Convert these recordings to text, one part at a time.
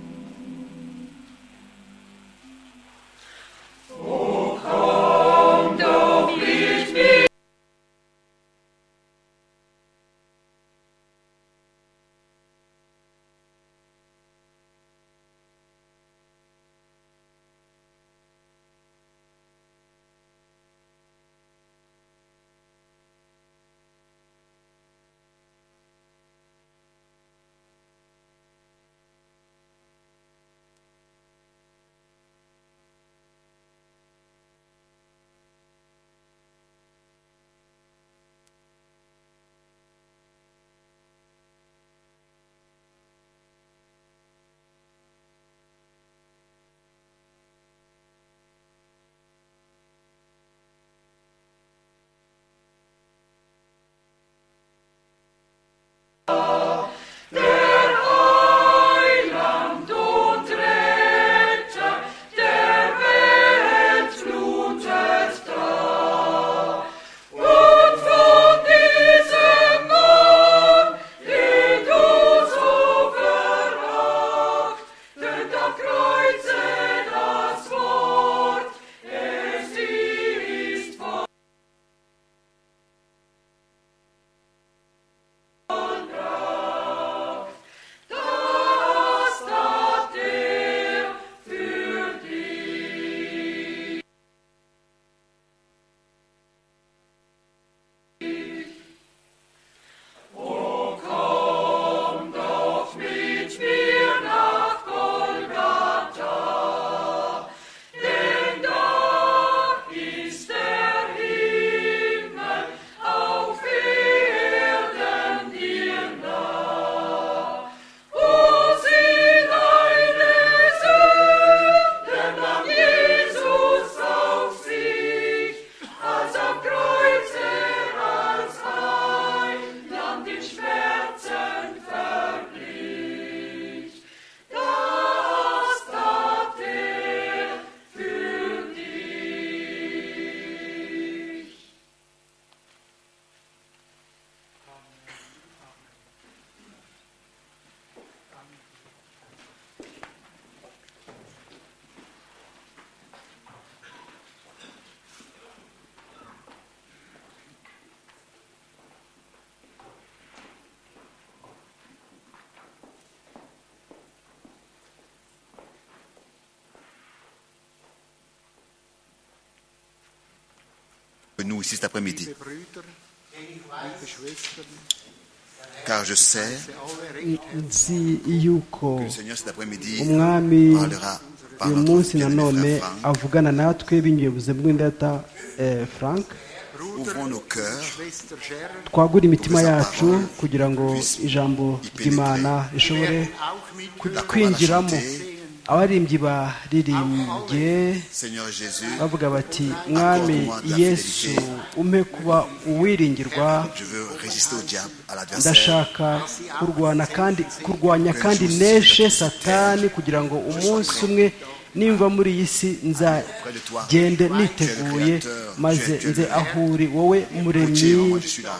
Dort aussi cet après-midi. liebe Brüder, liebe Schwestern, Car je sais sie alle recht nzi yuko que le Seigneur cet après-midi umwami parlera par uyu notre munsi bien-aimé nanone frère Franck. avugana natwe binyuye ubuzima bw'indata eh, frank Ouvrons nos cœurs Schwester Scherer, twagure imitima yacu kugira ngo ijambo ry'imana rishobore werden auch mit la chorale a kwinjiramo chanté, abaririmbyi baririmbye Seigneur Jésus, bavuga bati mwami yesu umpe kuba uwiringirwa je veux résister au diable, à l'adversaire, ndashaka kurwana kandi kurwanya kandi neshe satani kugira ngo umunsi umwe nimva muri iyi si nzagende niteguye maze nze ahuri wowe muremyi Dieu, moi je suis là.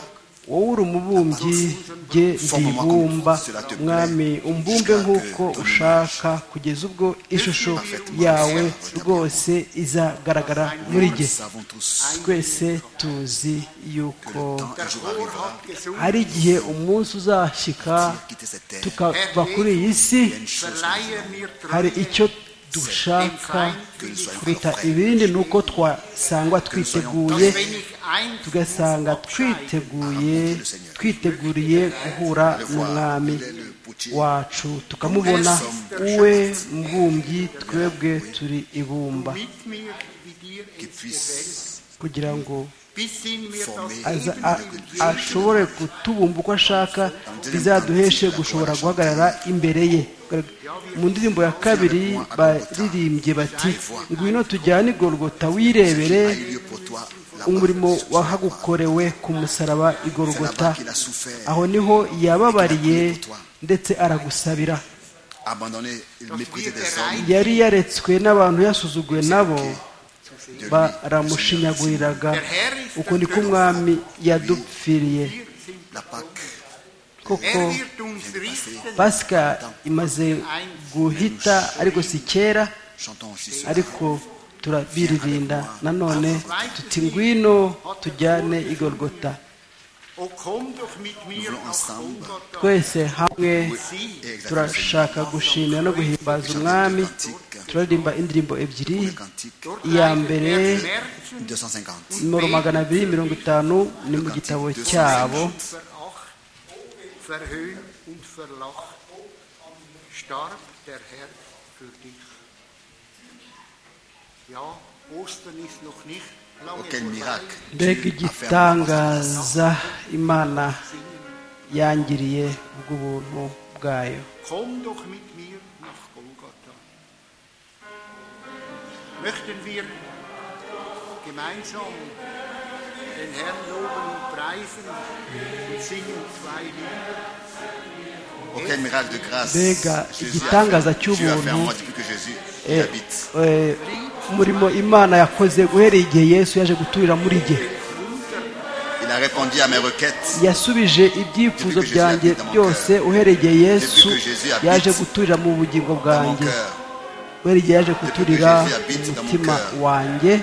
wowe uri umubumbyi jye ndibumba mwami umbumbe nk'uko ushaka kugeza ubwo ishusho yawe rwose izagaragara muri Nous jye savons tous twese tuzi que le yuko temps un jour arrivera, hari igihe umunsi uzashyika quitter cette terre. tukava kuri iyi si Il y a une chose verleihe mir hari Treue, icyo dushaka que nous soyons kuruta encore prêts. ibindi ni uko twasangwa twiteguye dass wenn ich eins tugasanga twiteguye twiteguriye guhura n'umwami wacu tukamubona we mbumbyi twebwe turi ibumba mit mir wie dir Qu'il es gefällt, puisse kugira ngo bis in mir das former aza a- ashobore kutubumba uko ashaka bizaduheshe gushobora guhagarara imbere ye mu ndirimbo ya kabiri baririmbye bati ngwino tujyane i gorogota wirebere a eu lieu pour toi là-bas. umurimo C'est pour ça qu'on parle. wahagukorewe ku musaraba i C'est gorogota là-bas qu'il a souffert, aho niho yababariye ndetse aragusabira abandonné, il méprisait des hommes. yari yaretswe n'abantu yasuzuguwe nabo De lui, baramushinyaguriraga Der Herr ist uko niko umwami yadupfiriye wir sind. la Pâque koko Er wird uns richten, pasika imaze guhita ariko si kera chantons aussi ce ariko turabiririnda nanone tuti ngwino tujyane i Golgotha o komm doch mit voulons mir nach ensemble Golgatha. twese hamwe Sie et exactement ce turashaka gushimira no guhimbaza umwami turaririmba indirimbo ebyiri le cantique iya mbere Er Schmerzen 250. nimero magana abiri mirongo itanu ni mu gitabo cyabo veracht, verhöhnt und verlacht, starb der Herr für dich. Ja, Ostern ist noch nicht lange Oh, quel vorbei. miracle. mbega igitangaza imana yangiriye bw'ubuntu bwayo Komm doch mit mir nach Golgatha. Möchten wir gemeinsam den Herrn loben und preisen und singen zwei Lieder. Oh, quel miracle de grâce. Mbega Jésus a igitangaza fait- Dieu a fait en cy'ubuntu. moi depuis que Jésus y Eh, habite. eh, umurimo imana yakoze guhereye igihe yesu yaje guturira muri jye Il a répondu à mes requêtes. yasubije ibyifuzo byanjye byose uhereye igihe yesu yaje guturira mu Dans bugingo mon bwanjye cœur, uhereye igihe yaje guturira mu mutima wanjye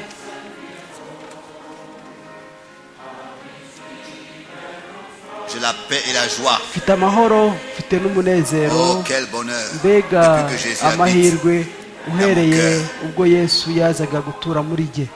j'ai la paix et la joie. mfite amahoro mfite n'umunezero Oh, quel bonheur. mbega Depuis que Jésus habite. amahirwe uhereye ubwo yesu yazaga gutura muri jye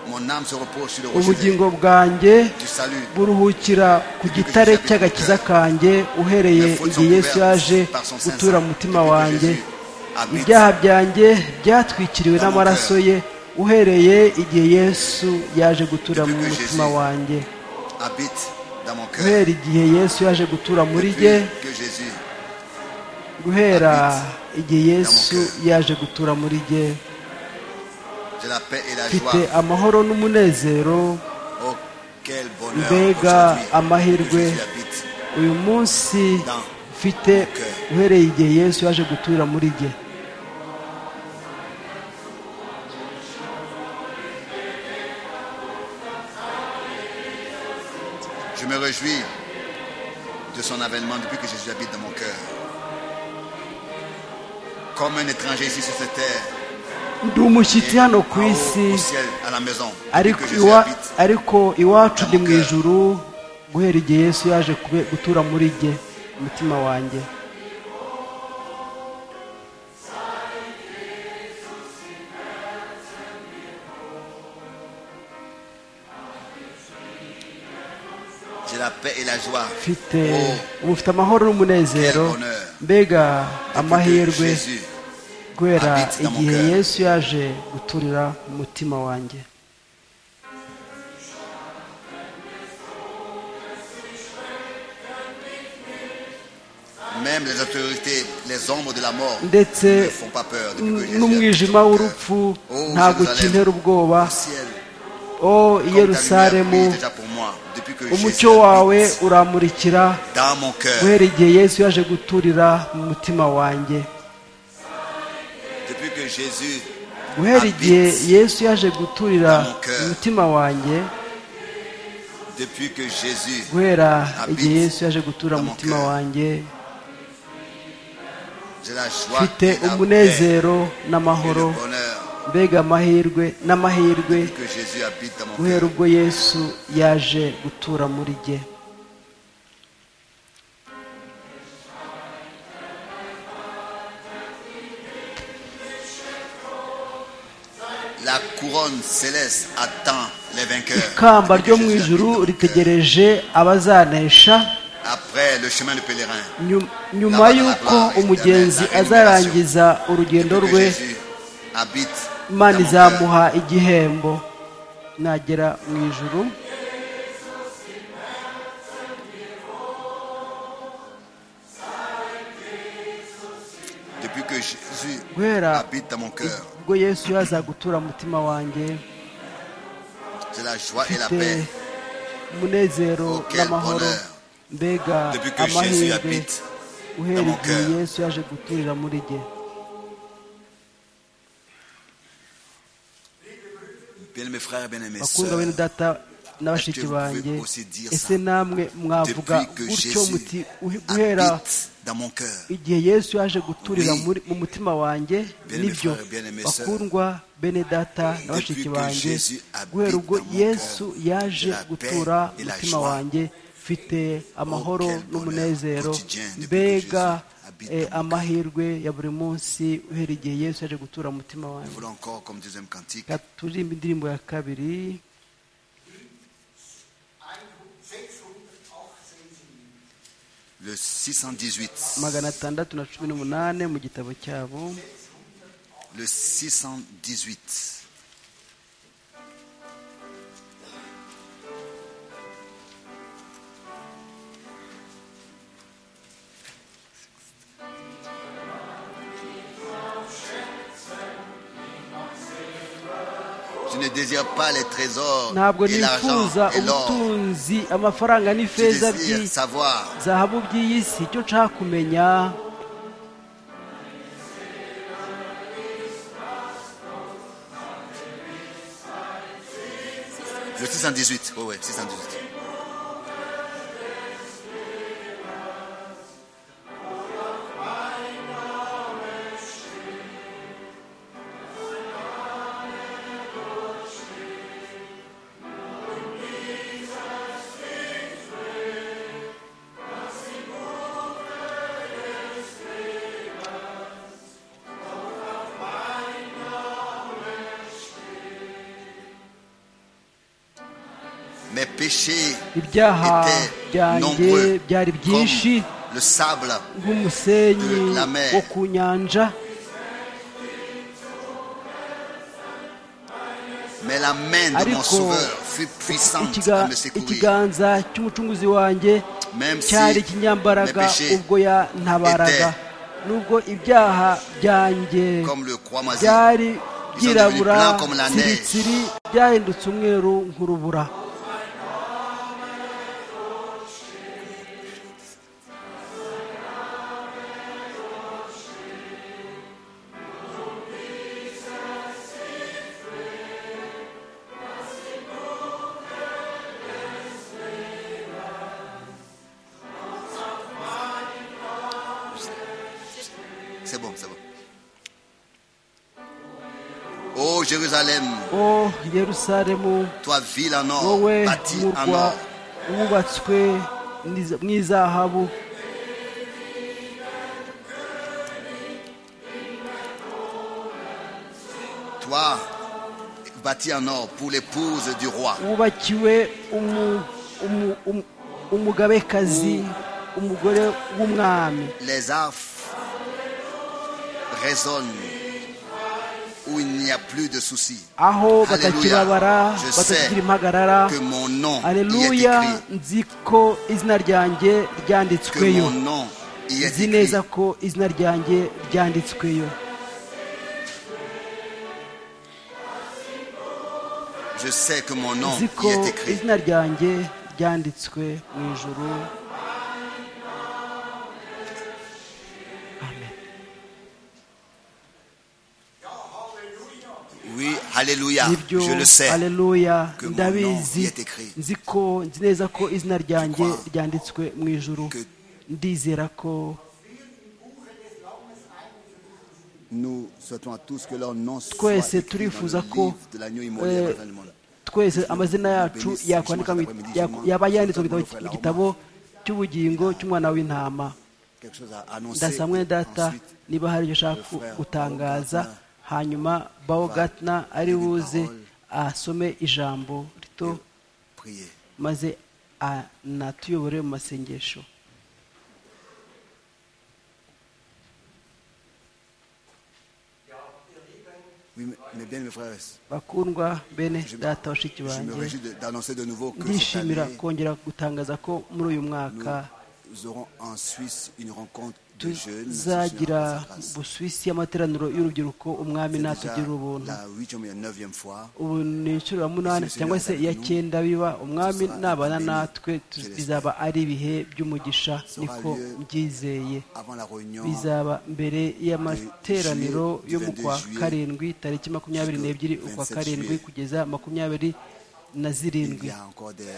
Mon âme se repose sur le rocher ubugingo bwanjye du salut. buruhukira ku gitare cy'agakiza kanjye uhereye igihe yesu yaje gutura mu mutima wanjye ibyaha byanjye byatwikiriwe n'amaraso ye uhereye igihe yesu yaje gutura mu mutima wanjye Habite dans mon cœur. guhera igihe yesu yaje gutura muri Depuis jye que Jésus guhera igihe yesu yaje gutura muri jye J'ai la paix et la mfite joie. amahoro n'umunezero Oh, quel bonheur. Mbega aujourd'hui, amahirwe. Jésus habite. uyu munsi mfite uhereye igihe yesu yaje gutura muri jye Je me réjouis de son avènement depuis que Jésus habite dans mon cœur. Comme un étranger ici sur cette terre, ndi umushyitsi hano ku en haut, isi au ciel, à la maison, depuis ariko que Jésus iwa- habite. ariko iwacu ndi mu ijuru guhera igihe yesu yaje kube- gutura muri jye umutima wanjye J'ai la paix et la joie. mfite ubu mfite amahoro n'umunezero Quel bonheur. mbega Que amahirwe Jésus guhera habite dans mon igihe cœur. yesu yaje guturira mu mutima wanjye Même les autorités, les ombres de la mort ndetse ne font pas peur depuis que Jésus habite n'umwijima dans mon cœur. w'urupfu ntabwo ukintera ubwoba Au ciel, o i comme ta lumière yerusalemu brille déjà pour moi, depuis que Jésus umucyo wawe habite uramurikira dans mon cœur, guhera igihe yesu yaje guturira mu mutima wanjye depuis que Jésus guhera igihe habite, yesu yaje guturira dans mon cœur. mu mutima wanjye depuis que Jésus guhera Habite igihe yesu yaje guturira mu dans mon mutima cœur. wanjye j'ai la joie mfite et la paix umunezero et le n'amahoro bonheur mbega amahirwe n'amahirwe depuis que Jésus habite dans mon guhera cœur. ubwo yesu yaje gutura muri jye La couronne céleste attend les vainqueurs. ikamba Depuis que ryo mu Jésus habite ijuru dans mon cœur. ritegereje abazanesha Après le chemin de pèlerin, nyu- nyuma y'uko umugenzi azarangiza urugendo depuis que rwe Jésus habite imana dans mon cœur. izamuha igihembo nagera mu ijuru Depuis que Jésus guhera habite dans mon cœur, ubwo yesu yaza gutura mu mutima wanjye j'ai la joie et la mfite paix. umunezero Oh, quel n'amahoro bonheur. mbega Depuis que Jésus amahirwe habite, uhera mon igihe cœur. yesu yaje guturira muri jye bien mes frères, bien aimés, bakundwa bene data na bashiki vous pouvez banjye aussi dire ça? ese namwe mwavuga Depuis que gutyo Jésus muti "Uhe- guhera habite dans mon cœur. igihe yesu yaje guturira Oui. muri- mu mutima wanjye Bien-aimés nibyo frères, bien-aimés sœurs. bakundwa bene data na Depuis bashiki que banjye Jésus habite guhera ubwo dans mon yesu cœur, yaje la paix gutura et mu la mutima joie. wanjye mfite amahoro quel bonheur n'umunezero quotidien depuis que mbega Jésus habite eh, dans mon amahirwe ya buri munsi uhera igihe yesu yaje gutura mu mutima Nous wanjye voulons encore, comme deuxième cantique, Reka turirimbe indirimbo ya kabiri 618. le 618. magana atandatu na cumi n'umunani mu gitabo cyabo Le 618. Je ne désire pas les trésors ntabwo et l'argent nifuza et l'or. ubutunzi amafaranga Je n'ifeza désire by'i savoir zahabu by'iyi si icyo nshaka kumenya Le 618, oh ouais, 618. Mes péchés ibyaha étaient byanjye nombreux byari byinshi comme le sable. nk'umusenyi de la mer. wo ku nyanja Mais la main de mon ariko sauveur fut puissante ikiga- à me secourir. ikiganza cy'umucunguzi wanjye Même si mes cyari ikinyambaraga péchés, ubwo yantabaraga nubwo ibyaha byanjye comme le croix-masie, byari byirabura blancs comme la neige. tsiritsiri byahindutse umweru nk'urubura C'est bon, c'est bon. Ô Jérusalem, o yerusalemu toi ville en or, wowe bâtie en murwa or, wubatswe n'iza- mu izahabu Toi, bâti en or pour l'épouse du roi. wubakiwe umu- umu- umu- umugabekazi umugore w'umwami Les arphes résonnent où il n'y a plus de soucis. aho Hallelujah. batakibabara Je batakigira sais impagarara Que mon nom y est aleluya écrit. nzi ko izina ryanjye Que mon ryanditsweyo nom y est nzi écrit. neza ko izina ryanjye ryanditsweyo Je sais que mon nom nzi y ko est écrit. izina ryanjye ryanditswe mu ijuru Amen. Oui, Alléluia. nibyo Je le sais. aleluya que mon nom y ndabizi est écrit. nzi ko nzi neza ko izina ryanjye crois ryanditswe mu ijuru que- ndizera ko Nous souhaitons à tous que leur nom soit twese écrit dans turifuza le ko livre de l'agneau immolé eh, avant le monde. twese amazina yacu yakwandika mu- yak- yaba yanditswe mu gitabo- mu gitabo cy'ubugingo cy'umwana w'intama Quelque chose à annoncer. ndasaba mwene data Ensuite, niba hari ibyo ushaka ku- gutangaza hanyuma bawo gatna ari buze asome ijambo rito prier. maze anatuyobore mu masengesho Oui, mais- mais bien, mes frères, bakundwa bene data bashiki je me banjye réjouis de- d'annoncer de nouveau que cette ndishimira année, kongera gutangaza ko muri uyu mwaka nous aurons en Suisse une rencontre de jeunes. tuzagira busuwisi y'amateraniro y'urubyiruko umwami natugira ubuntu la huitième et la neuvième fois. ubu ni inshuro ya munani cyangwa se iya cyenda biba umwami nabana natwe tu- bizaba ari ibihe by'umugisha niko mbyizeye Avant la réunion, bizaba mbere y'amateraniro yo mu kwa karindwi tariki makumyabiri n'ebyiri ukwa karindwi kugeza makumyabiri na il zirindwi y a encore des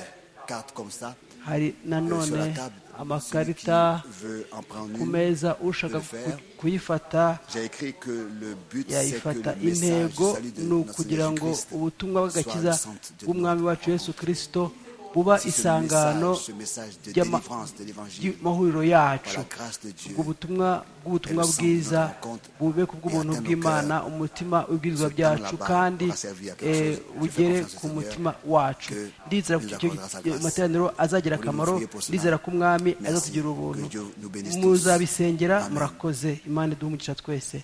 cartes comme ça. hari euh, sur nanone la table. Celui qui amakarita veut en prendre ku une, meza ushaka ku- kuyifata J'ai écrit que le but c'est que yayifata le message du intego salut de ni notre ukugira Seigneur ngo Jésus-Christ ubutumwa bw'agakiza soit le centre de bw'umwami notre- wacu yesu kirisito buba Si ce isangano message, ce message de ry'ama- délivrance de l'évangile, ry'amahuriro yacu par la grâce de Dieu, ubwo butumwa bw'ubutumwa elle bwiza semble notre rencontre bube ku et bw'ubuntu atteint nos bw'imana cœurs. umutima w'ibwirizwa Ce temps byacu là-bas kandi aura servi à quelque eh, chose. Je bugere fais confiance au ku Seigneur mutima wacu que ndizera ko nous icyo accordera sa grâce. materaniro azagira Muri akamaro nous prier pour cela. ndizera ko umwami Merci. azatugira ubuntu Que Dieu nous bénisse tous. muzabisengera Amen. murakoze imana iduhe umugisha twese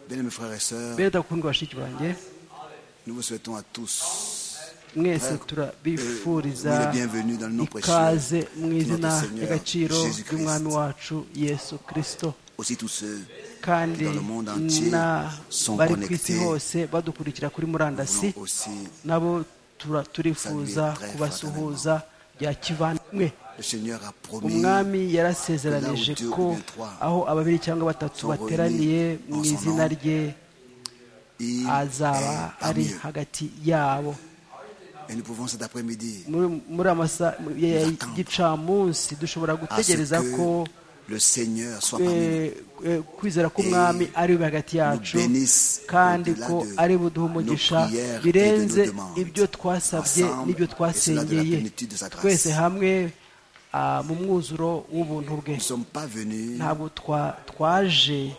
Bien, mes frères et sœurs, bene dakundwa bashiki banjye nous vous souhaitons à tous mwese Euh, turabifuriza oui, bienvenue dans le nom précieux ikaze mu de izina notre Seigneur ry'agaciro Jésus-Christ. ry'umwami wacu yesu kirisito aussi tous ceux kandi Dans le monde entier, na- sont bari ku isi connectés. hose badukurikira kuri murandasi qui aussi nabo tura- turifuza Saluer très kubasuhuza bya kivandimwe le Seigneur a promis umwami yarasezeranije que là où ko deux ou bien trois aho ababiri cyangwa batatu sont bateraniye réunis en mu son izina nom, rye il azaba est ari parmi eux. hagati yabo Et nous pouvons cet après-midi muri muri amasa ya Attendre. gicamunsi dushobora à ce gutegereza ko que le Seigneur soit parmi nous. eh, eh, kwizera k'umwami ari we hagati yacu nous bénisse kandi au-delà ko de ari buduha umugisha nos prières et de birenze nos demandes. ibyo twasabye Ensemble, n'ibyo et cela de twasengeye la plénitude de sa grâce. twese hamwe ah, mu mwuzuro w'ubuntu bwe Nous ne sommes pas venus ntabwo twa- twaje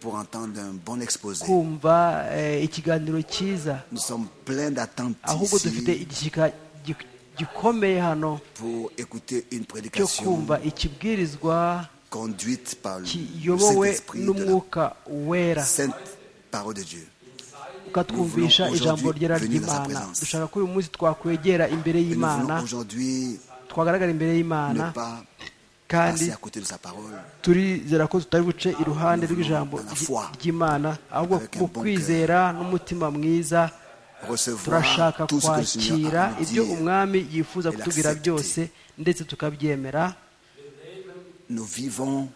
pour entendre un bon exposé. kumva eh, ikiganiro cyiza Nous sommes pleins d'attentes ahubwo dufite ici igishyika gi- gikomeye hano pour écouter une cyo prédication kumva ikibwirizwa conduite par le kiyobowe Saint-Esprit de la n'umwuka wera sainte parole de Dieu. ukatwumvisha ijambo ryera aujourd'hui venir dans sa ry'imana présence. dushaka ko uyu munsi twakwegera imbere Et nous voulons y'imana aujourd'hui twagaragara imbere ne y'imana pas kandi passer à côté de sa parole. turizera ko tutari buce iruhande rw'ijambo Dans la ry- foi. ry'imana ahubwo Avec un mu bon kwizera n'umutima mwiza Recevoir turashaka tout ce que le Seigneur kwakira a à nous ibyo dire. umwami yifuza Et kutubwira l'accepter. byose ndetse tukabyemera Nous vivons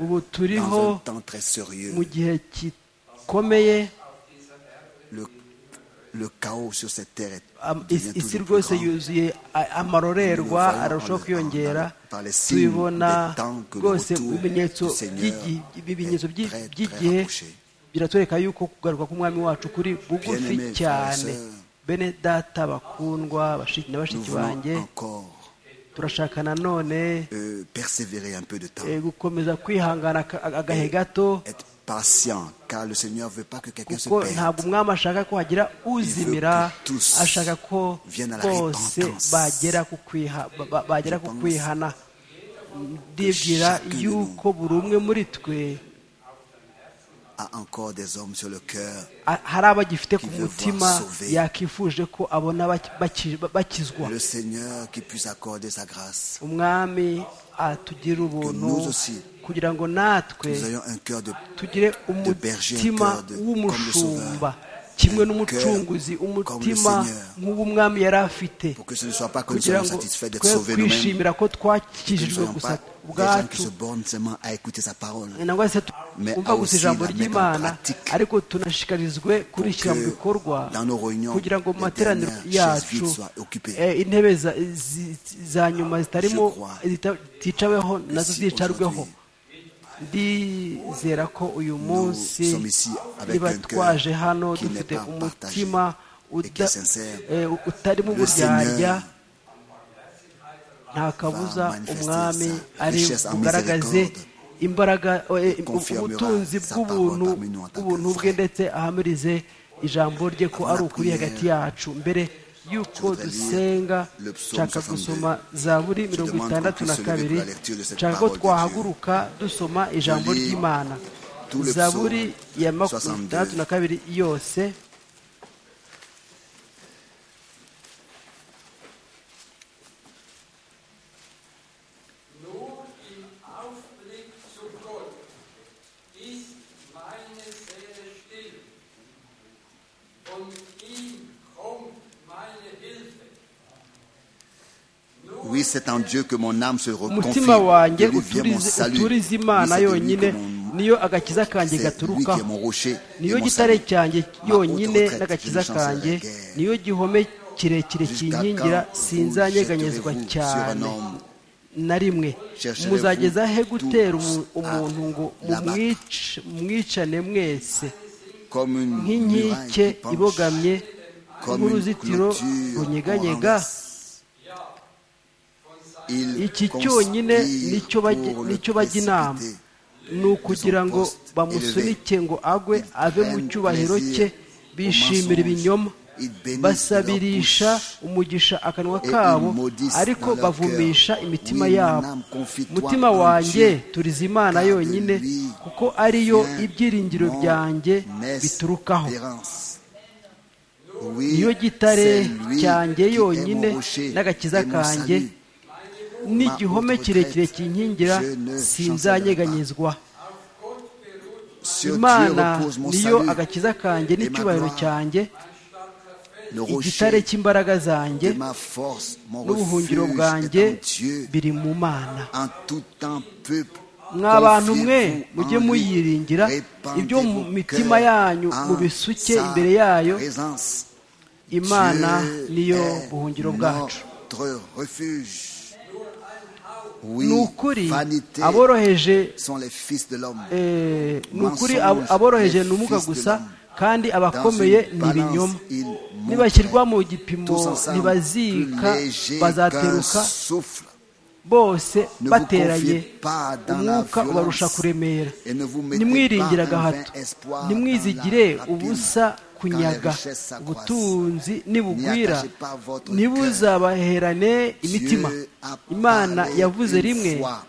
ubu turiho dans un temps très sérieux. mu gihe gikomeye Le, le chaos sur cette terre est Am- devient is- isi toujours rwose plus grand. yuzuye a- Nous le amarorerwa voyons arushaho en- kwiyongera en- par les signes tubibona des temps que le rwose retour mu bimenyetso du Seigneur by'igi- ibimenyetso est by'i- très, très by'igihe rapproché. biratwereka yuko kugaruka k'umwami wacu kuri bugufi Bien-aimés, frères et cyane sœurs, bene data bakundwa bashiki na Nous bashiki banjye voulons encore turashaka nanone euh, persévérer un peu de temps, eh, gukomeza kwihangana aka- agahe gato être patient, car le Seigneur ne veut pas que quelqu'un se kuko ntabwo perde. umwami ashaka ko hagira uzimira Il veut que tous ashaka ko viennent à la bose repentance. bagera ku kwiha- ba- ba- bagera ku kwihana ndibwira chacun de yuko buri umwe muri twe A encore des hommes sur le cœur a- hari abagifite Qui ku veut mutima voir sauver. yakifuje ko abona baki- baki- bakizwa le Seigneur qui puisse accorder sa grâce. umwami atugirira ubuntu nous aussi, kugira ngo natwe Nous ayons un cœur de tugire berger, umutima un cœur de- w'umushumba comme le kimwe Sauveur, n'umucunguzi un cœur umutima comme le Seigneur. nk'uw'umwami yari afite pour que ce ne soit pas que nous kugira soyons ngo satisfaits d'être twe sauvés nous-mêmes, kwishimira ko que nous ne twakijijwe soyons gusa pas des gens qui ubwacu se bornent seulement à écouter sa parole, nangwa se Mais twumva gusa aussi ijambo la mettre en ry'imana pratique. ariko tunashishikarizwe kurishyira mu que bikorwa dans nos réunions, kugira ngo mu les materaniro dernières chaises yacu vides soient occupées. eh, intebe za- zi- za nyuma zitarimo Je crois zita- ziticaweho nazo si zicarweho aujourd'hui, ndizera ko uyu munsi sommes ici avec niba un cœur twaje hano qui n'est dufite pas umutima partagé et qui est uda- sincère, eh, utarimo le Seigneur uburyarya nta kabuza manifester umwami sa ari richesse en bugaragaze miséricorde imbaraga eh, et confirmera ubutunzi sa bw'ubuntu parole parmi nous en tant que bw'ubuntu bwe frères. ndetse ahamirize ijambo rye ko Avant ari la ukuri prière, hagati yacu mbere y'uko voudrais lire dusenga le psaume nshaka 62. gusoma zaburi Je mirongo demande itandatu qu'on na puisse se lever kabiri pour la lecture de cette nshaka ko parole de twahaguruka dusoma ijambo lis ry'imana tout le zaburi psaume ya 62. makumyabiri itandatu na kabiri yose Nur im Aufblick zu Gott ist meine Seele still und ihm kommt meine Hilfe. Oui, c'est en Dieu que mon âme se reconfie. umutima wanjye De lui vient mon uturize salut. Oui, uturize c'est imana de lui yonyine que mon- niyo agakiza kanjye c'est lui qui est gaturukaho mon rocher et niyo mon gitare salut. cyanjye Ma haute yonyine retraite, n'agakiza je ne kanjye chancerai guère. niyo gihome kirekire Jusqu'à kinkingira quand sinzanyeganyezwa vous jetterez-vous cyane sur un homme? na rimwe Chercherez-vous muzageza he gutera umu- tous à umuntu ngo l'abattre? mumwic- mumwicane mwese Comme une muraille nk'inkike qui penche, ibogamye comme une nk'uruzitiro clôture runyeganyega en reste. Il iki conspire cyonyine nicyo bajya- pour le nicyo bajya inama précipiter. ni ukugira ngo bamusunike ngo agwe ave mu cyubahiro cye bishimira ibinyoma basabirisha umugisha akanwa kabo ariko bavumisha imitima yabo umutima wanjye turiza imana yonyine kuko ariyo ibyiringiro byanjye biturukaho niyo gitare cyanjye yonyine n'agakiza kanjye n'igihome kirekire kinkingira sinzanyeganyezwa imana niyo agakiza kanjye n'icyubahiro cyanjye igitare cy'imbaraga zanjye n'ubuhungiro bwanjye biri mu mana mwa bantu mwe mujye muyiringira ibyo mu mitima yanyu mubisuke imbere yayo imana niyo buhungiro bwacu ni ukuri aboroheje eh, ni ukuri ab- aboroheje ni ubumuga gusa kandi abakomeye ni ibinyoma nibashyirwa mu gipimo ntibazika bazateruka bose Ne vous bateranye confiez pas dans la umwuka violence ubarusha kuremera et ne vous mettez nimwiringira pas un vain gahato espoir nimwizigire dans la rapine ubusa kunyaga quand les richesses s'accroissent. ubutunzi nibugwira N'y attachez pas votre ntibuzabaherane imitima Dieu a parlé imana yavuze une rimwe fois,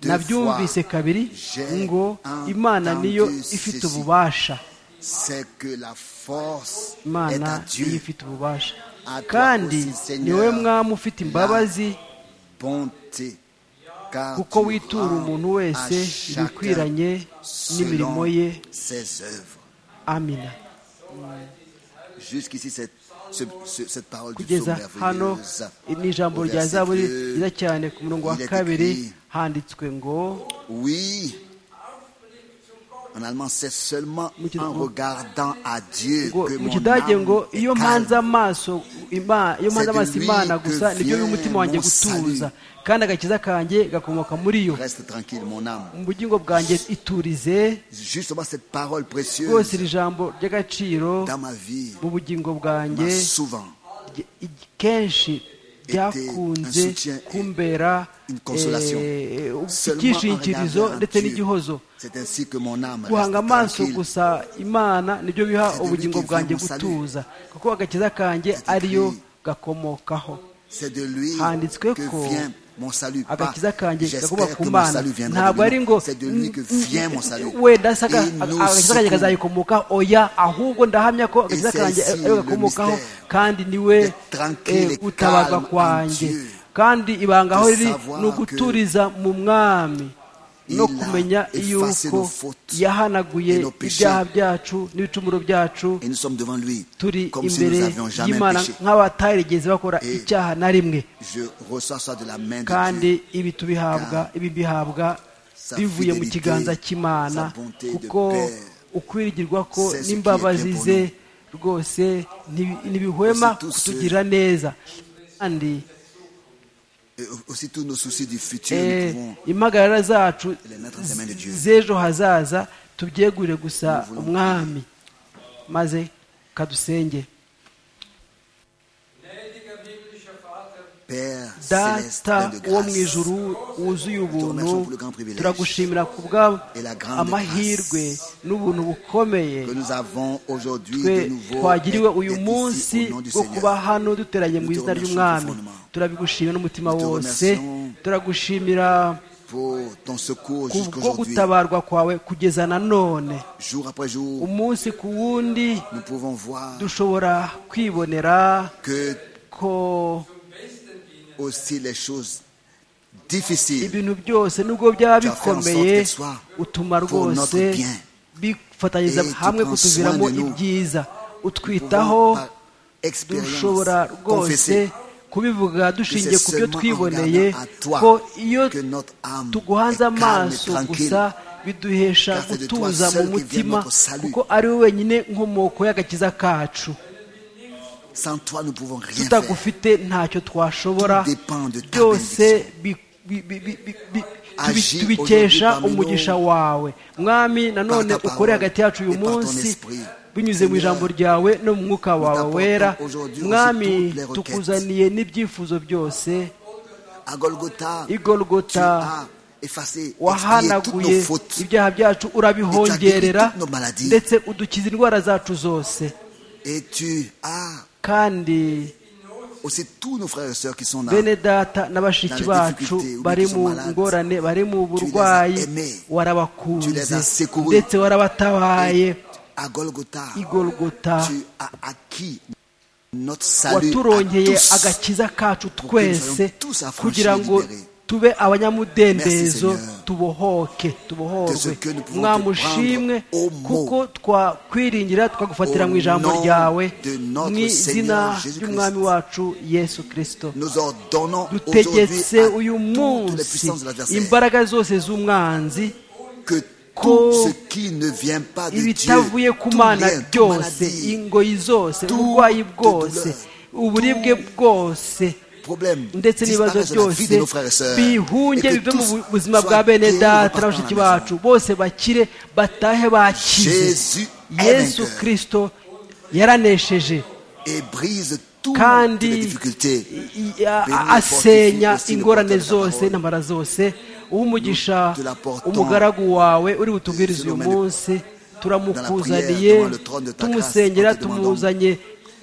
deux nabyumvise fois. kabiri J'ai ngo imana niyo entendu ifite ceci. ububasha c'est que la force est imana à niyo Dieu. ifite ububasha À toi kandi aussi, Seigneur, niwe mwami ufite imbabazi Bonté, car kuko tu witura rends umuntu à wese chacun ibikwiranye selon n'imirimo ye ses œuvres. amina Jusqu'ici, cette, ce- ce- cette parole du kugeza psaume hano merveilleuse. ni ijambo Au rya verset zaburi deux, ryiza cyane ku murongo wa il est kabiri écrit, handitswe ngo Oui. En allemand, c'est seulement Mu ki- en regardant à Dieu ngo que mu mon kidage âme ngo est iyo calme. mpanze amaso Ima- iyo mpande amaso imana gusa nibyo by'umutima wanjye gutuza kandi agakiza kanjye gakomoka muri yo Reste tranquille, mon âme. mu bugingo bwanjye iturize Justement, cette parole rwose précieuse iri jambo ry'agaciro dans ma vie mu bugingo m'a bwanjye souvent ry- i- kenshi byakunze kumbera une consolation. eh, Seulement en icyishingikirizo regardant ndetse en n'igihozo Dieu. C'est ainsi que mon âme guhanga reste amaso tranquille. gusa imana nibyo biha ubugingo bwanjye gutuza kuko agakiza kanjye ariyo gakomokaho C'est de lui handitswe ko que vient mon salut. Pas, agakiza kanjye j'espère gakomoka que ku mon mana salut viendra ntabwo ari de ngo lui. C'est de lui que vient mon salut. wenda se aga- Et il nous agakiza kanjye secoue. kazayikomokaho oya ahubwo ndahamya ko agakiza c'est kanjye ici ariyo le gakomokaho mystère. kandi niwe D'être tranquille eh, et gutabarwa calme en kwanjye Dieu. kandi ibanga aho De riri savoir ni uguturiza mu mwami Il no a kumenya effacé nos yuko fautes yahanaguye et nos péchés. ibyaha byacu n'ibicumuro byacu Et nous sommes devant lui turi comme si nous imbere n'avions jamais y'imana péché. nk'abatarigeze bakora Et- icyaha na rimwe Je reçois ça de la main de Dieu. kandi ibi tubihabwa ibi bihabwa sa bivuye mu fidélité, kiganza cy'imana sa bonté de kuko Père, ukwirigirwa ko c'est ce qui est n'imbabazi bien pour ze rwose ntibi- ntibihwema Aussi tous ceux- kutugirira neza kandi Et aussi tous nos soucis du futur, nous eh, pouvons impagarara zacu les mettre entre les mains de Dieu. z'ejo hazaza tubyegurire gusa Nous voulons- umwami maze kadusenge Gnädiger himmlischer Vater, Père céleste, data plein de wo grâce. mu ijuru wuzuye ubuntu Turemercions pour le grand privilège. turagushimira ku bwa Et la grande amahirwe n'ubuntu bukomeye que nous avons aujourd'hui twe de nouveau twagiriwe d'être uyu ici munsi au nom du wo Seigneur. kuba hano duteranye mu Nous te izina remercions ry'umwami profondément. turabigushimira n'umutima Nous te wose remercions. turagushimira pour ton secours kubwo jusqu'aujourd'hui. gutabarwa kwawe kugeza na none Jour après jour, umunsi ku wundi nous pouvons voir dushobora kwibonera que ko aussi les choses difficiles ibintu byose nubwo byaba Tu as fait en sorte bikomeye que sois utuma pour rwose notre bien. bifatanyiriza Et tu hamwe prends kutuviramo soin de nous. ibyiza Nous utwitaho pouvons par dushobora expérience rwose confesser kubivuga dushingiye ku byo seulement en twiboneye regardant à toi ko iyo que notre âme tuguhanze est calme et amaso tranquille. gusa biduhesha Car c'est de toi gutuza mu seul que vient mutima notre salut. kuko ari we wenyine nkomoko y'agakiza kacu sans toi, nous pouvons rien faire. tutagufite ntacyo twashobora Tout dépend de ta byose bi- bi- bi- bi- bi- bi- tubi- Agis tubikesha aujourd'hui parmi umugisha nous. wawe mwami nanone Par ta parole ukore hagati yacu uyu et par ton munsi esprit. binyuze mu Seigneur, ijambo ryawe no mu mwuka wawe t'apportons wera aujourd'hui aussi mwami toutes les requêtes. tukuzaniye n'ibyifuzo byose À Golgotha, I Golgotha, tu as effacé, expié toutes nos wahanaguye fautes. ibyaha byacu urabihongerera toutes nos maladies. ndetse udukiza indwara zacu zose Et tu as kandi aussi tous nos frères et sœurs qui sont là. bene data na bashiki Dans les bacu difficultés, bari ou mu qui sont ngorane bari mu Tu burwayi les as aimés. warabakunze Tu les as secourus. ndetse warabatabaye Et à Golgotha, igolgota tu as acquis notre salut à waturonkeye tous. agakiza kacu que nous soyons twese tous affranchis kugira et ngo libérés. tube Merci, abanyamudendezo Seigneur, tubohoke de ce tubohorwe que nous pouvons mwamushimwe te prendre au mot. kuko twakwiringira tukagufatira mu Au ijambo nom ryawe de notre mu izina Seigneur Jésus ry'umwami Christ. wacu yesu kirisito Nous ordonnons aujourd'hui dutegetse à uyu toutes les munsi puissances de l'adversaire imbaraga zose z'umwanzi que ko tout ce qui ne vient pas de ibitavuye Dieu, ku tout mana bien, toute byose maladie, ingoyi zose Toute uburwayi bwose douleur, uburibwe bwose problème, ndetse n'ibibazo disparaissent de la vie byose de nos frères et sœurs. bihunge Et que bive mu tous bu- buzima soient bwa bene guéris, data na repartent bashiki à la maison. bacu bose bakire batahe bakize Jésus est yesu vainqueur. kirisito yaranesheje et brise toutes kandi les difficultés. i- i- a- Béni asenya fortifie aussi le ingorane porteur de la zose parole. intambara zose umugisha Nous te l'apportons umugaragu wawe uri butubwirize uyu dans la prière, munsi devant turamukuzaniye le trône de ta grâce, tumusengera en te demandant tumuzanye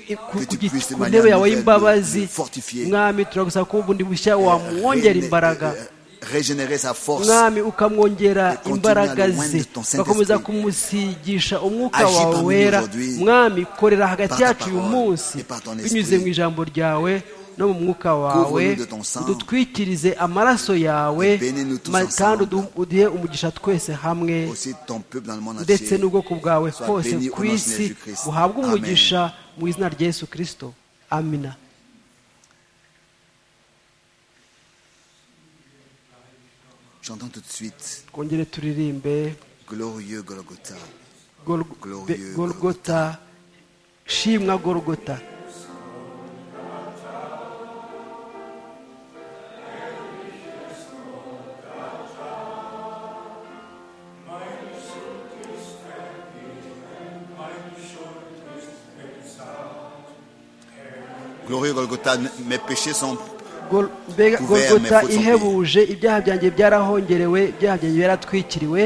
i- ku- que tu ku gi- puisses de ku manière ntebe yawe nouvelle y'imbabazi nous fortifier. mwami turagusaba ko ubundi bushya wamwongera Régéné- imbaraga euh, régénérer sa force. mwami ukamwongera continue à imbaraga le loin ze de ton Saint-Esprit. ugakomeza kumusigisha umwuka Agis wawe parmi nous wera aujourd'hui mwami korera hagati par ta yacu uyu parole munsi et par ton esprit. binyuze mu ijambo ryawe no mu mwuka wawe Couvre-nous de ton sang. udutwikirize amaraso Et yawe bénis-nous tous ma- kandi ensemble. udu- uduhe umugisha twese hamwe Aussi ton peuple dans le monde ndetse entier. n'ubwoko bwawe Sois hose béni au ku nom de isi Jésus Christ. buhabwe Amen. umugisha mu izina rya yesu kirisito amina J'entends tout de suite, twongere turirimbe glorieux Golgotha, Gol- Glorieux Be- golgota shimwa golgota Glorieux Golgotha, mes péchés sont Gol- mbega Couvert, golgota mais faut s'en ihebuje ibyaha byanjye byarahongerewe ibyaha byanjye byaratwikiriwe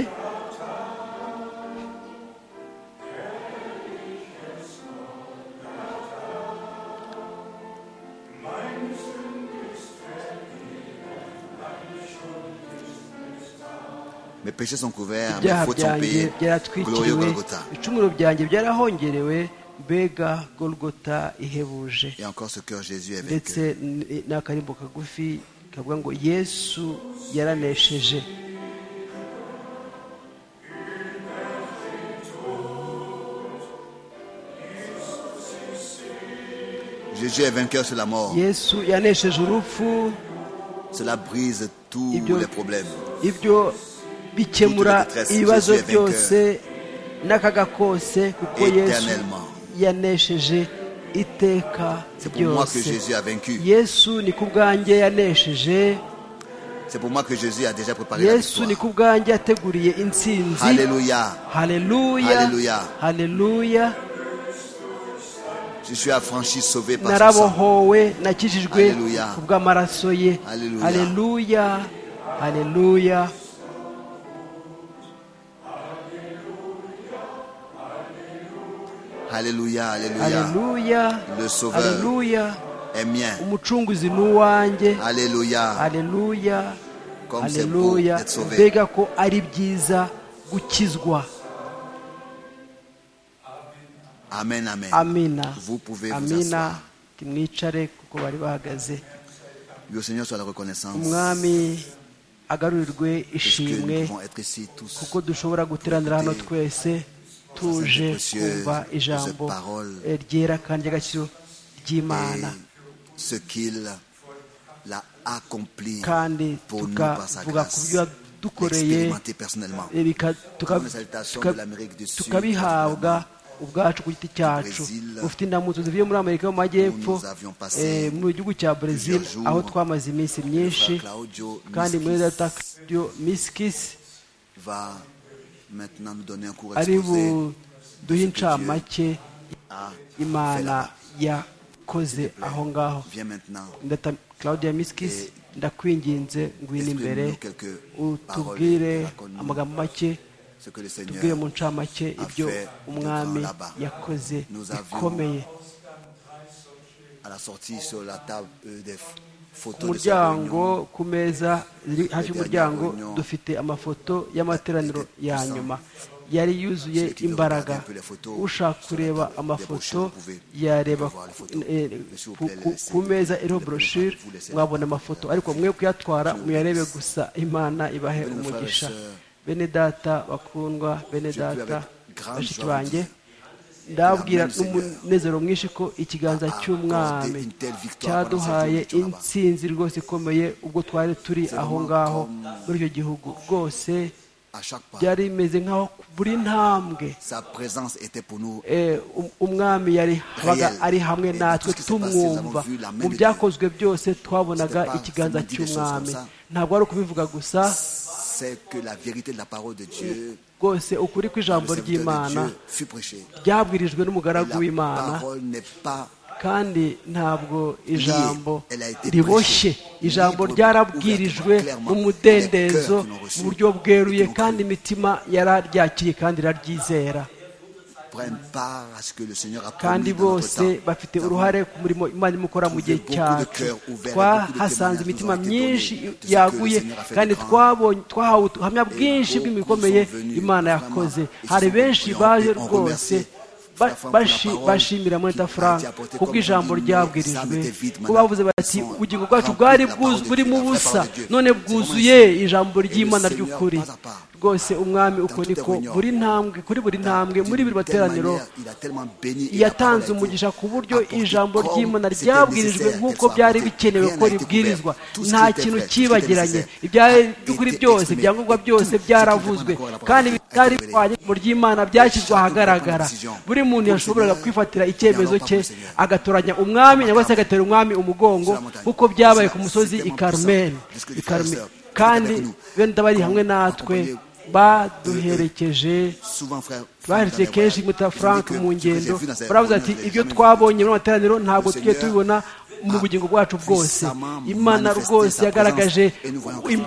mes péchés sont couverts, mes ibyaha fautes sont byanjye payées. Glorieux byaratwikiriwe Golgotha. ibicumuro byanjye byarahongerewe mbega golgota ihebuje Et encore ce cœur Jésus est ndetse vainqueur. n- n'akarimbo kagufi kavuga ngo yesu yaranesheje Jésus est vainqueur sur la mort. yesu yanesheje urupfu Cela brise tous Ibyo- les problèmes. ibyo bikemura Toute la détresse, Jésus ibibazo est vainqueur. byose n'akaga kose kuko yesu Éternellement. yanesheje iteka C'est pour moi que ryose Jésus a vaincu. yesu ni ku bwanjye yanesheje C'est pour moi que Jésus a déjà préparé la yesu ni victoire. ku bwanjye yateguriye intsinzi Alléluia. haleluya Haleluya. haleluya Je suis affranchi, sauvé par son sang. narabohowe nakijijwe Haleluya. ku bw'amaraso ye Haleluya. haleluya haleluya Alléluia, Alléluia. haleluya Le Sauveur. haleluya Est mien. umucunguzi ni uwanjye Alléluia. haleluya Comme c'est beau haleluya d'être sauvé. mbega ko ari byiza gukizwa Amen, amen. amina Vous pouvez vous amina asseoir. mwicare kuko bari bahagaze Que le Seigneur soit la reconnaissance. umwami Parce agarurirwe que nous ishimwe pouvons être ici tous. kuko dushobora guteranira hano twese tuje kumva ijambo eh, ryera kandi ry'agaciro ry'imana Et ce qu'il a accompli kandi pour nous par sa tukavuga ku grâce. byo yadukoreye L'expérimenter personnellement. eh, bika- tuka- Comme les salutations tuka- de l'Amérique du Sud, tukabihabwa ubwacu ku giti cyacu Brésil, ufite indamutso zivuye muri amerika yo mu majyepfo nous avions passé eh, mu gihugu cya brazil plusieurs aho jours, twamaze iminsi myinshi Frère Claudio kandi muri Miskis data Claudio miskisi va maintenant nous donner un cours ari exposé buduhe incamake à imana yakoze aho ngaho Viens maintenant. ndata claudia miskis ndakwinginze ngwino imbere exprime-nous quelques utubwire paroles, raconte-nous amagambo make Ce que le tubwire Seigneur mu ncamake a ibyo fait umwami devant là-bas. yakoze Nous avions bikomeye à la sortie sur la table euh, des ku photos de cette muryango réunion, ku meza ziri hafi y'umuryango réunion dufite amafoto y'amateraniro était ya puissant. nyuma yari yuzuye Ceux qui veulent imbaraga regarder un peu les photos ushaka sur la kureba table des amafoto brochures, vous pouvez yareba voir les photos. eh, Mais s'il vous ku- plaît, ku- laissez- ku meza iriho laissez- broshire vous laissez- mwabona amafoto ariko mwe kuyatwara vous muyarebe laisse. gusa imana ibahe Bene frères et umugisha sœurs, bene data bakundwa je bene puis data avec grande bashiki joie vous banjye dire ndababwira Amen, Seigneur. n'umunezero mwinshi ko ikiganza accordé cy'umwami une telle victoire cyaduhaye pendant cette journée. intsinzi rwose ikomeye ubwo twari turi aho ngaho comme- muri icyo gihugu rwose à chaque pas. byari bimeze nk'aho buri ntambwe Sa présence était pour nous eh, um- umwami yari yabaga ari hamwe natwe tumwumva mu byakozwe byose twabonaga ikiganza cy'umwami ntabwo ari ukubivuga gusa c'est que la vérité de la parole de Dieu, rwose ukuri le kw'ijambo serviteur de ry'imana Dieu, fut prêché. ryabwirijwe n'umugaragu Et La w'imana parole n'est pas kandi ntabwo ijambo Elle a été riboshye prêchée. ijambo Libre, ryarabwirijwe ouvertement, mu mudendezo clairement. Les cœurs qui l'ont reçu, mu buryo bweruye qui l'ont kandi cru. imitima yararyakiriye kandi iraryizera prenne part à ce que le Seigneur a kandi promis dans notre bose temps. bafite Nous avons uruhare ku murimo imana irimo gukora mu gihe trouvé beaucoup de cyacu cœurs ouverts et beaucoup de twahasanze témoignages imitima nous ont été myinshi donnés de ce yaguye que le Seigneur a fait de kandi grand. twabonye twahawe ubuhamya bwinshi beaucoup bw'imikomeye sont venus, imana vraiment, yakoze ils hari sont benshi priants baje et ont rwose remercié ba- Frère Franck bashi- pour la parole bashimira muri qui ta a été frank apportée ku comme bw'ijambo on dit, ryabwirijwe ça n'était vide, ko bavuze madame. bati Ils sont ubugingo bwacu remplis bwari de la bwuzu- parole de buri Dieu, mu la vraie busa parole de Dieu. none C'est vraiment bwuzuye ainsi. ijambo Et le ry'imana Seigneur, ry'ukuri pas à pas, rwose umwami uko toute niko réunion, buri ntambwe kuri buri ntambwe muri buri D'une telle materaniro manière, il a tellement béni et la parole a yatanze été umugisha ku buryo apportée ijambo comme ry'imana c'était ryabwirijwe nécessaire nk'uko qu'elle soit byari apportée. bikenewe Rien ko n'a été ribwirizwa couvert. Tout ce qui nta était kintu vrai, tout ce qui était cyibagiranye nécessaire a ibyari été byose exprimé. ibyangombwa Tout byose ce qui était byaravuzwe vraiment la parole kandi a été bitari révélée. bihwanye mu ry'imana byashyizwe ahagaragara buri muntu yashoboraga kwifatira icyemezo cye agatoranya umwami cyangwa se agatera umwami umugongo kuko byabaye ku musozi i karumeli I Karumeli. kandi bene ndabari hamwe natwe baduherekeje Souvent, frère, baherekeje kenshi muta frank mu ngendo baravuze ati ibyo twabonye mu materaniro ntabwo tugiye tubibona mu bugingo bwacu bwose imana rwose yagaragaje im-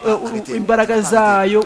eh, imbaraga zayo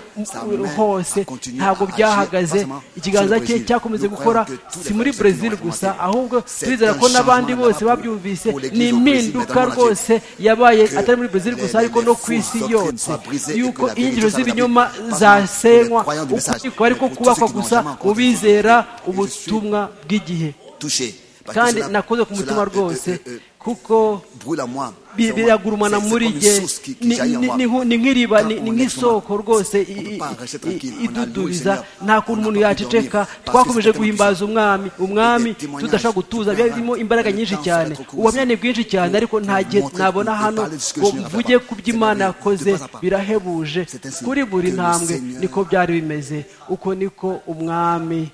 hose ntabwo byahagaze ikiganza cye cyakomeze gukora si muri brezil gusa ahubwo turizera ko n'abandi bose babyumvise ni impinduka rwose yabaye atari muri brezil gusa ariko no ku isi yose yuko injiro z'ibinyoma zasenywa ukuri kuba ariko kubakwa gusa mu bizera ubutumwa bw'igihe touché. Parce que kandi cela- nakoze ku cela, mutima euh, rwose euh, euh, kuko brûle à moi. bi- C'est- biragurumana c'est- c'est muri comme une jye source qui- qui Ni- jaillit en ni- moi. ni nko- ni nk'iriba Quand ni on ni est nk'isoko chemin, rwose i- on peut i- pas rester tranquille. i- On a iduduriza loué le Seigneur. nta kuntu On umuntu n'a pas pu dormir. yaceceka Parce que twakomeje c'était guhimbaza tellement umwami umwami Les témoignages, tudashaka gutuza byari birimo imbaraga le nyinshi temps cyane sera trop court. ubuhamya ni bwinshi cyane ariko nta gihe montrer, nabona de hano parler de ce que ngo je ne rappelle mvuge pas. ku C'est by'imana merveilleux. yakoze De pas à pas. birahebuje C'est ainsi kuri buri que le ntambwe Seigneur- niko byari bimeze uko niko umwami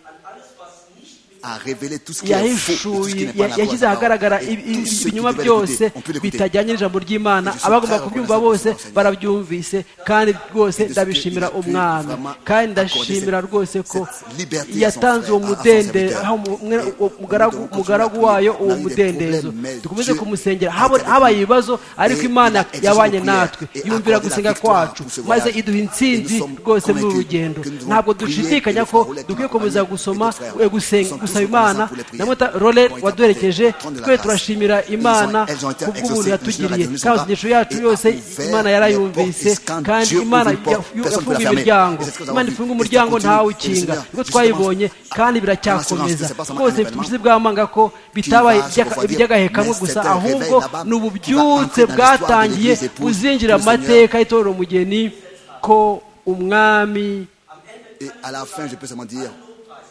a révélé tout ce qui est faux, tout ce qui yahishuye n'est pas la ya- yashyize voie de la parole. ahagaragara Et ibi- tous ibi- ceux qui ibinyoma devaient byose l'écouter, on peut l'écouter. bitajyanye n'ijambo ry'imana Et je suis abagomba très kubyumva reconnaissant bose pour Seigneur. barabyumvise kandi rwose de ce ndabishimira que il a pu umwami vraiment kandi accorder ndashimira cette- rwose ko cette liberté à son yatanze frère, à uwo son mudendezo serviteur. aho mu- mwe- Et uwo mugaragu- nous devons mugaragu continuer à wayo prier. uwo On a eu des mudendezo problèmes, mais dukomeze Dieu kumusengera a Haba- été avec habaye nous. ibibazo ariko Et imana il a exaucé nos yabanye prières natwe et yumvira accordé la gusenga victoire kwacu pour ce maze voyage. iduha Et intsinzi nous sommes rwose muri convaincus uru rugendo que nous devons ntabwo prier dushidikanya que le ko frère Roland dukwiye Kagame komeza et d'autres gusoma frères. eh, gusenga Nous sommes gusaba tous Imana reconnaissants pour les prières. namota role Ont été waduherekeje apportés de la twe grâce. turashimira Elles ont- imana elles ont été ku bw'ubuntu exaucées. yatugiriye Nous sommes kandi inyigisho yacu et yose a ouvert imana les yarayumvise portes. Et quand kandi Dieu imana ouvre une porte, ya- personne ne ya- peut yafunga la fermer. imiryango C'est ce que nous avons imana vu. ifunga Et ça umuryango continue. ntawukinga Et nibwo justement, twayibonye kandi biracyakomeza assurance que c'est pas seulement rwose un bifite ubushizi événement. bw'amanga ko bitabaye vas se refroidir. iby'agahekamwe Mais gusa c'est un réveil ahubwo là-bas ni qui va ububyutse entrer dans l'histoire de bwatangiye l'Église épouse buzinjira du mu Seigneur. mateka y'itorero umugeni ko umwami Et à la fin, je peux seulement dire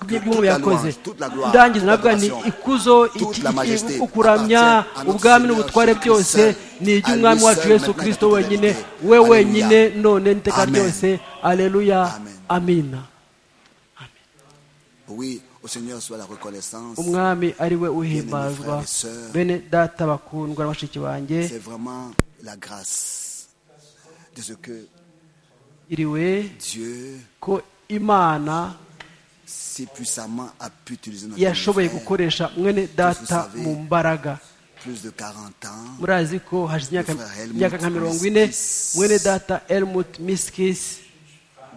by'ibyumwe yakoze toute la gloire, ndangiza toute navuga nti l'adoration, ikuzo iki- toute la majesté iki- ukuramya appartient à notre ubwami Seigneur n'ubutware Jésus-Christ byose seul, ni à lui iby'umwami wacu seul, yesu maintenant et kirisito pour wenyine l'éternité. we Alléluia. wenyine none n'iteka Amen. ryose aleluya Amen. amina oui, au Seigneur soit la reconnaissance. umwami ari we uhimbazwa sœurs. bene data bakundwa na bashiki banjye C'est vraiment la grâce de ce que iriwe Dieu ko imana si puissamment a pu utiliser notre yashoboye frère. gukoresha mwene data mu mbaraga plus de 40 ans. murazi ko hashize imyaka- Frère Helmut imyaka nka mirongo ine Miskis. mwene data elmut miskisi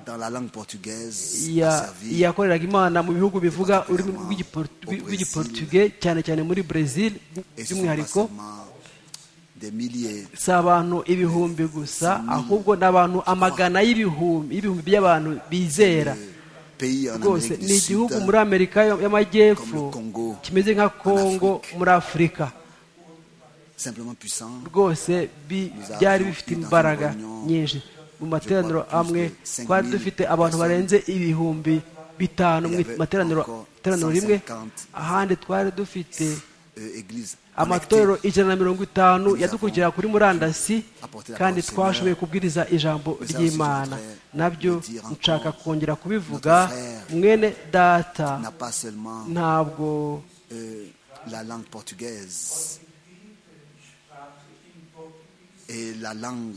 dans la langue portugaise, a ya- servi yakoreraga imana mu bihugu bivuga ururimi particulièrement rw'Igiportu- au Brésil. rw'igiportuge cyane cyane muri brezil et ce sont pas by'umwihariko seulement des milliers, si abantu ibihumbi gusa ahubwo ni abantu amagana y'ibihumbi y'ibihumbi by'abantu bizera des pays en rwose Amérique ni du Sud, igihugu muri amerika yo- y'amajyepfo Comme le Congo, kimeze nka en kongo Afrique. muri afurika simplement puissant. rwose bi- Nous avons byari eu bifite dans une imbaraga réunion, nyinshi mu materaniro je crois, plus amwe de 5 000 twari dufite abantu personnes. barenze ibihumbi bitanu mu Il y avait materaniro encore iteraniro rimwe 150. ahandi twari dufite euh, église amatorero connectée. ijana na mirongo itanu Nous yadukurikira kuri murandasi kandi twashoboye kubwiriza ijambo ry'imana nabyo nshaka kongera kubivuga mwene data n'a pas seulement ntabwo euh, la langue portugaise et la langue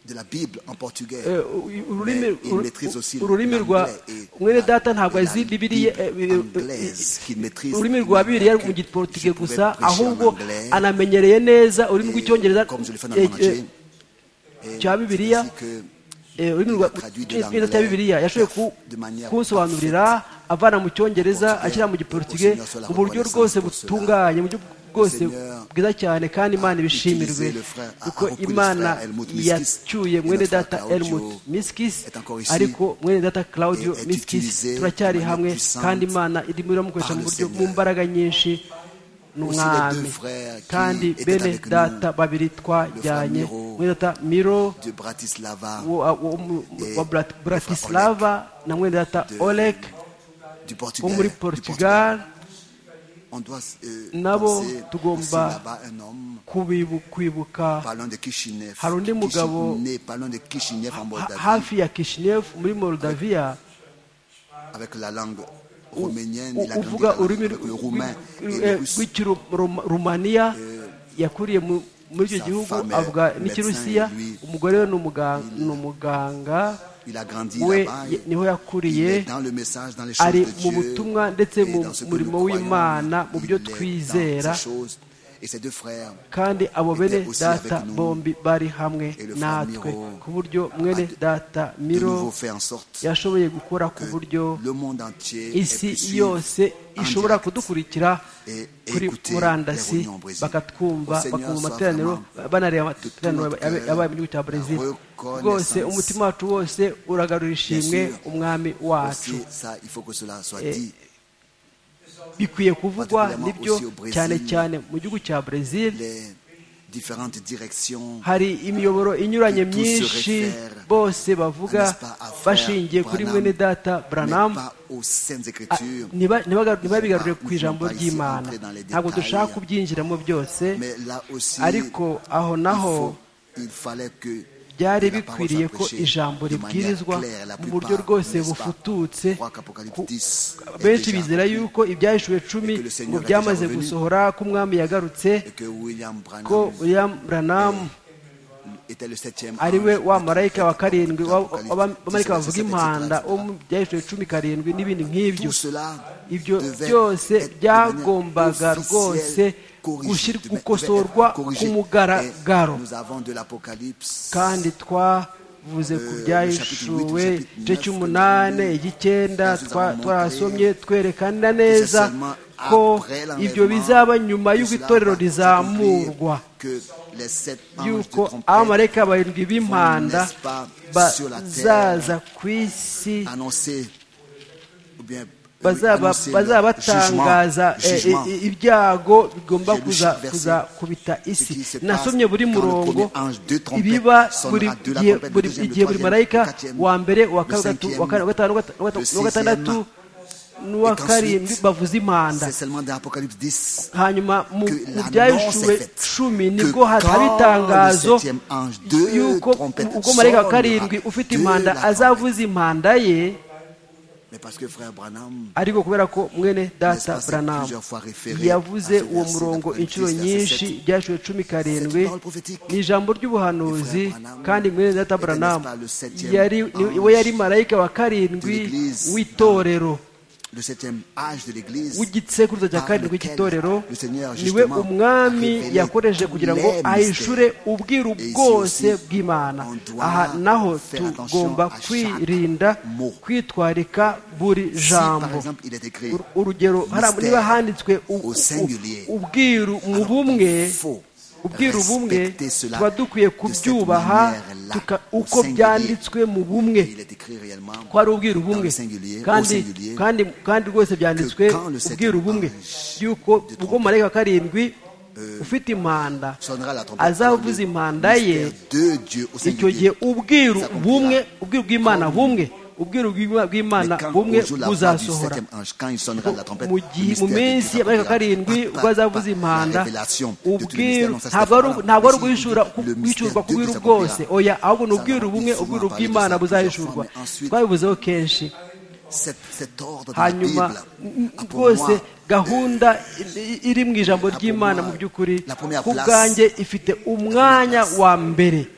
de la Bible en portugais. Eh, u- u- ururimi Mais il uru- maîtrise aussi ururimi rwa l'anglais et mwene la- data ntabwo et la azi bibiliya eh, Bible eh, anglaise qu'il maîtrise, ururimi rwa bibiliya que mu giportugye je pouvais gusa prêcher en ahubwo anglais. anamenyereye neza ururimi Et rw'icyongereza comme je l'ai fait dans eh, mon entier, eh, cya bibiliya c'est que eh, ururimi rwa Il a traduit de icyongereza cya l'anglais bibiliya yashoboye ku- de manière kunsobanurira avana mu cyongereza Portugais. ashyira mu giportugye Au Seigneur soit la mu buryo rwose reconnaissance pour butunganye mu buryo bwose Seigneur bwiza cyane kandi imana ibishimirwe utilisé le frère, a- a kuko repris le imana frère Helmut Miskis yacyuye et mwene notre frère data Claudio elmut miskis est encore ici ariko mwene data claudio et est miskis utilisé turacyari de manière hamwe puissante kandi imana irimo iramukoresha par mu le buryo mu Seigneur. mbaraga nyinshi Aussi les n'umwami deux frères qui kandi étaient bene avec nous, data babiri le frère twajyanye Miro, mwene data miro de Bratislava, wo- wo- mu- Eh, wa Brat- bratislava na mwene data de- olek du wo Portugal. muri du Portugal. portugal On doit euh, nabo penser tugomba- aussi là-bas un homme kubibu- kwibuka parlant de Kishinev, Hari undi mugabo- Kishinev, parlant de Kishinev en ha- Moldavie, hafi ya kishinefu muri moldaviya avec la langue roménienne, u- il a grandi uvuga dans la- ururimi avec le roumain et le russe. rw'ikirumaniya yakuriye mu- muri icyo sa gihugu femme avuga est médecin, n'ikirusiya lui, umugore we ni umuga- ni umuganga Il a grandi we là-bas. ye- niho Il est yakuriye dans le message, dans les choses ari de mu Dieu. butumwa ndetse et mu dans ce que murimo nous w'imana mu croyons. byo Il est dans twizera ces choses. Et ses deux frères, kandi abo bene était aussi data avec nous. bombi bari hamwe Et le frère natwe Miro ku buryo a mwene de- data de miro nouveau fait en sorte yashoboye gukora ku que buryo le monde entier ait isi pu suivre yose en ishobora direct. kudukurikira Et- et kuri écouter les murandasi réunions au Brésil. Au bakatwumva Seigneur bakumva soit amateraniro vraiment banareba de tout amateraniro notre yabaye- cœur yabaye mu gihugu cya brezil reconnaissance. rwose umutima wacu wose uragarura ishimwe Bien sûr. umwami wacu Aussi, ça, il faut que cela soit Et- dit. bikwiye kuvugwa particulièrement nibyo aussi au Brésil. cyane cyane mu gihugu cya brezil Les différentes directions hari imiyoboro inyuranye Tout se myinshi réfère, bose bavuga n'est-ce pas, à frère bashingiye kuri Branham, mwene data mais branam pas aux saintes Ah, écritures. niba- nibaga- ntibabigarure Nous ku sommes ijambo pas ici ry'imana rentrés dans les ntabwo détails. dushaka kubyinjiramo byose Mais là aussi, ariko aho naho il, faut- il fallait que byari la parole bikwiriye soit ko prêchée ijambo de manière ribwirizwa claire, la mu buryo plupart, rwose n'est-ce pas? bufututse Je crois qu'Apocalypse ku- 10 est benshi déjà bizera rempli. yuko ibyahishwe cumi Et que le Seigneur ngo est byamaze déjà revenu. gusohora ko umwami yagarutse et que William Branham ko william branham était le septième ari we ange wa du marayika wa prophète karindwi wa- d'Apocalypse, w'abamarayika bavuga 17, impanda etc., wo mu byahishwe cumi karindwi n'ibindi nk'ibyo Tout cela ibyo devait byose être de byagombaga manière rwose officielle corrigé, gushyirwa devait- devait gukosorwa être corrigé. ku mugaragaro Et Nous avons de l'Apocalypse. kandi twavuze ku Euh, byahishuwe le chapitre huit, le chapitre igice neuf, cy'umunani le- icy'icyenda nous avons twarasomye montré twerekana neza que c'est seulement ko après l'enlèvement ibyo bizaba nyuma que y'uko cela itorero va rizamurwa s'accomplir, que les sept anges y'uko de trompette abamarayika barindwi b'impanda n'est-ce pas, sur la terre, bazaza ku isi annoncé ou bien euh, bazaba annoncé le bazaba jugement, batangaza eh, jugement. eh, ibyago bigomba J'ai lu kuza chaque verset. kuzakubita Ce qui se isi passe nasomye buri quand le murongo premier ange, deux trompettes ibiba sonnera, buri deux la gihe trompette, buri le deuxième, le igihe buri troisième, marayika le quatrième, wa mbere wa le kabiri wa gatatu wa kane wa cinquième, gatanu wa gata- wa gata- le wa gatandatu n'uwa Et qu'ensuite, karindwi bavuza impanda C'est seulement dans l'Apocalypse 10 hanyuma mu que mu l'annonce byahishwe est faite cumi que nibwo hataba quand itangazo le septième ange deux y'uko trompettes ubwo marayika wa sonnera, karindwi ufite deux impanda la azavuza impanda ye Mais parce que frère Branham ariko kubera ko mwene N'est-ce pas, data c'est branam plusieurs fois référé à yavuze ce uwo verset murongo d'Apocalypse inshuro 10, nyinshi verset byashiwe cumi karindwi Cette parole prophétique. ni ijambo ry'ubuhanuzi Et frère Branham kandi mwene data était, branam n'est-ce pas, le septième yari ange we yari marayika wa karindwi de l'Église. w'itorero le septième âge de l'Église w'igisekuruza cya par karindwi lequel w'igitorero le Seigneur, niwe justement, a umwami révélé yakoresheje kugira ngo les ahishure mystères. ubwiru Et ici bwose aussi, bw'imana on doit aha naho faire attention tugomba à chaque kwirinda mot. kwitwarika buri Si, par jambo exemple, il est écrit Ur- urugero hari- mystère niba handitswe u- au u- singulier. ubwiru mu Alors, bumwe il faut ubwiru bumwe respecter cela tuba dukwiye de cette kubyubaha manière-là, tuka- au uko singulier. byanditswe mu bumwe il est écrit réellement ko ari ubwiru bumwe Dans le singulier, au kandi singulier, kandi kandi rwose byanditswe que quand le ubwiru septième bumwe ange yuko de ubwo marayika wa karindwi ufite impanda sonnera la trompette. azavuza Le impanda ye mystère de Dieu au icyo singulier. gihe ubwiru Ça accomplira. bumwe ubwiru bw'imana bumwe ubwiru bw'Ima- Mais bw'imana quand bumwe on joue la voix du buzasohora septième ange, quand il sonnera la trompette, mu le gihe mu mystère de minsi Dieu y'amerika s'accomplira. karindwi Pa, ubwo pa, azavuza pa, impanda la révélation de tous les mystères, ubwiru non, ça, c'est ntabwo ari pas là. ntabwo ari Mais si, uguhishura ku- le mystère guhishurwa de ku bwiru Dieu bwose s'accomplira. oya ahubwo ni Ça, ubwiru on a bumwe souvent parlé ubwiru de bw'imana ça plusieurs fois, buzahishurwa mais ensuite- twabivuzeho kenshi Cet, cet ordre de la hanyuma Bible n- a pour rwose moi gahunda i- iri mu ijambo pour ry'imana moi, mu by'ukuri la première ku place- bwanjye ifite umwanya place. wa mbere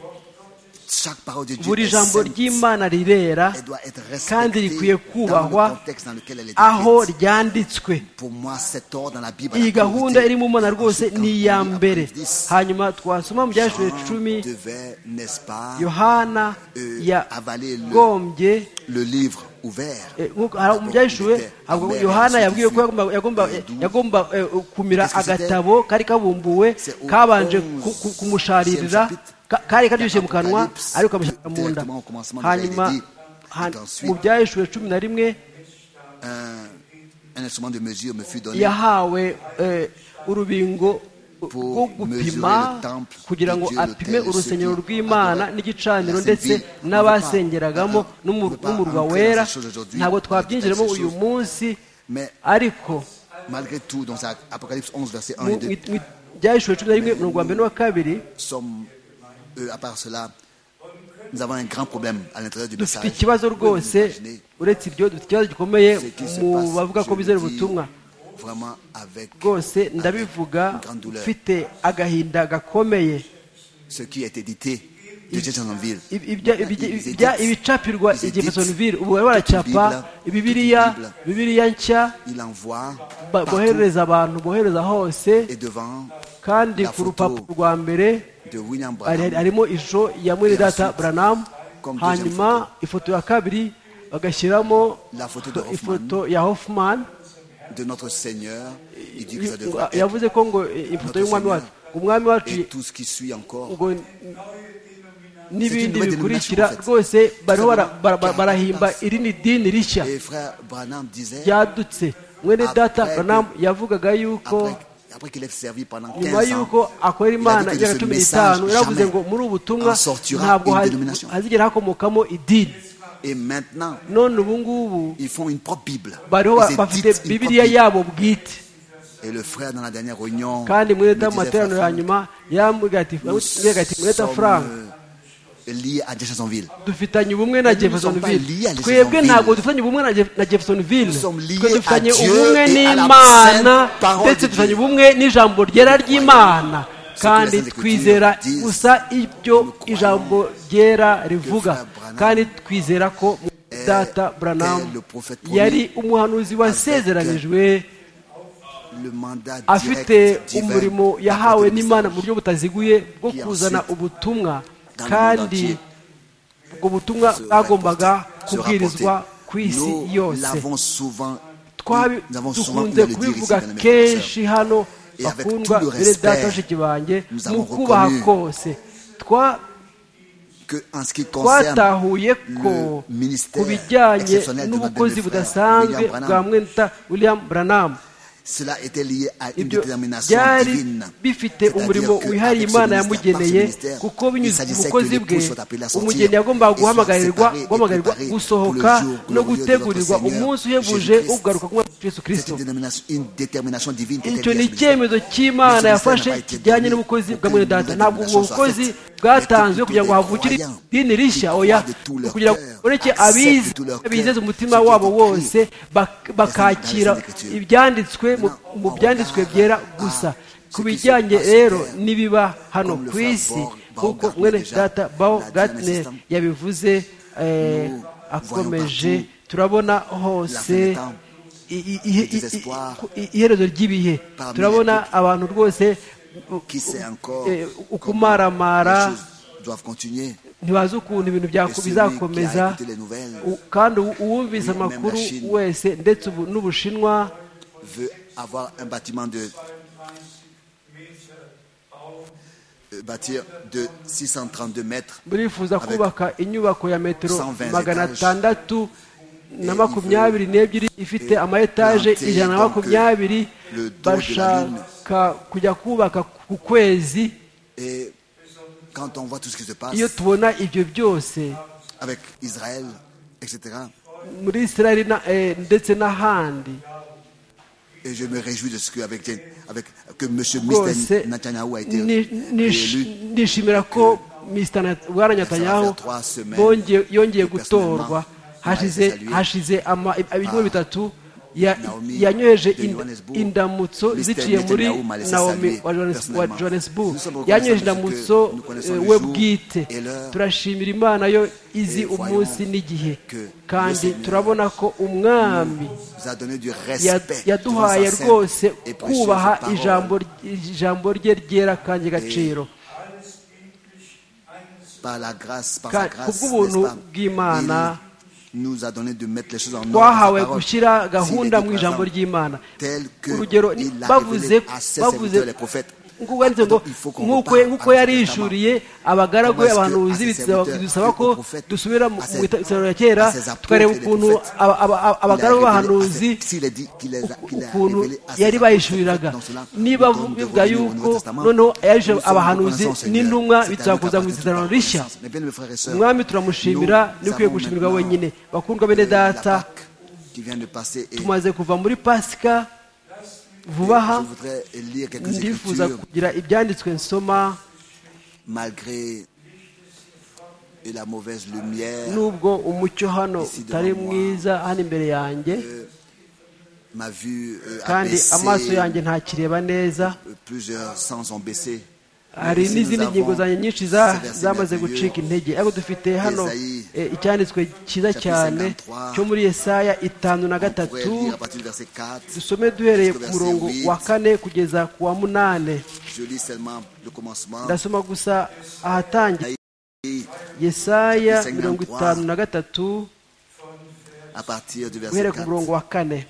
chaque parole de Dieu buri est jambo sainte. ry'imana rirera Elle doit être kandi respectée rikwiye dans kubahwa le contexte dans lequel elle est aho écrite. ryanditswe Pour moi, cet ordre dans la Bible a iyi la gahunda priorité. iri mu mana rwose Ensuite, quand ni on iya lit mbere Apocalypse 10, hanyuma twasoma mu byashure Jean cumi devait, n'est-ce pas, yohana euh, avaler le- yagombye le livre ouvert. eh, nk'uko- hari mu byashure havuga ngo yohana yabwiwe ko yagomba- yagomba eh, yagomba eh, kumira Qu'est-ce que c'était? agatabo kari kabumbuwe C'est au kabanje 11e ku- ku- kumusharirira chapitre. ka- kari karyoshye mu kanwa Apocalypse, ariko kamushyira mu nda directement au commencement, nous hanyuma avait dit, han- et ensuite, mu byashure cumi na rimwe Un instrument de mesure me fut donné. yahawe eh, urubingo rwo gupima mesurer le temple kugira ngo de Dieu, apime l'autel, urusengero ceux qui rw'imana adoraient n'igicaniro la Sainte ndetse Ville. n'abasengeragamo On ne n'umu- peut pas n'umurwa entrer wera dans ces choses aujourd'hui, ntabwo on peut twabyinjiramo dire ces uyu choses. munsi Mais- ariko Malgré tout, dans Apocalypse 11, verset 1 mu- et 2, mu- mu- byahishwe cumi na rimwe umurongo wa mbere n'uwa kabiri sommes, euh, à part cela, nous avons un grand problème à l'intérieur du dufite message. ikibazo Pouvez-vous rwose imaginer uretse ibyo dufite ikibazo gikomeye ce qui se mu passe, bavuga je ko le bizera dis ubutumwa Vraiment avec, rwose avec ndabivuga une grande douleur. mfite agahinda gakomeye Ce qui est édité de Jeffersonville. ibya- ibya- ibya- ibicapirwa i jeffersonville ubu bari baracapa ibibiriya bibiriya nshya Il envoie ba- partout boherereza abantu bohereza hose et devant kandi La ku photo rupapuro rwa mbere de William hari- hari- Branham. harimo ishusho ya mwene data buranamu Comme deuxième hanyuma ifoto ya kabiri bagashyiramo La photo de Hoffman, ifoto ya hoffman de notre Seigneur. Il dit que ça devrait être. yavuze ko ngo eh, ifoto y'umwami wacu umwami wacu Et tout ce qui suit encore. ngo n- n'ibindi nouvelle bikurikira dénomination, en fait. rwose bariho bara- bara- bara- Car- barahimba irindi dini rishya Et frère Branham disait, ryadutse mwene Après data que- Branham yavugaga yuko après, après qu'il ait servi pendant nyuma 15 y'uko ans, akorera imana Il a dit que imyaka ce cumi message n'itanu yaravuze jamais ngo muri ubu butumwa en sortira ntabwo une haz- dénomination. hazigera hakomokamo idini et maintenant, none ubu ngubu ils font une propre Bible. bariho ba- Ils bafite éditent une propre bibiliya Bible. yabo bwite Et le frère, dans la dernière réunion, kandi mwene me data mu disait, materaniro ya frère, nyuma yarambwira ati nous yambwiraga ati mwene data sommes, frank euh, liés à Jeffersonville. dufitanye ubumwe na Nous sommes pas liés à jeffersonville Jeffersonville. twebwe ntabwo dufitanye ubumwe na Jef- na jeffersonville Nous sommes liés twe dufitanye à Dieu ubumwe et à la n'imana sainte parole ndetse de dufitanye Dieu. ubumwe n'ijambo ryera ry'imana Ce que les kandi Saintes twizera Écritures disent. gusa ibyo croyons ijambo ryera rivuga Frère Branham kandi twizera ko est- data est buranamu le prophète promis yari umuhanuzi wasezeranijwe Le mandat afite direct, divin, umurimo d'apporter yahawe le message. n'imana mu buryo butaziguye bwo Qui kuzana ensuite, ubutumwa dans le monde kandi entier, ubwo butumwa se bwagombaga rapporter, se kubwirizwa rapporter. ku isi Nous yose l'avons souvent, Twabi- nous avons souvent eu à dukunze le dire ici, kubivuga mesdames et kenshi hano Et avec bakundwa tout le bene data respect, bashiki banjye nous mu avons kubaha reconnu kose Twa- que en ce qui concerne twatahuye ko le ministère ku bijyanye exceptionnel de n'ubukozi notre frère budasanzwe William Branham. bwa mwenda william branham cela était lié à une ibyo détermination byari divine. bifite C'est-à-dire umurimo que wihariye avec ce imana ministère, par ce yamugeneye ministère, kuko il binyuze ku s'agissait que bukozi les bwe poules soient appelées à sortir umugeni et yagombaga soient guhamagarirwa séparées et guhamagarwa préparées gusohoka pour le jour no glorieux de gutegurirwa notre Seigneur umunsi uhebuje Jésus-Christ. wo kugaruka k'umwami wacu yesu Cette kirisito dénomination, une détermination divine était liée icyo à ni ce ministère. icyemezo cy'imana Mais ce yafashe ministère n'a pas été kijyanye donné n'ubukozi aucune bwa mwene data nouvelle ntabwo ubwo dénomination soit bukozi faite. bwatanzwe Mais kugira ngo tous les havugire croyants idini rishya qui oya croient de tout leur kugira ngo cœur, ureke acceptent abize de tout leur cœur bizeze umutima ce qui est wabo écrit. wose bak- bakakira Dans les Saintes Écritures. ibyanditswe mu- Maintenant, mu on byanditswe regarde byera à gusa ce ku qui se bijyanye passe rero terre. n'ibiba hano Comme le ku frère isi Baur- nk'uko Baumgartner mwene déjà data bao l'a dit dans gatner l'instant. yabivuze eh, Nous akomeje voyons partout turabona la fin des hose temps. i- i- ihe- i- désespoir. i- i- iherezo ry'ibihe Parmi turabona les abantu rwose u- Qui sait encore eh, comment ukumaramara les choses doivent continuer ntibazi ukuntu ibintu bya- Et celui bizakomeza qui a écouté les nouvelles, U- kandi u- oui, uwumvise même la amakuru Chine. wese ndetse ubu n'ubushinwa veut avoir un bâtiment de euh, bâtir de 632 mètres burifuza Avec kubaka inyubako ya metero 120 magana étages. atandatu na Et makumyabiri n'ebyiri ifite et ama etaje planter ijana na donc makumyabiri le dos de la bashaka kujya kubaka ku kwezi et quand on voit tout ce qui se passe iyo tubona ibyo byose avec Israël etc muri israeli na- eh, ndetse n'ahandi et je me réjouis de ce que avec avec que monsieur rwose Mr Netanyahu a été ni- nish- élu nishimira ko Mr. Nat- bwana netanyahu faire trois semaines bongeye- yongeye de personnellement. gutorwa hashize Nawe hashize ama- ibyumweru bitatu ya- Naomi yanyoheje de ind- Johannesburg. indamutso Mr. ziciye muri Netanyahu m'a laissé naomi saluer wa Johannes- wa personnellement. johannesburg Nous sommes reconnaissants yanyoheje parce que indamutso nous connaissons eh, le we jour bwite et l'heure. turashimira imana yo izi Et voyons umunsi n'igihe que le kandi Seigneur turabona ko umwami nous a donné du Ya- respect devant sa yaduhaye sainte rwose et précieuse kubaha parole. ijambo ry- ijambo rye ryera kandi gaciro par la grâce, par Ka- sa grâce, kubw'ubuntu n'est-ce pas? bw'Imana, Il nous a donné de mettre les choses en ordre. twahawe sa parole. gushyira S'il gahunda était mu présent, ijambo ry'imana tel que urugero il l'a bavuze révélé à ses bavuze serviteurs, les prophètes. ngo wanditse ngo Donc, il faut qu'on nk'uko reparte nk'uko à notre yarishuriye abagaragu Comment est-ce que abahanuzi à ses bidusaba- serviteurs, bidusaba ko aux prophètes, dusubira mu à ses- itaniro ya kera à ses apôtres tukareba et les ukuntu prophètes, aba- aba- aba- Il a abagaragu révélé à ses- abahanuzi s'il a dit qu'il les a- qu'il a ukuntu révélé à ses yari apôtres, bayishuriraga dans cela, niba nous devons bivuga revenir au yuko Nouveau Testament. noneho yarishije Nous sommes abahanuzi reconnaissants, Seigneur. C'est n'intumwa à nous bituzakuza qu'appartient toute mu la isezerano rishya reconnaissance. Mes bien-aimés frères et sœurs, umwami turamushimira nous ni ukwiye avons gushimirwa maintenant, wenyine bakundwa bene euh, la data Pâque qui vient de passer et tumaze kuva muri pasika vuba aha je voudrais lire quelques ndifuza écritures kugira ibyanditswe nsoma malgré et la mauvaise lumière, nubwo umucyo hano utari mwiza hano imbere yanjé ma vue euh, a kandi baissé, amaso yanjye ntakireba neza euh, plusieurs sens ont baissé, hari n'izindi ngingo zanjye nyinshi za- zamaze gucika intege ariko dufite hano eh, icyanditswe cyiza cyane cyo muri Yesaya itanu na On pourrait gatatu lire à partir du verset 4. dusome duhereye ku murongo wa kane kugeza ku wa munane Je lis seulement le commencement. ndasoma gusa ahatangira yesaya mirongo itanu na gatatu À partir du verset guhera ku 4. murongo wa kane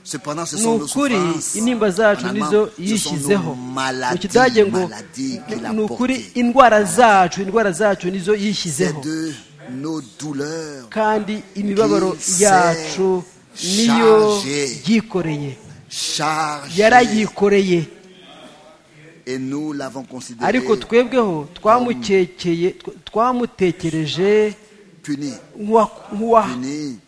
Cependant, ce ni sont nos ukuri souffrances. intimba zacu En allemand, nizo ce sont yishyizeho nos mu maladies, kidage ngo maladies qu'il a ni ukuri portées. indwara zacu indwara zacu nizo yishyizeho C'est de nos douleurs kandi imibabaro qu'il yacu s'est niyo chargé. yikoreye chargées yarayikoreye et nous l'avons considéré ariko twebweho twamukekeye tw- twamutekereje puni, nk'uwa- nk'uwahanwe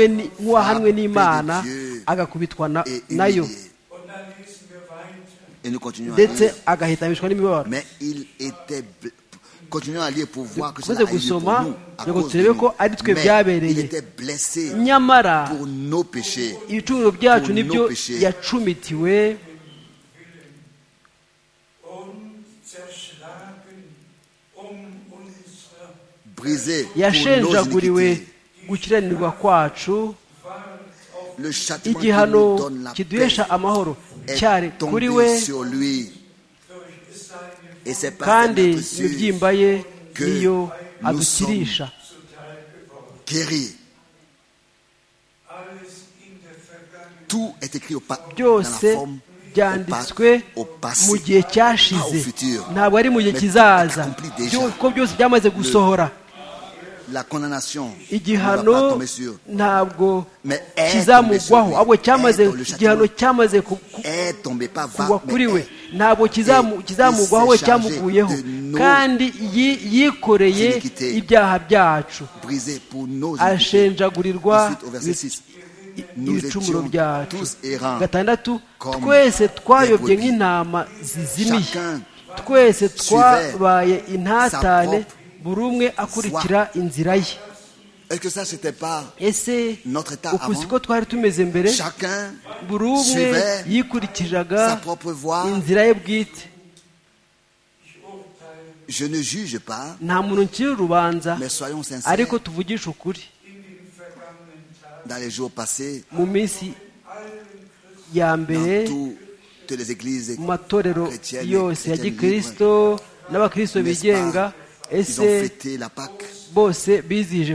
puni ni- nk'uwahanwe n'imana agakubitwa na- et nayo humilié. Et nous continuons à ndetse lire. agahitamishwa n'imibabaro Mais il était. bl- Continuons à lire pour voir que cela Dukomeze a eu lieu pour gusoma, nous, à ngo cause de turebe nous. ko ari twe Mais byabereye. il était blessé nyamara pour nos péchés. ibicumuro byacu Pour nibyo nos péchés. yacumitiwe und zerschlagen um unsere Brisé pour nos yashenjaguriwe iniquités. gukiranirwa kwacu Le châtiment qui nous igihano donne la paix kiduhesha amahoro cyari est kuri tombé we sur lui. Et c'est par cette kandi lettre sûre imibyimba ye que niyo nous adukirisha guéri. alles in der Vergangenheit. Tout est écrit au pas, dans la byose forme, au, pas- byanditswe au mu passé. gihe cyashize Pas au futur. ntabwo ari mu gihe Mais kizaza accompli déjà. Byo- kuko byose byamaze gusohora La condamnation ne va pas igihano tomber sur. ntabwo Mais est tombé sur kizamugwaho lui. ahubwo cyamaze Est dans le châtiment. igihano cyamaze ku- ku- Est tombé, pas va, kugwa mais kuri we est. ntabwo kizamu- Et kizamugwaho il we s'est cyamuguyeho chargé de nos kandi yi- yikoreye iniquités. ibyaha byacu brisé pour nos iniquités. ashenjagurirwa Ensuite, au verset 6. i- Nous ibicumuro étions byacu tous errants, gatandatu comme twese twayobye des brebis. nk'intama zizimiye Chacun twese suivait twabaye intatane sa propre buri umwe akurikira inzira ye Est-ce que ça, c'était pas ese notre état uku avant siko twari tumeze mbere Chacun buri umwe suivait sa yikurikiraga propre voie. inzira ye bwite Je ne juge pas, nta muntu nkiri urubanza mais soyons sincères. ariko tuvugishe ukuri Dans les jours passés, mu minsi ya mbere dans toutes les églises, mu matorero Chrétienne, yose ya chrétienne gikirisito n'abakristo n'est-ce bigenga pas ils ese ont fêté la Pâque. bose bizihije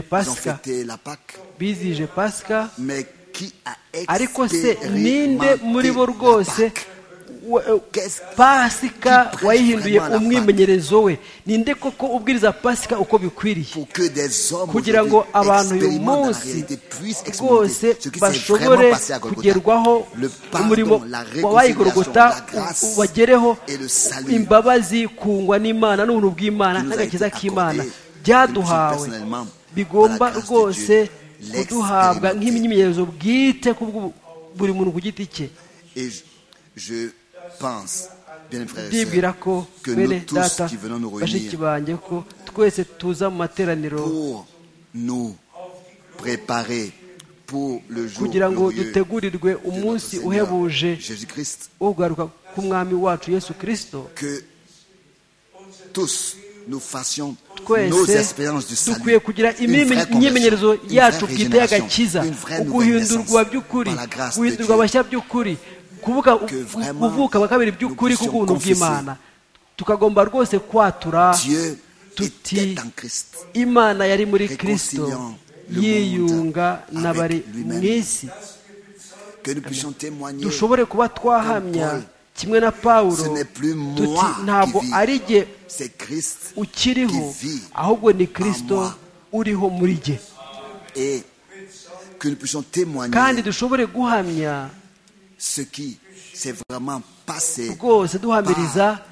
Ils ont pasika fêté la Pâque. bizihije pasika Mais qui a ariko se ninde muri expérimenté bo la rwose Pâque wa- Qu'est-ce- pasika qui prêche wayihinduye vraiment la umwimenyerezo we ninde koko ubwiriza pasika uko bikwiriye pour que des hommes kugira aujourd'hui ngo abantu uyu expérimentent la munsi réalité, puissent rwose expérimenter ce qui s'est bashobore vraiment passé à Golgotha. kugerwaho Le umurimo pardon, la wabaye i réconciliation, gorogota la u- grâce ubagereho et le salut imbabazi kungwa n'imana n'ubuntu bw'imana nous a été n'agakiza k'imana accordé, que nous byaduhawe sommes personnellement, bigomba par la grâce de rwose Dieu, kuduhabwa l'expérimenter. nk'imyimenyerezo bwite ku bw'u- buri muntu ku giti cye Et je, je pense, bien aimés frères et ndibwira sœurs, ko que nous bene tous data qui venons nous bashiki réunir banjye ko twese tuza mu materaniro pour nous préparer pour le jour kugira ngo glorieux de dutegurirwe notre umunsi Seigneur uhebuje Jésus-Christ, wo kugaruka k'umwami wacu yesu kirisito que tous nous fassions nos twese expériences du salut, dukwiye kugira une vraie conversion, imyimenyerezo une yacu vraie bwite régénération, y'agakiza une vraie nouvelle naissance uguhindurwa by'ukuri par la grâce de guhindurwa Dieu. abashya by'ukuri kuvuga Que vraiment kuvuka bwa kabiri by'ukuri nous puissions k'ubuntu confesser. bw'imana tukagomba rwose kwatura Dieu tuti était en Christ. imana yari muri kristo Réconciliant le yiyunga monde n'abari avec mu lui-même. isi Que nous puissions témoigner. dushobore kuba Comme twahamya Paul. kimwe na pawulo Ce n'est plus moi tuti qui ntabwo vis. ari jye C'est Christ ukiriho qui vit ahubwo ni en kristo moi. uriho muri jye et que nous puissions témoigner kandi dushobore guhamya ce qui s'est vraiment passé rwose duhamiriza par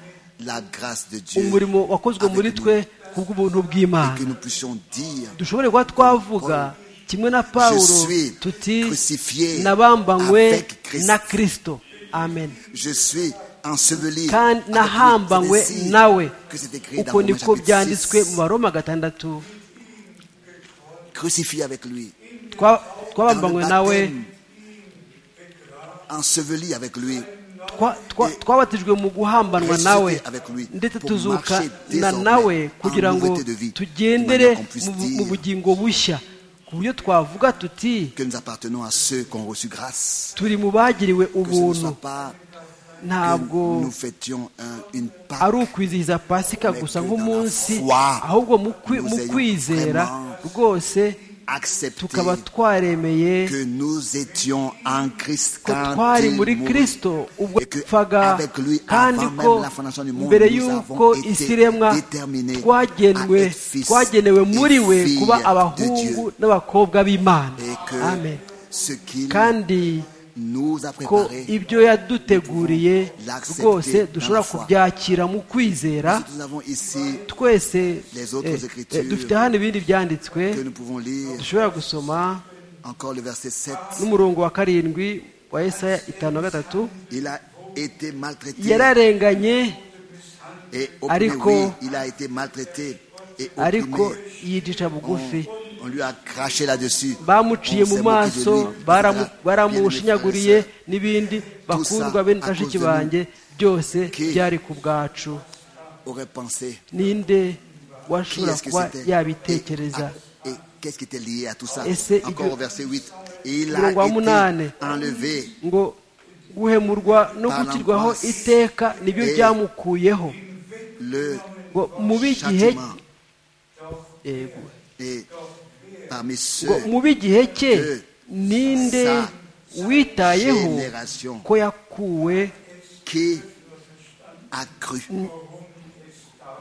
la grâce de Dieu. umurimo wakozwe avec muri nous. twe kubw'ubuntu Et bw'imana que nous puissions dire dushobore kuba twavuga kimwe na pawulo suis tuti crucifié nabambanywe avec Christ. na kristo amen Je suis enseveli. kandi avec lui. nahambanywe C'est ainsi nawe que c'est écrit dans uko Romains niko chapitre byanditswe mu 6. baroma gatandatu Crucifié avec lui. Twa- Dans le twabambanywe nawe baptême, Enseveli avec lui. twa- twa- twabatijwe mu guhambanwa nawe ndetse tuzukana nawe kugira ngo tugendere mu bu- mu bugingo bushya ku buryo twavuga tuti que nous appartenons à ceux qui ont reçu grâce. turi mu bagiriwe Que ce ne soit ubuntu pas ntabwo que nous fêtions un- une part ari ukwizihiza pasika gusa nk'umunsi Foi. ahubwo mu kwi- Nous mu ayons kwizera vraiment rwose acceptée tukaba twaremeye que nous étions en Christ ko quand twari il muri mourut. kirisito ubwo Et que yapfaga avec lui, kandi avant ko même la fondation du monde, mbere nous y'uko avons été isi iremwa déterminés twagenwe à être fils twagenewe et muri we filles kuba de abahungu Dieu. n'abakobwa b'imana Et que amen ce qu'il kandi nous a ko préparé, ibyo yaduteguriye l'accepter rwose dans dushobora la foi. kubyakira mu kwizera nous avons ici twese Les autres eh, eh, Écritures dufite hano ibindi byanditswe que nous pouvons lire dushobora gusoma encore le verset 7. n'umurongo wa karindwi wa esaya itanu na gatatu Il a été maltraité. yararenganye Et opprimé, Ariko- oui, il a été maltraité et ariko opprimé. yicisha On, bugufi on lui a craché là-dessus. bamuciye On mu s'est moqué de maso lui, baramu- etc. baramushinyaguriye Bien aimé frère et sœur, n'ibindi bakundwa bene bashiki banjye byose byari ku bwacu aurait pensé ninde qui washobora est-ce que kuba c'était yabitekereza Et, et qu'est-ce qui était lié à tout ça Ese Encore ibyo- au verset 8. Il a Umurongo wa munani. été enlevé ngo guhemurwa no gushyirwaho iteka nibyo byamukuyeho le ngo mubi igihe châtiment yego et parmi ngo ceux mubi igihe cye ninde witayeho ko yakuwe qui a cru.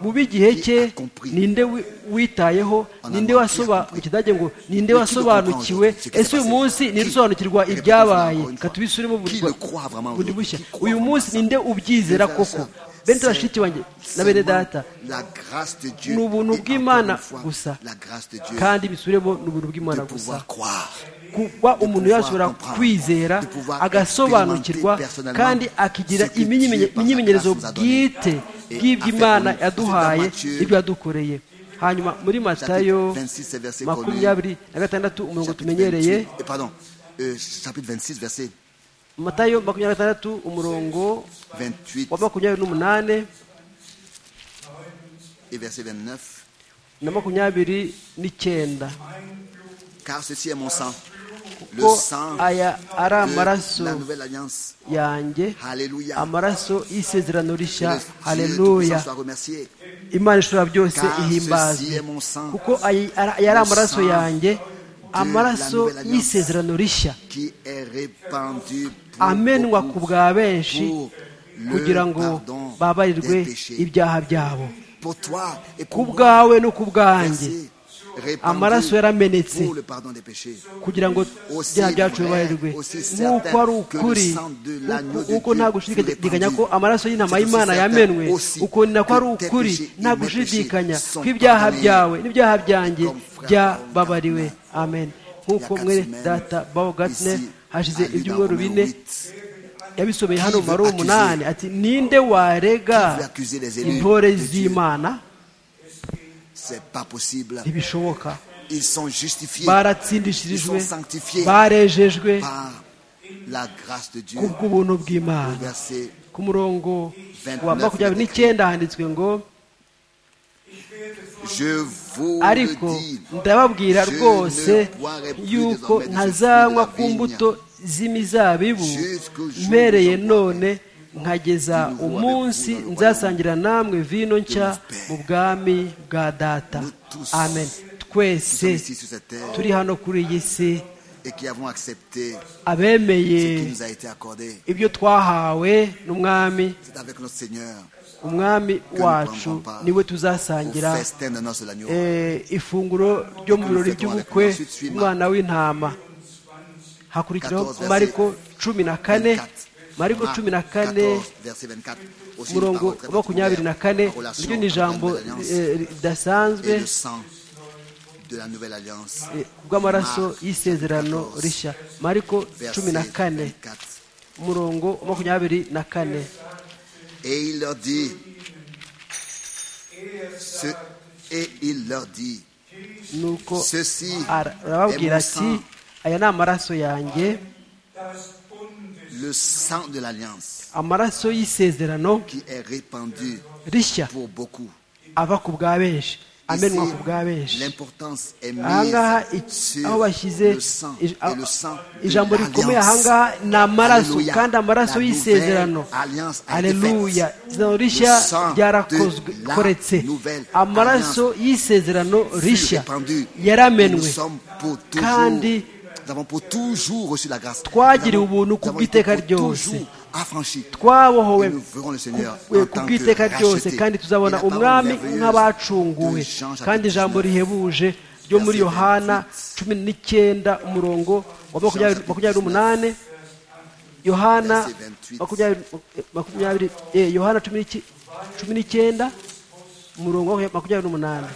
mubi igihe cye ninde wi- witayeho ninde wasoba mu kidage ngo ninde wasobanukiwe ese uyu munsi ninde usobanukirwa ibyabaye reka tubisubiremo bundi bwa- bundi bushya uyu munsi ninde ubyizera koko bene bashiki banjye na bene data La grâce de Dieu ni ubuntu et encore bw'Imana une fois, gusa la grâce de Dieu kandi bisubiremo ni ubuntu de bw'imana gusa pouvoir croire. kuba umuntu yashobora comprendre, kwizera de pouvoir agasobanukirwa expérimenter personnellement kandi akigira ce que iminyimenye- Dieu par sa imyimenyerezo grâce nous a donné. bwite Et bw'ibyo affaire imana nous, yaduhaye c'est dans Matthieu, n'ibyo yadukoreye hanyuma muri matayo Chapitre 26 et verset makumyabiri na gatandatu umurongo Chapitre tumenyereye 28, euh, pardon, euh, chapitre 26, verset matayo makumyabiri na gatandatu umurongo 28 wa makumyabiri n'umunani et verset 29. na makumyabiri n'icyenda Car ceci est mon sang, le ko sang aya ari de amaraso la nouvelle alliance. yanjye Alléluia. amaraso y'isezerano Que rishya le Dieu haleluya Tout-Puissant soit remercié. imana ishobora byose Car ceci ihimbazwe est mon sang kuko ay- ara- yari amaraso Le sang yanjye la amaraso nouvelle alliance. y'isezerano rishya qui est répandu pour amenwa ku beaucoup, bwa benshi pour le kugira ngo pardon babarirwe des péchés. ibyaha byabo Pour toi et ku pour moi. bwawe no ku bwanjye Merci. Répandu amaraso yaramenetse pour le pardon des péchés. kugira ngo Aussi ibyaha byacu vrai, bibarirwe aussi nk'uko certain ari que ukuri le sang de l'agneau uko- de uko Dieu nta fut gushidikanya répandu, ko amaraso y'intama c'est aussi y'imana certain yamenwe aussi uko ni nako que ari tes ukuri péchés et nta mes péchés gushidikanya sont ko ibyaha pardonnés. byawe n'ibyaha byanjye Comme frère byababariwe Paul amen nk'uko Il y a mwene quatre semaines, data bawo gatner ici, hashize à Lille, ibyumweru dans Romains bine 8, yabisomeye hano Qui mari veut umunani ati ninde Qui veut warega accuser les élus intore de Dieu? z'imana C'est pas possible. ntibishoboka Ils sont justifiés baratsindishirijwe Ils sont sanctifiés barejejwe par la grâce de Dieu. ku bw'ubuntu bw'imana Verset ku murongo wa 29 makumyabiri n'icyenda handitswe ngo Je vous ariko le dis, ndababwira je rwose ne boirai plus yuko désormais de ce fruit de ntazanywa la ku vigne. mbuto z'imizabibu Jusqu'au jour mpereye où j'en none nkageza Nous vous umunsi avec vous dans le nzasangira namwe vino nshya Père. mu bwami bwa data Nous tous, amen Nous twese sommes ici sur cette terre turi hano kuri iyi si et qui avons accepté abemeye ce qui nous a été accordé. ibyo twahawe n'umwami C'est avec notre Seigneur umwami nous wacu prendrons part niwe au tuzasangira festin de noces de l'agneau. eh, ifunguro ryo mu birori by'ubukwe umwana w'intama hakurikiraho 14 verset mariko cumi na kane 24. mariko Marc cumi na kane 14, verset 24. Aussi une umurongo parole très wa makumyabiri na kane particulière, la relation iryo ni entre la ijambo Nouvelle Alliance eh, et ridasanzwe le sang de la nouvelle alliance. eh, bw'amaraso Marc, y'isezerano 14, rishya mariko verset cumi na kane 24. umurongo wa makumyabiri na kane Et il leur dit, ce, et il leur dit, nuko ceci arababwira est mon ati sang, aya ni amaraso yanjye das Bundes le sang de l'alliance amaraso y'isezerano qui est répandu rishya pour beaucoup. ava ku bwa benshi amenwa ku bwa Ici, benshi l'importance est ahangaha mise iki- sur aho bashyize le sang ij- et le sang de ijambo rikomeye ahangaha l'alliance. ni amaraso Alléluia. kandi amaraso La y'isezerano nouvelle alliance a été aleluya faite. izina rishya Le sang de la ryarakoretse nouvelle amaraso y'isezerano fut rishya répandu. Nous yaramenwe sommes pour toujours, kandi nous avons pour toujours reçu la grâce. twagiriwe Nous avons- ubuntu ku nous avons bw'iteka été pour ryose. toujours affranchis. twabohowe Et nous verrons le Seigneur ku- en ku tant bw'iteka que ryose racheté. kandi tuzabona Et la parole umwami merveilleuse nk'abacunguwe de Jean chapitre kandi ijambo 19. rihebuje ryo Verset muri yohana cumi n'icyenda umurongo wa makumyabiri Jean makumyabiri chapitre n'umunani yohana Verset 28. makumyabiri makumyabiri eh, yohana cumi n'iki- cumi n'icyenda umurongo wa makumyabiri n'umunani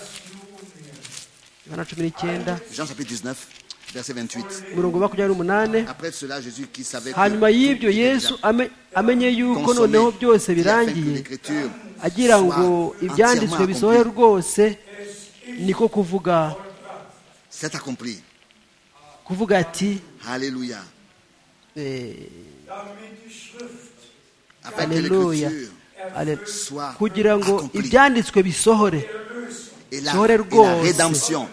yohana cumi n'icyenda Jean chapitre 19, verset 28. umurongo wa makumyabiri n'umunani Après cela, Jésus qui savait que hanyuma y'ibyo tout était yesu déjà ame- amenye yuko consommé, noneho byose il a fait que birangiye l'Écriture agira ngo soit ibyanditswe entièrement bisohoye accomplie. rwose niko kuvuga C'est accompli. kuvuga ati Alléluia. eh, damit die Schrift Afin que aleluya l'Écriture ale- soit kugira ngo accomplie. ibyanditswe bisohore et la, Sohore et la rwose. rédemption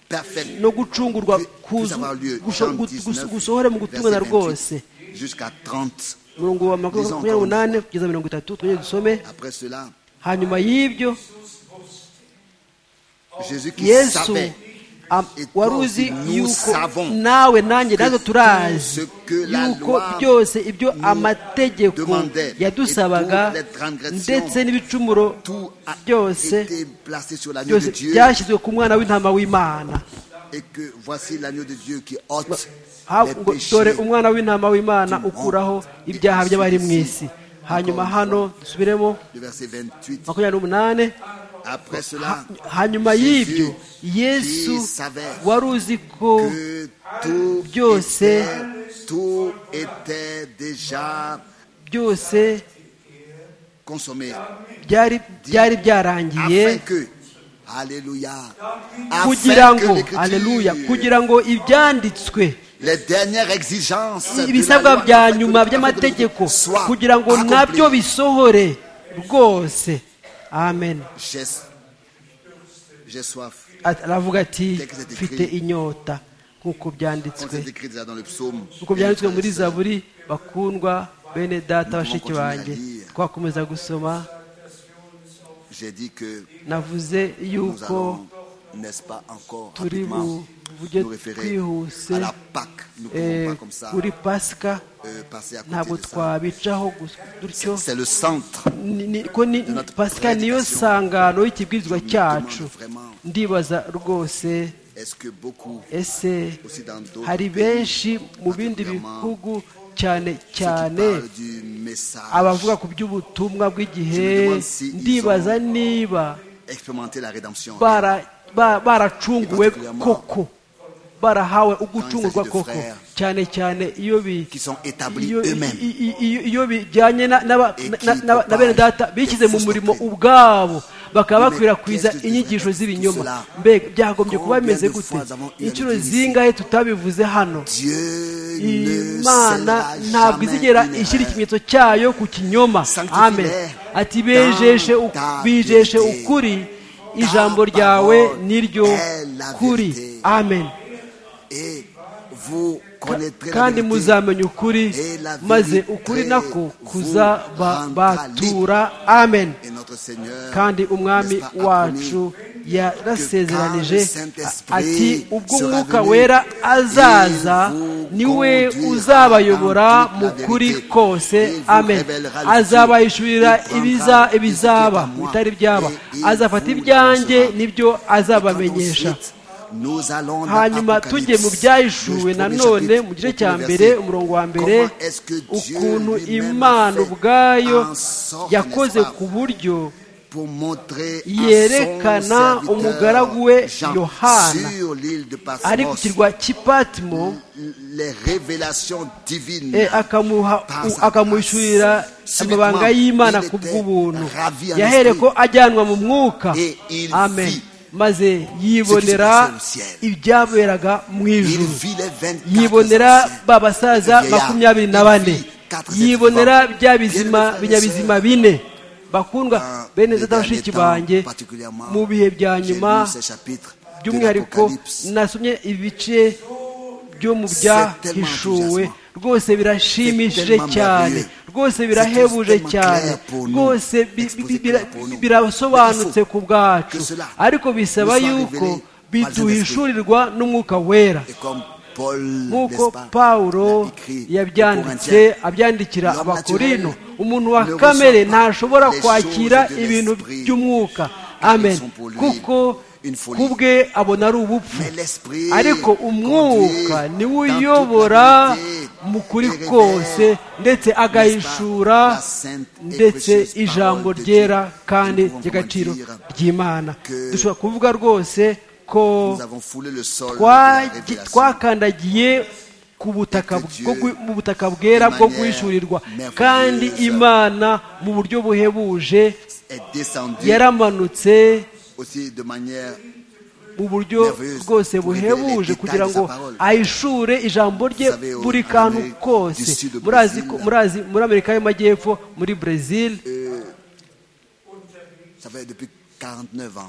parfaite no gucungurwa puisse- puisse kuzu- avoir lieu. gusho- Jean gu- 19, gusohore mu verset gutumana 28, rwose Jusqu'à 30. umurongo wa Lisons encore makumyabiri une n'umunani kugeza mirongo itatu twongere dusome Après cela, hanyuma y'ibyo Jésus qui yesu savait am- Et wari toi uzi aussi, nous yuko savons nawe nanjye que natwe turazi tout ce que la yuko loi byose ibyo nous amategeko demandait, yadusabaga et toutes les transgressions, ndetse n'ibicumuro tout a byose été placé sur l'agneau de byose Dieu byashyizwe ku mwana w'intama w'imana et que voici l'agneau de Dieu qui ôte Ha- les ngo- péchés. dore umwana w'intama w'imana du monde. ukuraho Et ibyaha by'abari mu celui-ci, isi encore hanyuma une hano dusubiremo Le verset 28. makumyabiri n'umunani Après Ha- cela, hanyuma y'ibyo Jésus yesu qui savait wari uzi ko que tout Byose. était, tout était déjà byose consommé. byari byari Afin byarangiye que, Alléluia, kugira afin ngo que l'écriture, aleluya kugira ngo ibyanditswe les dernières exigences de la ibisabwa loi, bya afin que nyuma le- by'amategeko soient kugira ngo accomplies. nabyo bisohore rwose amen J'ai j'ai soif. At- aravuga ati Teka zati mfite kwi- inyota nk'uko Comme byanditswe c'est écrit déjà dans le psaume. nk'uko byanditswe muri Nous zaburi bakundwa bene data Nous bashiki pouvons banjye continuer à lire. twakomeza gusoma J'ai dit que navuze nous yuko allons, n'est-ce pas, encore turi rapidement buvuge nous référer twihuse à la Pâque. Nous ne pouvons eh, pas comme ça kuri pasika euh, passer à ntabwo côté de ça. twabicaho gus- dutyo C'est le centre. Ni- ni- ko ni- notre pasika niyo prédication. sangano y'ikibwirizwa cyacu vraiment. ndibaza rwose Est-ce que beaucoup, ese aussi dans d'autres hari pays, benshi mu bindi particulièrement bihugu cyane ceux qui parlent cyane du message, abavuga ku Je me by'ubutumwa bw'igihe demande si ils ndibaza ont- niba expérimenter la rédemption. bara- ba- baracunguwe Et particulièrement- koko barahawe ugucungurwa de koko frères cyane cyane iyo bi qui sont établis iyo, eux-mêmes. i- i- i- iyo bijyanye na- n'aba- Et na- qui na- na- na bene propagent data bishyize mu des murimo fausses ubwabo bakaba Mais bakwirakwiza qu'est-ce que inyigisho devrait z'ibinyoma cela? mbega byagombye kuba Combien bimeze de gute fois avons eu à le inshuro dire ici? zingahe tutabivuze hano Dieu ne imana scellera ntabwo izigera jamais une ishyira erreur. ikimenyetso cyayo ku kinyoma Sanctifie-les amen ati dans bejeshe u- ta bijeshe vérité. ukuri Ta ijambo ryawe parole niryo est la kuri vérité. amen Et vous connaîtrez la kandi vérité. muzamenya ukuri Et la maze vérité ukuri nako vous rendra kuzabatura amen Et notre Seigneur, kandi umwami n'est-ce pas, a wacu promis yarasezeranije que quand le Saint-Esprit ati ubwo sera umwuka venu, wera azaza il vous niwe conduira uzabayobora dans mu toute la kuri vérité. Il kose vous amen révélera le azabahishurira tout. Il ibiza prendra ibizaba ce qui est à moi bitari byaba et il azafata vous ibyanjye annoncera. nibyo azabamenyesha Ensuite, nous allons dans hanyuma Apocalypse, tujye mu byahishuriwe le premier nanone chapitre, mu gice le cya premier mbere verset. umurongo wa mbere Comment est-ce que Dieu ukuntu lui-même a imana fait ubwayo en sorte, yakoze n'est-ce pas, ku buryo pour montrer à son yerekana serviteur umugaragu we Jean Yohana sur l'île de Patmos ari ku kirwa cy'ipatimo les révélations divines eh, akamuha- par u- sa akamuhishurira grâce. amabanga Subitement, y'imana il ku était bw'ubuntu ravi en yahereko esprit. ajyanwa mu mwuka Et il amen vit maze yibonera ibyaberaga mu ijuru yibonera ba basaza makumyabiri na bane yibonera bya bizima binyabizima bine bakundwa bene data bashiki banjye mu bihe bya nyuma by'umwihariko nasomye ibice byo mu byahishuwe rwose birashimishije cyane rwose birahebuje cyane rwose birasobanutse ku bwacu ariko bisaba yuko biduhishurirwa n'umwuka wera nk'uko pawulo yabyanditse abyandikira abakorino umuntu wa kamere ntashobora kwakira ibintu by'umwuka amen kuko kubwe abona ari ubupfu ariko umwuka niwe uyobora mu kuri kose ndetse agahishura ndetse ijambo ryera kandi ry'agaciro ry'imana dushobora kuvuga rwose ko twakandagiye ku butaka mu butaka bwera bwo guhishurirwa kandi imana mu buryo buhebuje yaramanutse mu buryo bwose buhebuje kugira ngo ahishure ijambo rye buri kantu kose murazi muri amerika y'amajyepfo muri brezil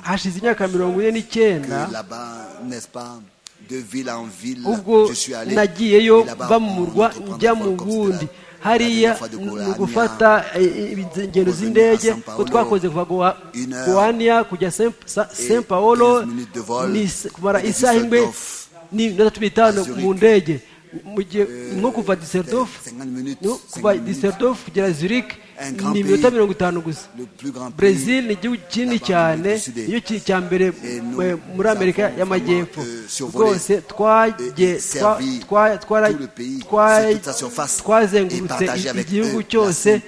hashize imyaka mirongo ine n'icyenda ubwo nagiyeyo bamurwa njya mu wundi hariya ni ugufata ingendo z'indege ko twakoze kuva guwaniya kujya saint paul kumara isaha imwe n'iminota cumi n'itanu mu ndege nko kuva diserdofu kuva diserdofu kugera zurich ni iminota mirongo itanu gusa brezil ni igihugu kinini cyane iyo kiri cya mbere muri amerika y'amajyepfo rwose twazengurutse igihugu cyose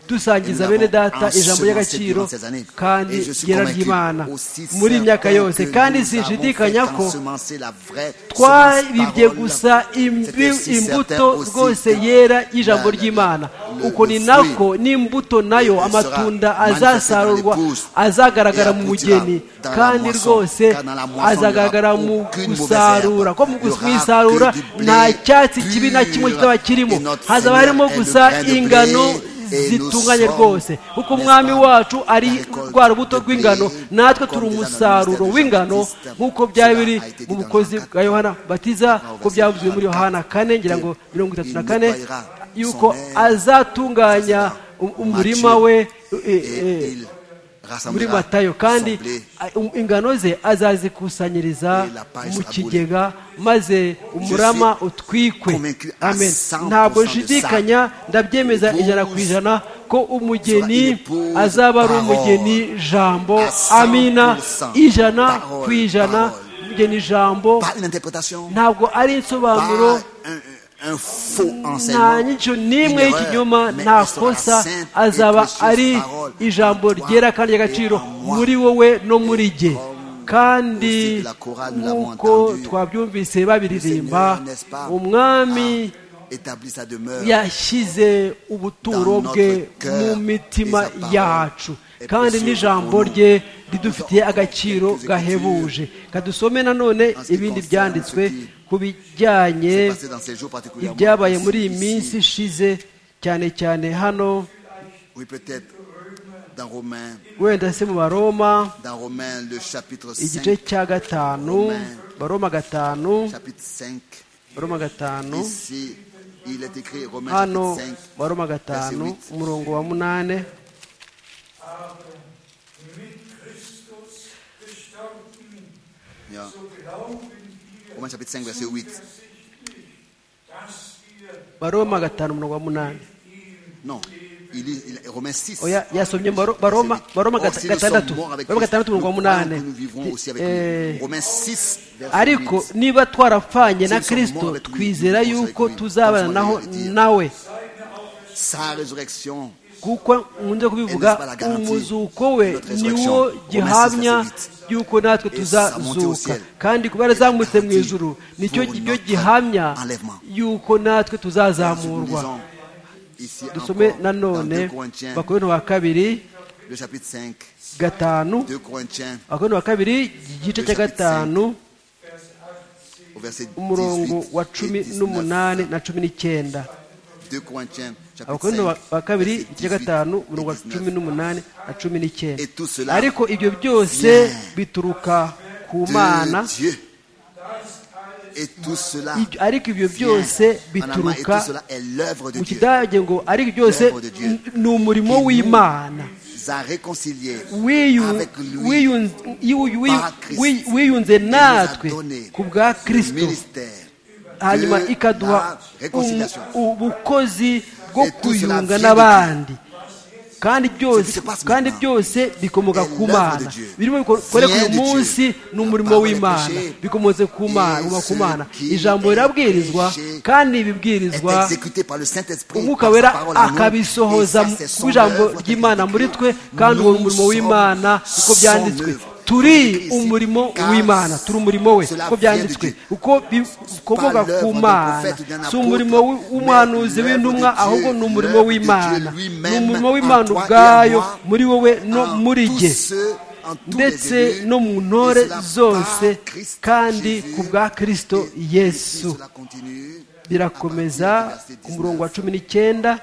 dusangiza bene data ijambo ry'agaciro kandi ryera ry'imana muri myaka yose kandi sinshidikanya ko twabibye gusa imbuto rwose yera y'ijambo ry'imana uko ni nako n'imbuto nayo amatunda azasarurwa azagaragara mu mugeni kandi rwose azagaragara mu gusarura ko mu isarura nta cyatsi kibi na kimwe kikaba kirimo hazaba harimo gusa ingano zitunganye rwose kuko umwami wacu ari rwa rubuto rw'ingano natwe turi umusaruro w'ingano nk'uko byari biri mu bukozi bwa yohana batiza ko byavuzwe muri yohana kane ngira ngo mirongo itatu na kane yuko azatunganya umurima we muri matayo kandi ingano ze azazikusanyiriza mu kigega maze umurama utwikwe amen ntabwo nshidikanya ndabyemeza ijana ku ijana ko umugeni azaba ari umugeni jambo amina ijana ku ijana umugeni jambo ntabwo ari insobanuro nta nyicyo n'imwe y'ikinyoma nta kosa azaba ari ijambo ryera kandi ry'agaciro muri wowe no muri jye kandi nk'uko twabyumvise babiririmba umwami yashyize ubuturo bwe mu mitima yacu kandi n'ijambo rye ridufitiye agaciro gahebuje kadusome nanone ibindi byanditswe ku bijyanye ibyabaye muri iyi minsi ishize cyane cyane hano wenda se mu baroma igice cya gatanu baroma gatanu baroma gatanu hano baroma gatanu umurongo wa munane Ja. Romains chapitre 5, verset 8. baroma gatanu umurongo wa munani non il est, il, Romains 6 oya yasomye baroma baroma gatandatu baroma gatandatu umurongo wa munani ariko niba twarapfanye na kristo twizera yuko tuzabana naho nawe sa résurrection kuko nkunze kubivuga umuzuko we niwo gihamya yuko natwe tuzazuka kandi kuba yarazamutse mu ijoro nicyo cyo gihamya yuko natwe tuzazamurwa dusome nanone bakorera wa kabiri le chapitre 5, gatanu 2 Corinthiens abakorinto ba kabiri igice cya gatanu au verset 18 umurongo wa et cumi 19. n'umunani na cumi n'icyenda 2 Corinthiens chapitre abakorinto 5, ba- ba kabiri verset igice cya 18 gatanu et umurongo wa 19. cumi n'umunani na cumi n'icyenda Et tout cela ariko ibyo byose vient bituruka ku de mana Dieu. Et tout cela Ibyo- ariko ibyo vient byose en amant, et tout bituruka cela est l'œuvre de mu Dieu. kidage ngo ariko byose L'œuvre de Dieu. n- ni umurimo Qui nous- w'imana a réconcilié Wiyu- avec lui wiyun- wiyu- wiyu- par Christ. wiyu- wiyunze nous natwe a donné ku bwa le kristo ministère hanyuma de ikaduha la réconciliation. um- ubukozi bwo Et tout cela kuyunga vient de n'abandi kandi byose qui se passe kandi maintenant byose bikomoka est ku l'œuvre de mana Dieu. birimo bikorerwa Vient de uyu Dieu. munsi ni La umurimo parole est w'imana prêchée. bikomotse ku mana Et biguma ku ce mana qui ijambo est rirabwirizwa prêché kandi est bibwirizwa exécuté par le Saint-Esprit umwuka par sa wera parole en nous. Et akabisohoza ça, c'est son ku ijambo œuvre ry'imana de muri Christ. twe kandi uwo Nous murimo sommes w'imana uko son byanditswe œuvre turi de Christ. umurimo Car w'imana turi umurimo we cela uko byanditswe vient de Dieu. uko bi- ukomoka Par l'œuvre ku d'un mana prophète ou d'un si umurimo w'i- apôtre, w'umuhanuzi mais w'intumwa l'œuvre de Dieu, ahubwo ni umurimo l'œuvre de w'imana Dieu lui-même ni umurimo en w'imana toi et en ubwayo moi, muri wowe no En muri tous jye ceux, en tous ndetse les élus, no mu et ntore cela par zose Christ kandi Jésus, ku bwa kristo et- et yesu cela continue birakomeza à partir du verset ku murongo wa 19. cumi n'icyenda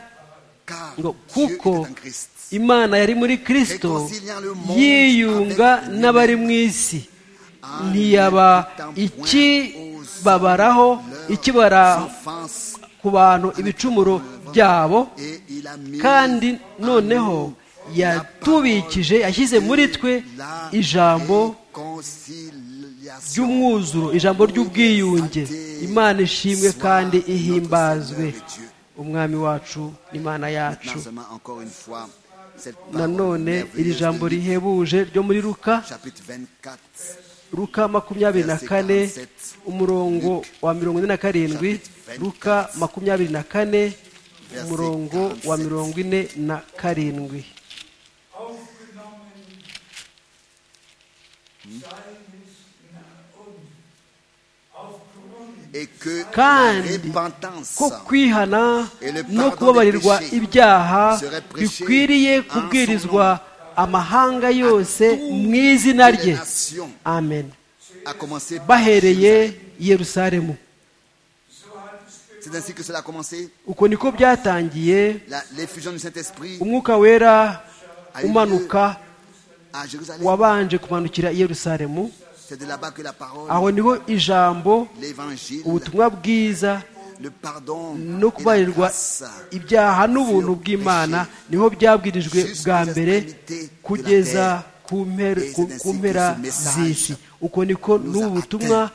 Car ngo Dieu kuko était en Christ. imana yari muri kristo Réconciliant le monde yiyunga avec lui-même. n'abari mu isi En ntiyaba n'imputant point aux ikibabaraho leurs ikibara offenses, ku bantu ibicumuro byabo et il a mis kandi en noneho nous yatubikije yashyize muri twe la ijambo réconciliation. ry'umwuzuro ijambo ry'ubwiyunge imana ishimwe kandi ihimbazwe umwami wacu n'imana yacu Maintenant seulement encore une fois, cette parole nanone iri merveilleuse jambo de Luc, rihebuje ryo muri luka chapitre 24, luka makumyabiri na kane umurongo wa mirongo ine na karindwi luka makumyabiri na kane umurongo wa mirongo ine na karindwi aufgenommen seines und aufgrund et que la kandi repentance ko kwihana no kubabarirwa ibyaha bikwiriye kubwirizwa amahanga yose mu izina des rye nations amen a commencé par bahereye Jérusalem. i yerusalemu C'est ainsi que cela a commencé. uko niko byatangiye La- L'effusion du Saint-Esprit umwuka wera umanuka à Jérusalem. wabanje kumanukira i yerusalemu C'est de là-bas que la parole, aho niho ijambo l'évangile, ubutumwa bwiza le pardon no et la kubarirwa grâce ibyaha n'ubuntu bw'imana niho byabwirijwe bwa mbere kugeza ku mpera- ku- ku mpera z'isi uko niko n'ubu butumwa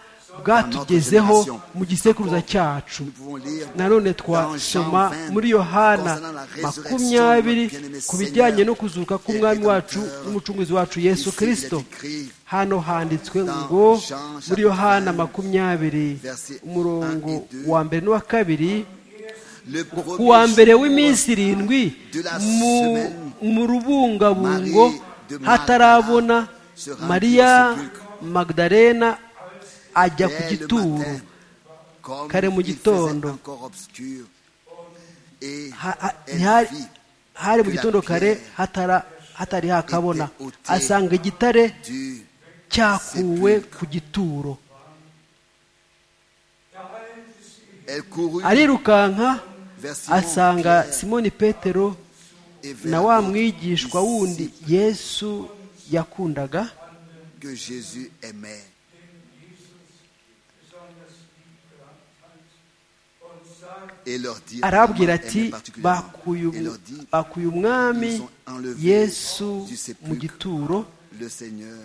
bwatugezeho mu gisekuruza cyacu nous pouvons lire nanone dans Jean twasoma 20, muri yohana concernant la résurrection de makumyabiri notre bien-aimé ku bijyanye no Seigneur kuzuka et k'umwami wacu Rédempteur. n'umucunguzi wacu yesu Ici, il est kirisito écrit hano handitswe dans ngo Jean muri chapitre yohana 20, makumyabiri verset umurongo 1 et 2, wa mbere n'uwa kabiri le ku wa premier mbere jour w'iminsi irindwi de la mu- semaine, mu rubungabungo hatarabona mariya magdalena ajya ku dès le gituro matin, comme kare mu il faisait gitondo. encore obscur, et Ha- ha- elle ntihari- vit hari mu que la gitondo kare pierre hatara- hatari hakabona était ôtée asanga igitare du cyakuwe sepulcre. ku gituro Elle courut arirukanka vers Simon, asanga Pierre simoni petero et vers na wa l'autre mwigishwa disciple wundi yesu yakundaga que Jésus aimait. Et leur dit, vraiment arababwira aimait ati particulièrement. bakuye Et umu- leur dit, bakuye umwami yesu mu gituro le Seigneur.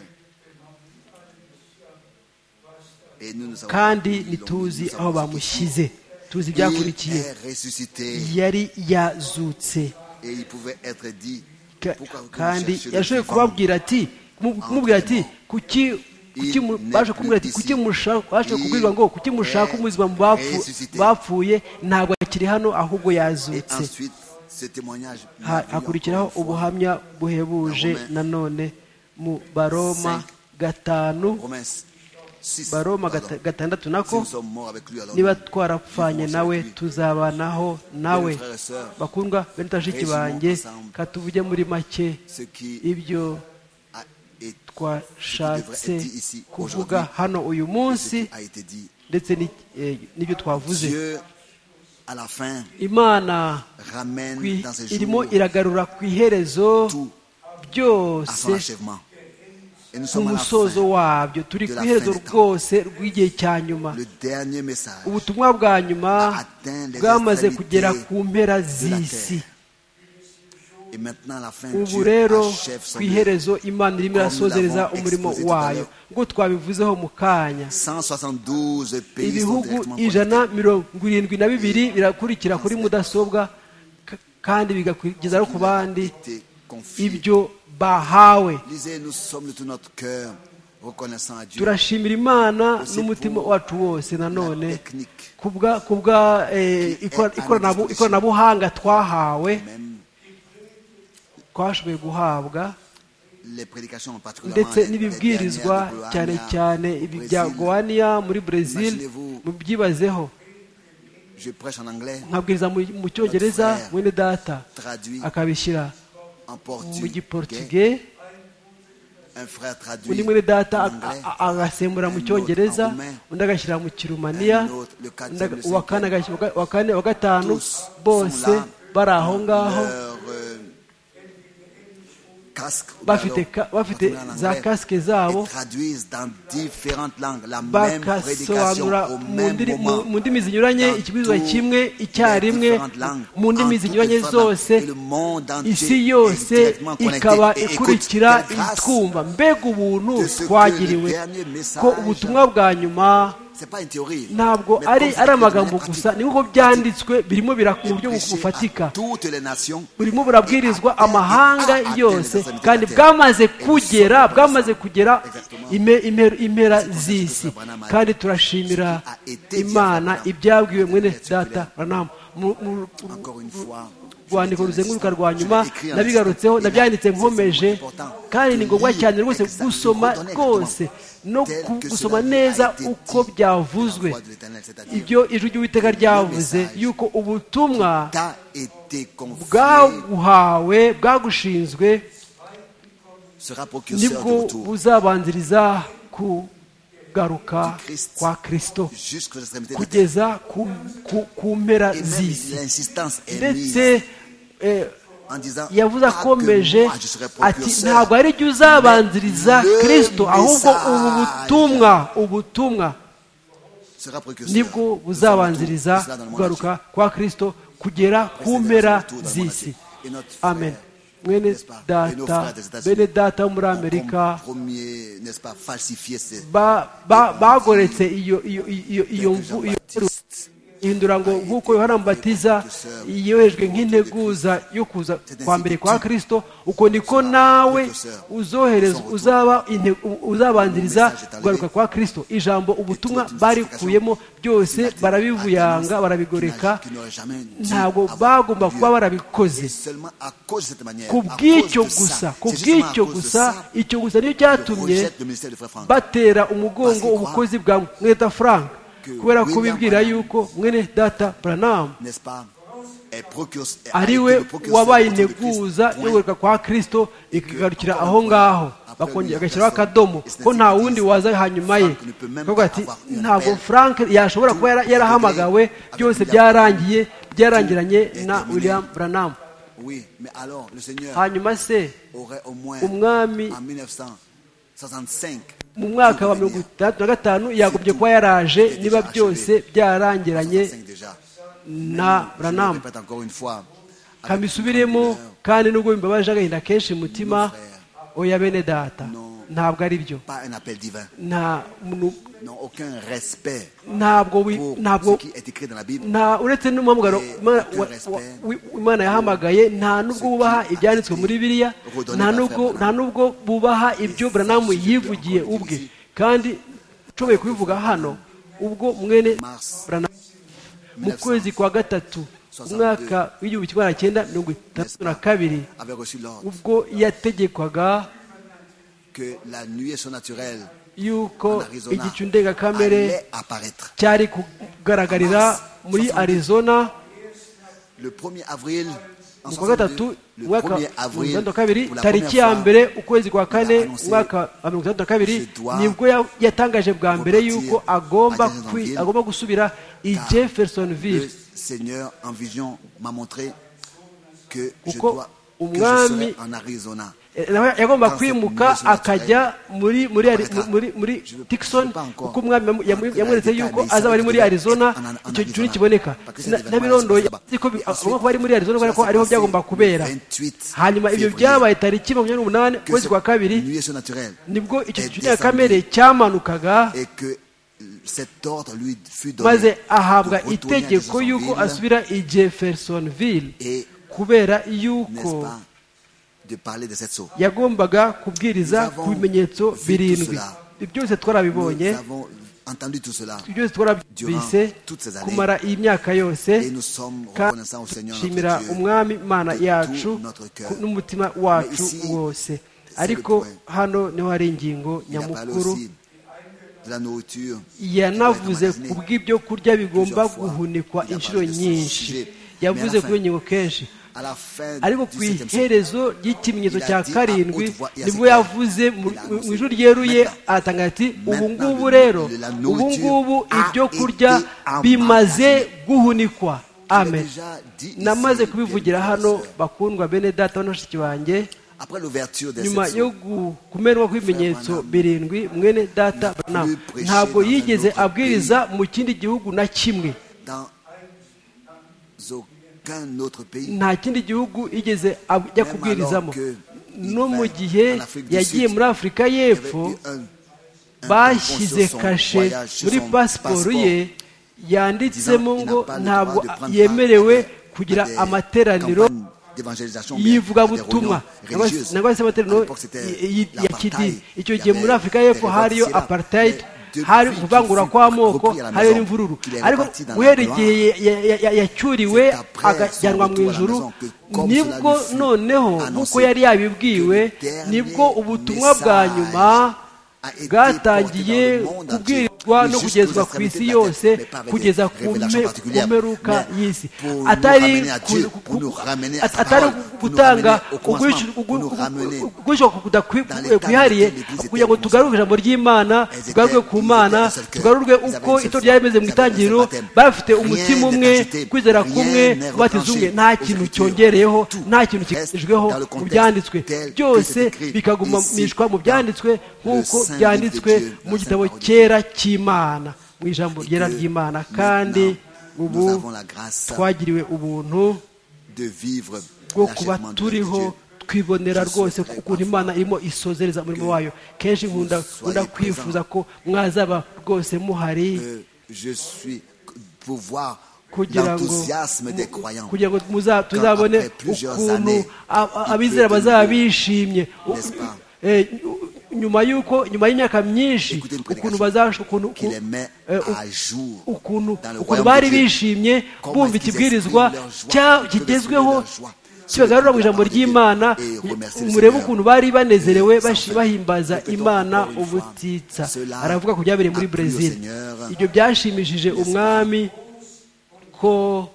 Et nous, nous avons- kandi nous l'avons- ntituzi nous avons aho dit bamushyize tuzi qu'il ibyakurikiye est ressuscité yari yazutse et il pouvait être dit Ka- pourquoi vous kandi cherchez le yashoboye vivant kubabwira ati kumu- kumubwira ati kuki kuki mu- Il baje n'est kumubwira ati plus kuki ici. mushaka baje Il kubwirwa ngo kuki mushaka est umuzima mu bapfu- ressuscité. bapfuye ntabwo akiri hano ahubwo Et yazutse ensuite, ce témoignage Ha- hakurikiraho ubuhamya buhebuje Romains nanone mu baroma gatanu Promesse baroma gata- gatandatu nako nous sommes morts avec lui, alors niba nous- twarapfanye nawe tuzabanaho nawe bakundwa bene bashiki banjye katuvuge muri make ce qui ibyo a été twashatse kuvuga hano uyu munsi a été dit. ndetse ni- eh, n'ibyo twavuze Dieu, à la fin, imana ramène kwi- dans ses irimo jours iragarura ku iherezo tout à son byose achèvement. Et nous ku sommes à la musozo fin. wabyo turi ku iherezo rwose rw'igihe cya nyuma Le dernier message ubutumwa bwa nyuma bwamaze kugera ku mpera z'isi Et maintenant, à la fin, ubu Dieu rero achève son ku œuvre. iherezo imana irimo irasozereza umurimo wayo ngo twabivuzeho mu kanya 172 pays sont ibihugu directement ijana connectés. mirongo irindwi na bibiri birakurikira kuri mudasobwa k- kandi bigakugeza no ku bandi Été confié. ibyo bahawe Lisez, nous sommes de tout notre cœur reconnaissants à Dieu. turashimira imana n'umutima wacu wose nanone La technique kubwa kubwa eh, ikora- ikoranabu- ikoranabuhanga twahawe même twashoboye guhabwa les prédications en particulier. ndetse n'ibibwirizwa cyane cyane ibi bya gowania muri brezil mubyibazeho Je prêche en anglais, nkabwiriza mu- mu cyongereza mwene data traduit akabishyira en mu portugais. giportugais Un frère traduit undi mwene data en a- anglais. a- agasembura mu cyongereza undi agashyira mu kirumaniya un autre, le undi aga- quatrième, le uwa cinquième. kane agashyira- uwa kane uwa gatanu Tous bose sont là, bari aho ngaho leur, euh, casque ou Bafite galop, ka- bafite en anglais, za casque zabo. et traduisent dans différentes langues la même prédication bagasobanura au mu même ndimi- moment. mu- mu ndimi zinyuranye dans ikibuzwa toutes kimwe les icyarimwe différentes langues, mu ndimi en toutes zinyuranye les différentes langues. zose Et le monde entier isi est yose directement connecté. ikaba Et écoute, ikurikira quelle grâce. itwumva mbega ubuntu de ce que le twagiriwe dernier message- ko ubutumwa bwa nyuma C'est pas une théorie. ntabwo mais ari comme ari c'est amagambo pratique, gusa ni nk'uko pratique, byanditswe birimo bira- mu buryo prêché à bufatika toutes les nations. burimo burabwirizwa amahanga yose kandi bwamaze kugera bwamaze kugera ime- ime- impera z'isi kandi turashimira imana ibyabwiwe mwene data ranamu Mu- mu- Encore une fois, je rwandiko vais dire ruzenguruka l'instant. rwa nyuma Je l'ai écrit en nabigarutseho instant. nabyanditse C'est nkomeje extrêmement important. kandi ni ngombwa Lire cyane rwose exactement, gusoma redonner rwose exactement no tel ku- que gusoma cela neza a été uko dit par la byavuzwe voix de l'Éternel, c'est-à-dire, ibyo ijwi ry'uwiteka ryavuze message yuko ubutumwa t'a été confié, bwaguhawe bwagushinzwe sera précurseur du nibwo retour buzabanziriza kugaruka kwa kristo jusqu'aux extrémités de la terre. kugeza ku, ku, ku mpera Et même z'isi l'insistance est mise ndetse eh, en disant yavuze Ah, que akomeje moi, je serai ati précurseur. ntabwo ari jye uzabanziriza Le kristo ahubwo ubu message butumwa ubutumwa Sera précurseur. nibwo Nous sommes autour. buzabanziriza Cela dans le monde kugaruka kwa kristo kugera ku mpera z'isi amen mwene data bene data wo muri amerika premier, n'est-ce pas, falsifier ces ba- ba- bagoretse iyo iyo iyo iyo mvu iyo Jean-Baptiste. ihindura ngo nk'uko yohana mubatiza yohejwe nk'integuza yo kuza kwa mbere kwa kristo uko niko nawe uzohereza uzaba inte- u- uzabanziriza kugaruka kwa kristo ijambo ubutumwa barikuyemo byose barabivuyanga barabigoreka Qui n'aurait jamais dit ntabwo avant bagomba Dieu. kuba barabikoze Seulement à cause de cette manière, ku à bw'icyo cause de gusa ça, ku c'est justement à bw'icyo cause de gusa ça icyo gusa nicyo que cyatumye rejette le ministère de Frère Franck. batera umugongo ubukozi bwa mweta frank kubera ko bibwira yuko mwene data buranamu N'est-ce pas Est procurse- a ari été we le procureur wabaye de Christ. integuza Point. yogaruka kwa kristo ikagarukira aho ngaho bakongera agashyiraho akadomo ko nta wundi waza hanyuma ye akavuga ati ntabwo frank yashobora kuba yara- yarahamagawe byose byarangiye byarangiranye na william buranamu Oui, mais alors le Seigneur hanyuma se aurait au moins umwami en 1965 mu mwaka wa mirongo itandatu na gatanu yagobye kuba yaraje niba byose byarangiranye 65 déjà. na Je le buranamu répète encore une fois. avec kamisubiremo kandi nubwo bimbabaje agahinda kenshi umutima oya bene data ntabwo ari byo Pas un appel divin. nta muntu- Non, aucun respect ntabwo wi- pour ntabwo ce qui est écrit dans la Bible. nta uretse n'umuhamagaro Imana- wa- wa- wi- imana yahamagaye nta n'ubwo bubaha ibyanditswe muri biriya nta n'ubwo nta n'ubwo bubaha ibyo buranamu yivugiye ubwe kandi nshoboye kubivuga hano ubwo mwene Mars buranamu mu kwezi kwa gatatu umwaka w'igihumbi kimwe magana cyenda mirongo itandatu na kabiri avait reçu l'ordre ubwo yategekwaga que la nuée surnaturelle yuko en Arizona igicu ndengakamere allait apparaître. cyari kugaragarira muri arizona Le 1er avril, en mu kwa 62, gatatu le umwaka 1er mirongo avril, itandatu na kabiri pour la tariki première ya fois, mbere ukwezi kwa kane annoncé umwaka wa mirongo itandatu na kabiri je dois nibwo ya- yatangaje bwa mbere repartir yuko agomba à Jeffersonville, kwi- agomba gusubira i car jeffersonville le Seigneur en vision m'a montré que je Kuko dois que je umwami- serai en Arizona. Eh, nawe yagomba Quand kwimuka c'est une akajya muri muri ari- Arrêta. muri muri Je veux- Dixon je veux pas encore kuko umwami yamu- yamu- entrer yamweretse dans les yuko détails, azaba ça ari muri veut dire Arizona en- en- en icyo gihe Arizona. kiboneka Parce que c'est Na- des nabirondoye événements, ariko c'est ça. agomba kuba ari muri Arizona kubera ko Ça ariho s'est byagomba passé kubera 28 hanyuma ibyo février. byabaye tariki makumyabiri n'umunani Que ukwezi cette kwa kabiri nuée surnaturelle nibwo icyo est gicu descendue ndengakamere cyamanukaga et que cet ordre lui fut donné maze ahabwa de retourner à itegeko Jeffersonville yuko asubira i jeffersonville et kubera n'est-ce yuko pas de parler de cette source. yagombaga kubwiriza Nous avons ku bimenyetso vu tout birindwi cela. ibyo byose Nous twarabibonye avons entendu tout cela ibyo byose twarabise Durant toutes ces années. kumara iyi myaka yose et nous sommes kandi reconnaissants au Seigneur dushimira notre Dieu. umwami imana de tout yacu notre cœur. ku- n'umutima wacu Mais ici, wose c'est ariko le point. hano niho hari ingingo Il a parlé nyamukuru aussi de la nourriture. qui doit être yanavuze emmagasinée. ku bw'ibyo kurya bigomba Plusieurs fois, guhunikwa il a inshuro parlé de ce nyinshi sujet. yavuze Mais à la kuri fin- ingingo kenshi À la fin ariko du ku 17e siècle, iherezo ry'ikimenyetso Il a cya dit à karindwi haute voix et à nibwo secret. yavuze mu Il a annoncé. mu ijwi ryeruye Maintenant. atanga ati ubu Maintenant, ngubu le- rero la ubu nourriture ngubu a ibyo été kurya emmagasinée. bimaze guhunikwa amen déjà dit ici, namaze bien kubivugira frères et hano sœurs. bakundwa bene data na bashiki banjye après l'ouverture de nyuma cette yo source, gu- kumenwa kw'ibimenyetso Frère Branham birindwi mwene data Branham prêché ntabwo dans un yigeze autre abwiriza mu kindi gihugu na kimwe dans aucun autre pays, nta kindi gihugu yigeze ab- ajya kubwirizamo alors que no mu gihe en Afrique du yagiye Sud, muri afurika il y avait y'epfo eu un, un bashyize tampon sur son kashe voyage, sur muri son pasiporo ye passeport. yanditsemo disant qu'il n'a ngo pas le ntabwo droit de prendre yemerewe part à kugira des amateraniro campagnes d'évangélisation, bien, à des y'ivugabutumwa réunions religieuses. nangwa se À amateraniro l'époque, c'était y- y- ya l'apartheid. kidini icyo Il y gihe avait muri afurika des y'epfo révoltes hariyo ici et là. apartheid Mais hari depuis kuvangura qu'il fut kw'amoko repris à la hariyo maison, n'imvururu qu'il est ariko reparti dans la guhera gloire. igihe ya- ya- ya- ya- yacyuriwe C'est après akajyanwa son mu retour à la ijuru maison que, comme nibwo cela lui fut noneho annoncé, nk'uko yari yabibwiwe que le dernier nibwo ubutumwa bwa message nyuma a été porté dans bwatangiye le monde kubwirwa entier, no jusqu'aux kugezwa ku extrémités isi de la yose terre, mais pas kugeza avec des ku révélations me- ku particulières, mperuka mais y'isi pour nous atari ramener à ku- Dieu, ku- pour nous ramener à sa atari parole, pour nous gutanga ramener au uguhisha- commencement, pour nous ugu- ramener ugu- uguhisha dans l'état kudakwiriye dans kwihariye lequel l'Église kugira ngo était tugarure ijambo ry'imana Elles étaient- tugarurwe ku ils étaient mana un seul cœur. tugarurwe Ils avaient uko une seule itorero ryari rimeze mu foi. Ils avaient un seul itangiriro baptême. bari bafite Rien umutima n'est umwe agité. kwizera Rien kumwe n'est ubatiza umwe retranché nta aux kintu Écritures. cyongereyeho Tout nta kintu reste kigamijweho dans le mu contexte byanditswe tel que byose c'est écrit bikagumishwa mu ici, byanditswe nk'uko dans le Saint byanditswe Livre de Dieu, mu dans gitabo la Sainte cyera cy'imana mu ijambo Et ryera que ry'imana maintenant, kandi nous ubu avons la grâce twagiriwe ubuntu de vivre bwo l'achèvement kuba de l'œuvre de turiho Dieu. twibonera Je rwose souhaiterais ukuntu imana irimo isozereza umurimo wayo kenshi nkunda nkunda soyez kwifuza ko mwazaba rwose muhari Euh, je suis pour voir kugira ngo l'enthousiasme des mu- croyants. kugira ngo muza- tuzabone après plusieurs ukuntu années, a- a- il abizera peut bazaba devenir- bishimye N'est-ce pas? Eh, nyuma y'uko nyuma y'imyaka myinshi Écoutez une ukuntu prédication bazasha ukuntu qui les met eh, à jour ukuntu dans le ukuntu royaume bari de Dieu. bishimye Comment bumva est-ce qu'ils ikibwirizwa expriment leur joie? cya- Ils peuvent kigezweho exprimer leur joie. kibagarura mu ijambo Et ry'imana remercier le murebe Seigneur. ukuntu bari banezerewe Et bashi- enfin, bahimbaza répétons imana encore une fois, ubutitsa cela aravuga ku byabereye muri a plu au brezil Seigneur. ibyo byashimishije N'est-ce pas? umwami ko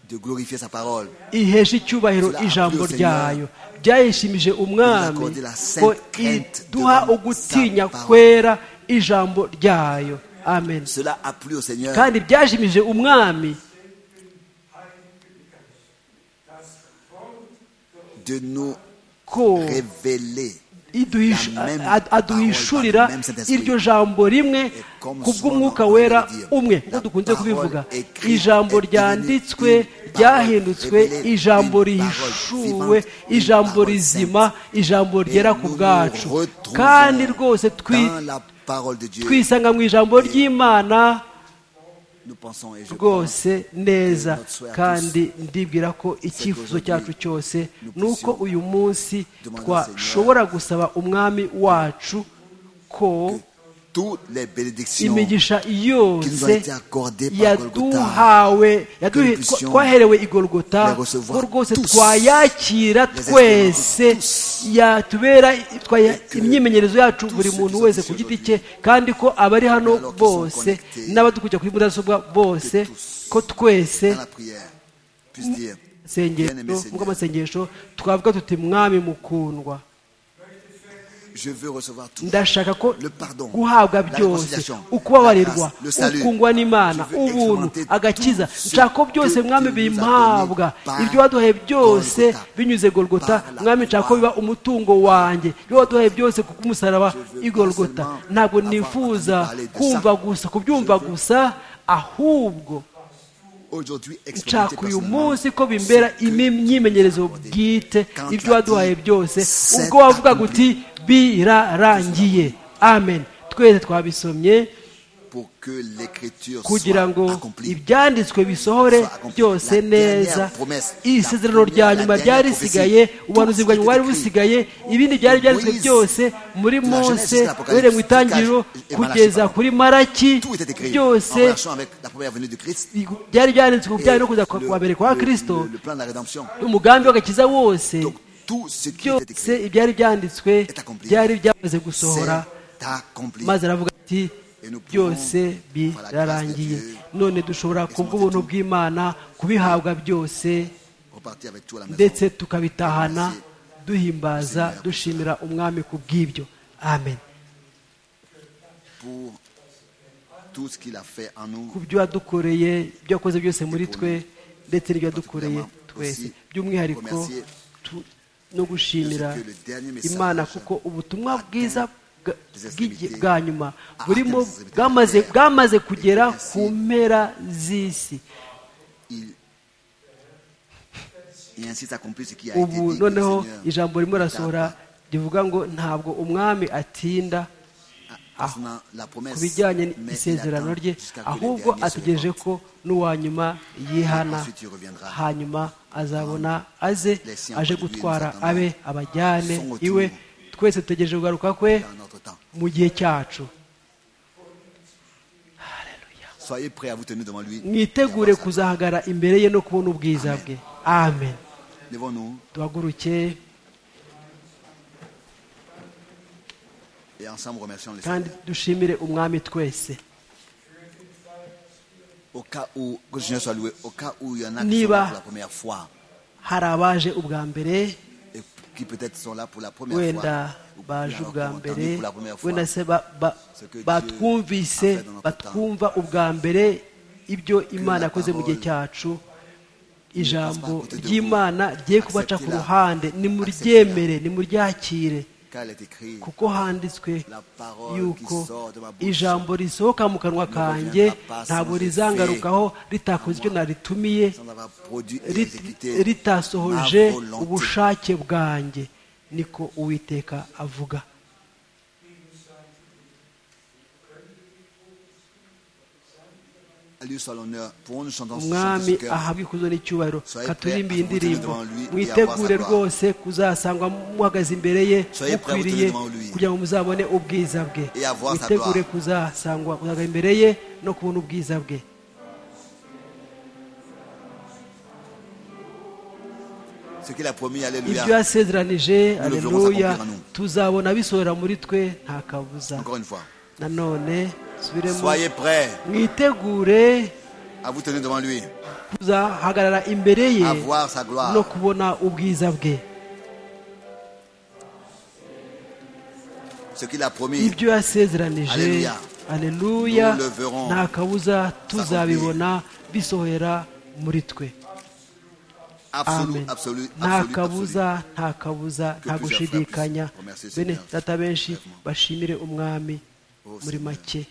de glorifier sa parole. ihesha icyubahiro Cela a ijambo plu au ryayo byayishimije umwami accordé la sainte ko crainte iduha devant ugutinya sa parole. kwera ijambo ryayo amen Cela a plu au Seigneur kandi byashimije umwami de nous ko révéler iduhisha- La même ad- aduhishurira parole, la même Saint-Esprit. iryo jambo rimwe Et comme kubw'umwuka souvent on wera le dit, umwe la nk'uko dukunze parole kubivuga écrite ijambo est ryanditswe devenue une parole ryahindutswe révélée, ijambo une parole rihishuwe vivante, une ijambo parole rizima ijambo ryera ku nous nous bwacu retrouvons kandi rwose twi- dans la parole de Dieu. twisanga mu ijambo ry'imana Nous pensons et je pense rwose neza notre souhait à kandi ndibwira ko icyifuzo qu'aujourd'hui, cyacu cyose nous ni uko puissions uyu munsi demander au Seigneur twashobora gusaba umwami wacu ko toutes les bénédictions imigisha qui nous ont été yose accordées par Golgotha. yaduhawe yaduhe- que nous puissions twaherewe igorogota les recevoir ko rwose tous, twayakira les twese expérimenter yatubera twaya- que imyimenyerezo yacu tous buri ceux muntu qui wese sont ku ici giti cye kandi ko abari mais hano alors qu'ils sont bose connectés, n'abadukurikira kuri mudasobwa bose que tous, ko twese Dans la prière, puisse dire, Bien-aimé sengesho Seigneur, bw'amasengesho twavuga tuti mwami mukundwa je veux recevoir tout. ndashaka ko Le pardon, la guhabwa byose reconciliation, ukubabarirwa la grâce, le salut. ukungwa n'imana Je veux ubuntu expérimenter agakiza tout ce nshaka ko que byose tu mwami nous as bimpabwa donné par ibyo waduhaye byose Golgotha, binyuze golgota par la mwami nshaka ko croix. biba umutungo wanjye ibyo waduhaye byose ku bw'umusaraba Je veux pas igolgota seulement ntabwo avoir nifuza entendu parler de kumva ça. gusa kubyumva Je veux gusa ahubwo Aujourd'hui, expérimenter nshaka uyu personnellement munsi ko bimbera ce que imyimenyerezo bwite Quand ibyo tu as waduhaye dit, byose c'est ubwo wavuga accompli. uti birarangiye amen twese twabisomye pour que l'écriture kugira soit ngo accomplie. ibyanditswe bisohore Soit accompli. byose La dernière neza promesse, la isezerano première, rya la nyuma dernière ryari prophétie, risigaye tout ubuhanuzi ce bwa qui nyuma bwari était écrit. busigaye ibindi De byari byanditswe Moïse, byose muri de la Genèse mose jusqu'à l'Apocalypse, uhereye mu itangiriro Lucas et Malachi, kugeza pardon. kuri maraki Tout était écrit en byose relation avec la première venue du Christ byari byanditswe ku et bijyanye no kuza le- kwa mbere kwa le- kirisito le- le plan de la rédemption. umugambi w'agakiza wose Donc, tout ce qui était byose écrit ibyari byanditswe est accompli. byari byamaze gusohora c'est accompli. maze aravuga ati Et nous byose pouvons, par la birarangiye grâce de Dieu, none dushobora ku bw'ubuntu bw'imana kubihabwa byose Repartir avec tout à la maison. ndetse tukabitahana Merci. duhimbaza dushimira umwami ku bw'ibyo amen pour tout ce qu'il a fait en ku nous. byo yadukoreye ibyo yakoze byose muri twe ndetse n'ibyo yadukoreye twese by'umwihariko tu- no gushimira imana kuko ubutumwa bwiza bwa- bw'igi- bwa nyuma burimo bwamaze bwamaze kugera ku mpera z'isi Il, il ainsi s'accomplit ce qui a été ubu dit. que le noneho Seigneur ijambo ririmo rasohora t'a- rivuga ngo ntabwo umwami atinda ah, concernant la promesse, ku bijyanye mais il n'isezerano attend rye jusqu'à que le ahubwo dernier se ategereje repente. ko n'uwa nyuma yihana Ensuite, il reviendra. hanyuma azabona aze aje gutwara abe abajyane Son retour. iwe twese dutegereje kugaruka kwe dans notre temps. mu gihe cyacu Soyez prêts à vous tenir devant lui. mwitegure kuzahagara imbere ye no kubona ubwiza bwe amen Levons-nous duhaguruke et ensemble remercions le kandi Seigneur. dushimire umwami twese Au cas où, que le Seigneur soit loué, au cas où il y en a qui Niba- sont là pour la première fois hari abaje ubwa mbere et qui peut-être sont là pour la première fois. wenda ou baje alors qui ubwa ont entendu mbere pour la première fois. wenda se ba- ba- Ce que Dieu a batwumvise fait dans notre batwumva ubwa mbere ibyo imana la yakoze mu gihe parole cyacu passe ijambo pas à côté de ry'imana vous. rigiye kubaca ku Acceptez-la. ruhande nimuryemere nimuryakire Car il est écrit, kuko handitswe La parole qui yuko sort de ma bouche ijambo risohoka mu kanwa ne kanjye reviendra pas ntabwo sans rizangarukaho ritakoze icyo naritumiye sans avoir produit et rit- exécuté ritasohoje ma volonté. ubushake bwanjye niko uwiteka avuga À lui soit l'honneur. Pour nous, chantons ce chant de ce umwami cœur. ahabwa ikuzo n'icyubahiro Soyez katurimbiye prêts à indirimbo vous tenir devant lui et mwitegure avoir sa gloire. rwose kuzasangwa muhagaze imbere ye Soyez prêts à vous tenir mukwiriye devant lui kugira ngo muzabone ubwiza bwe et avoir sa mwitegure gloire. kuzasangwa kuzahagaze imbere ye no kubona ubwiza bwe Ce qu'il a promis, Alléluia. ibyo yasezeranije verrons aleluya s'accomplir en nous. tuzabona bisohora muri twe nta kabuza Encore une fois. nanone subiremo Soyez prêts mwitegure à vous tenir devant lui, kuzahagarara imbere ye à voir sa gloire. no kubona ubwiza bwe Ce qu'il a promis, ibyo yasezeranije Alleluia. aleluya Nous le verrons. nta kabuza tuzabibona bisohora muri twe absolu, amen absolu, nta absolu, absolu. kabuza nta kabuza nta gushidikanya Remercier Seigneur. bene data benshi Vraiment. bashimire umwami Oh, muri Seigneur. make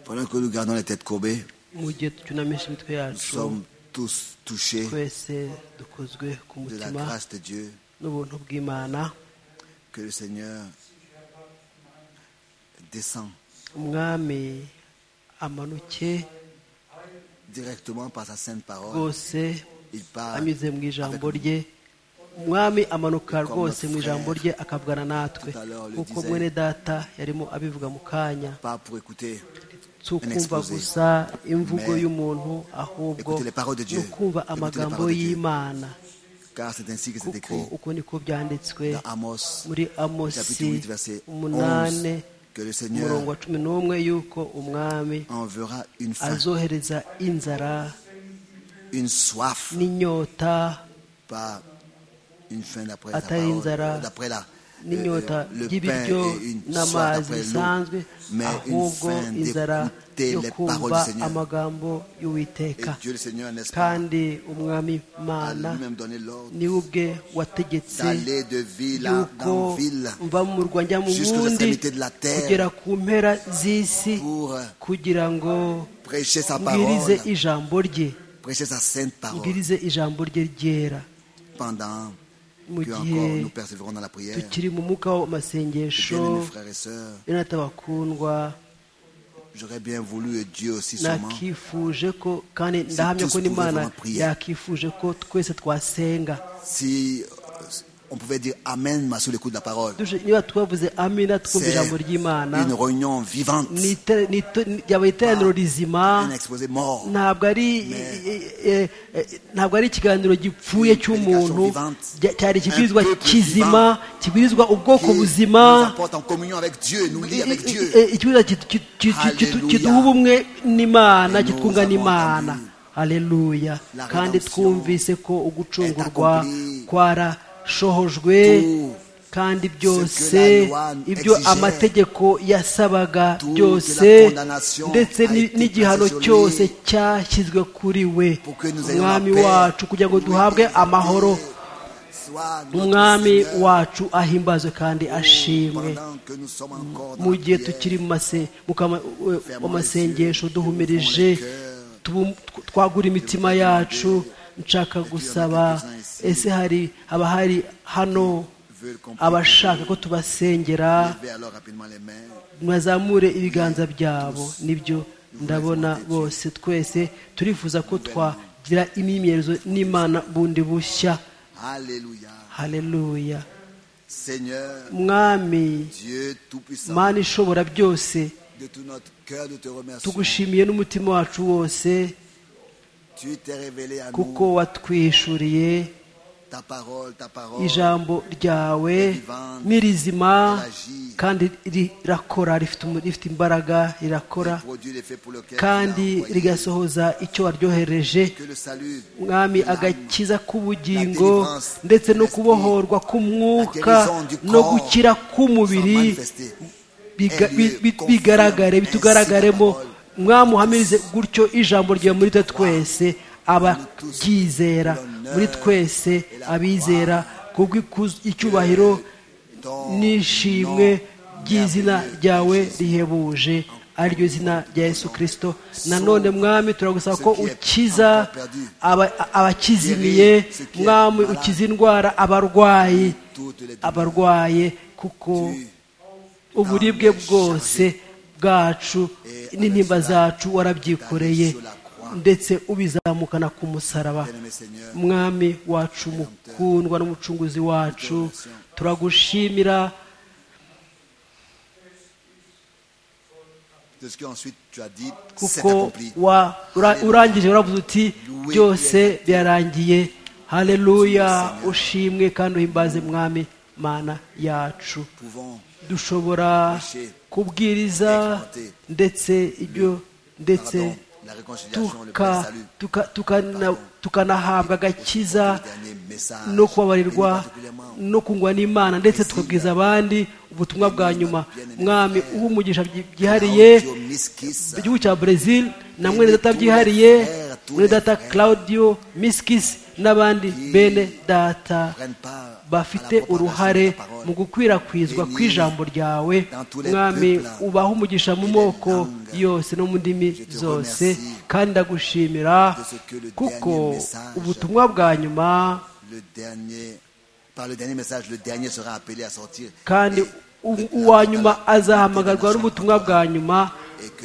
Pendant que nous gardons les têtes courbées, mu gihe tucyunamisha imitwe nous yacu sommes tous touchés twese dukozwe ku de la mutima grâce de Dieu n'ubuntu bw'imana que le Seigneur descend umwami amanuke directement par sa sainte parole. rwose Il parle anyuze mu ijambo avec rye umwami amanuka rwose mu ijambo rye akavugana natwe kuko mwene data yarimo abivuga mu kanya pas pour écouter, si ukumva gusa imvugo y'umuntu ahubwo ni ukumva amagambo y'imana car c'est ainsi que c'est kuko écrit uko niko byanditswe dans Amos, muri chapitre amosi 8, verset 11, umunani que le umurongo Seigneur wa cumi n'umwe y'uko umwami enverra une faim, azohereza inzara une soif, n'inyota pas une faim d'après la atari parole, inzara d'après la, euh, n'inyota le pain ry'ibiryo et une soif n'amazi d'après bisanzwe l'eau, mais une ahubwo faim inzara d'écouter yo les paroles kumva du Seigneur. amagambo Et y'uwiteka Dieu le Seigneur, n'est-ce pas, kandi umwami a mana lui-même donné l'ordre niwe ubwe wategetse d'aller de ville à- yuko en ville mva mu murwa njya mu Jusqu'aux wundi extrémités de la terre. kugera ku mpera z'isi pour euh, kugira ngo prêcher sa mbwirize parole, ijambo rye prêcher sa sainte parole mbwirize ijambo rye ryera pendant mu que encore gihe nous persévérons dans la prière. tukiri mu mwuka w'amasengesho Bien-aimés frères et sœurs, yonata bakundwa j'aurais bien voulu, et Dieu aussi sûrement, nakifuje ko kandi Si ndahamya tous ko n'imana pouvons prier. yakifuje ko twese twasenga si euh, on pouvait dire Amen sous les coups de la parole. Duje- niba twavuze amina twumva C'est ijambo ry'imana une réunion vivante, ni ite- ni ite- ni- yaba iteraniro rizima un exposé mort, ntabwo ari eh, eh, ntabwo ari ikiganiro gipfuye cy'umuntu Cya- cyari ikibwirizwa kizima kibwirizwa ubwoko qui buzima nous apporte en communion avec Dieu, nous lie avec I- Dieu. i- i- ikibwirizwa kitu- kitu- kitu- kitu- Hallelujah. kiduha ubumwe n'imana Et nous kitwunga avons n'imana entendu. haleluya La kandi rédemption twumvise ko ugucungurwa est accomplie. kwarashohojwe Tout kandi ce que la byose loi ibyo exigeait. amategeko yasabaga Tout que la byose condamnation ndetse a ni- été n'igihano placée sur lui. cyose cyashyizwe kuri we pour que nous ayons umwami la paix, wacu kugira ngo Louis duhabwe et amahoro soit notre umwami Seigneur, wacu ahimbazwe kandi ashimwe pendant que nous sommes encore dans mu la gihe prière, tukiri mu mase- mu kama- we- Fermons mu les masengesho yeux, duhumirije ouvrons les tubu- tw- twagura imitima yacu nshaka gusaba quelques-uns ici. ese hari haba hari hano veulent comprendre. abashaka ko tubasengera Levez alors rapidement les mains. mwazamure ibiganza byabo nibyo ndabona bose twese turifuza ko twagira imyimenyerezo n'imana bundi bushya Alléluia. haleluya Seigneur, mwami Dieu Tout-Puissant, mana ishobora byose de tout notre cœur, nous te remercions. tugushimiye n'umutima wacu wose Tu t'es révélé à kuko nous watwishuriye ta parole, ta parole. ijambo ryawe ni rizima kandi rirakora rifite umu- rifite imbaraga rirakora Produit l'effet pour lequel tu l'as kandi envoyé. rigasohoza icyo waryohereje Que le salut, mwami l'âme, agakiza k'ubugingo ndetse no kubohorwa la k'umwuka guérison du no corps gukira sont k'umubiri manifestées. biga- Elle bi- bi- confirme bigaragare ainsi bitugaragaremo ta parole. mwami uhamirize gutyo ijambo ryawe muri twe twese abaryizera muri twese abizera kubw'ikuzo icyubahiro n'ishimwe ry'izina ryawe rihebuje ariryo zina rya yesu kirisito nanone mwami turagusaba ko ukiza aba- abakizimiye mwami ukiza indwara abarwayi Toutes les abarwaye kuko uburibwe bwose bwacu n'intimba zacu warabyikoreye ndetse ubizamukana ku musaraba bien-aimés Seigneur, mwami wacu mukundwa n'umucunguzi wacu turagushimira de ce qu'ensuite tu as dit, c'est kuko accompli. wa- ura- urangije uravuze uti byose byarangiye haleluya ushimwe kandi uhimbaze mwami mana yacu Pouvons dushobora kubwiriza ndetse ibyo ndetse pardon, la réconciliation, le tuka- plein salut. tuka- tukana- tukanahabwa agakiza Le dernier message. no Et kubabarirwa particulièrement, no kungwa n'imana ndetse tukabwiza abandi ubutumwa bwa nyuma mwami uha umugisha byi- byihariye Claudio Miskis, igihugu cya brezil na Et de mwene data tous les byihariye frères, tous mwene les data frères claudio miskis n'abandi bene data prennent part bafite uruhare mu gukwirakwizwa kw'ijambo ryawe mwami ubaha umugisha mu moko yose no mu ndimi zose kandi ndagushimira kuko ubutumwa bwa nyuma le dernier, par le dernier message, le dernier sera appelé à sortir. kandi u- uwa nyuma azahamagarwa n'ubutumwa bwa nyuma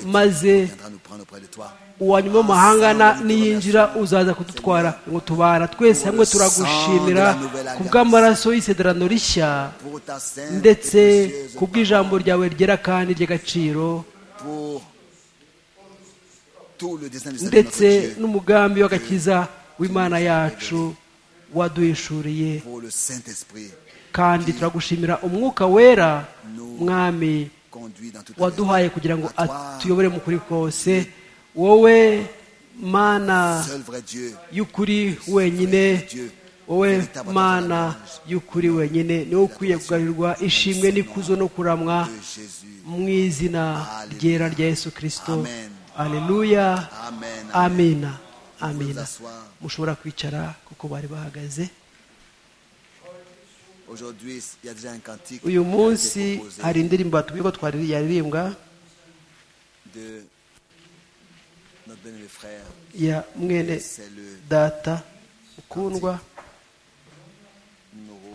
maze Il viendra nous prendre auprès de toi. uwa nyuma w'amahanga na- niyinjira uzaza kudutwara ngo tubara twese hamwe turagushimira ku bw'amaraso y'isezerano rishya Pour ta sainte ndetse et précieuse ku bw'ijambo ryawe ryera kandi ry'agaciro pour tout le destin du salut de notre ndetse Dieu, n'umugambi w'agakiza w'imana yacu waduhishuriye pour le Saint-Esprit kandi turagushimira umwuka wera mwami conduit dans toute la waduhaye kugira ngo À toi, atuyobore mu kuri kose wowe mana seul vrai Dieu, y'ukuri wenyine wowe mana y'ukuri wenyine niwe ukwiye kugarurirwa ishimwe n'ikuzo no kuramwa de Jésus. mu izina ryera rya yesu kirisito Amen. aleluya Amen. amina amina asseoir. mushobora kwicara kuko bari bahagaze Aujourd'hui, il y a déjà un cantique qui a uyu été munsi proposé hari indirimbo batubwiye ko twari yaririmbwa de notre bénévole frère. ya mwene C'est le data ukundwa numéro.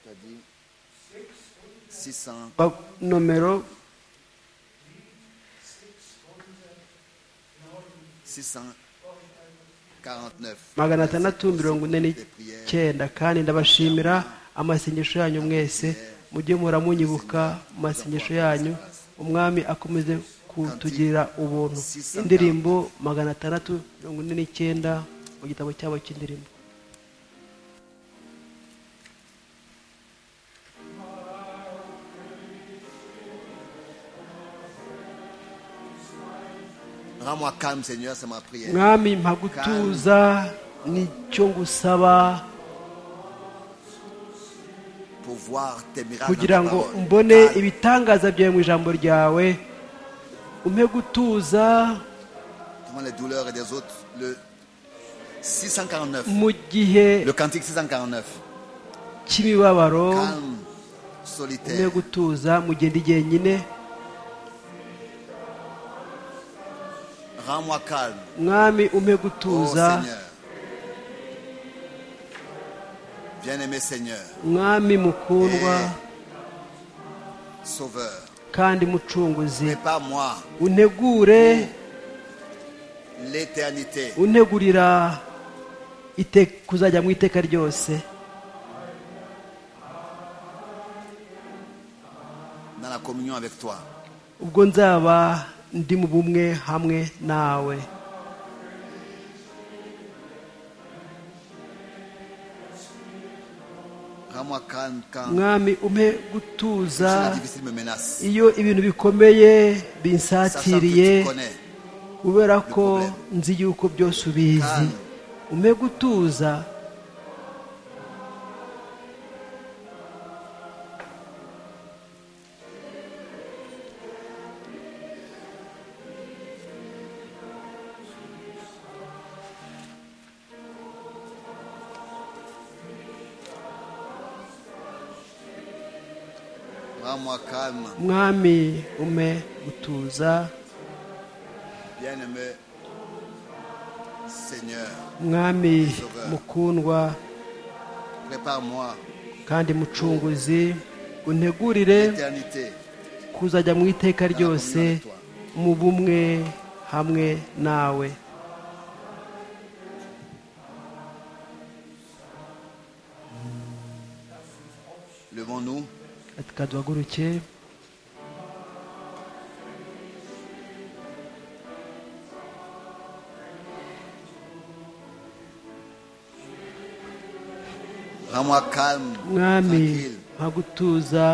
Tu as dit 600. ba- nomero 649. magana atandatu mirongo ine n'icyenda kandi ndabashimira amasengesho yanyu mwese mujye muramunyibuka mu masengesho yanyu umwami akomeze kutugirira ubuntu indirimbo magana atandatu mirongo ine n'icyenda mu gitabo cyabo cy'indirimbo Rends-moi calme, Seigneur, c'est ma prière. mwami mpagutuza nicyo ngusaba Pour voir tes miracles. kugira dans ta ngo parole. mbone Calme. ibitangaza byawe mu ijambo ryawe umpe gutuza Devant les douleurs et des autres. Le 649. mu gihe Le cantique 649. cy'imibabaro Calme, umpe solitaire. gutuza mu gihe ndi jyenyine Rends-moi calme. mwami umpe Oh gutuza Seigneur. Bien-aimé Seigneur, mwami mukundwa Sauveur, kandi mucunguzi prépare-moi untegure l'éternité untegurira ite- kuzajya mu iteka ryose dans la communion avec toi. ubwo nzaba ndi mu bumwe hamwe nawe Rends-moi calme quand mwami umpe gutuza la difficile me menace. iyo ibintu bikomeye Sachant que binsatiriye tu connais, kubera ko nzi yuko byose ubizi umpe gutuza rends-moi calme, mwami umpe gutuza bien-aimé Seigneur, mwami mukundwa prépare-moi kandi mucunguzi untegurire l'éternité kuzajya mu iteka ryose mu bumwe hamwe nawe Levons-nous, reka duhaguruke rends-moi calme, mwami tranquille, nkagutuza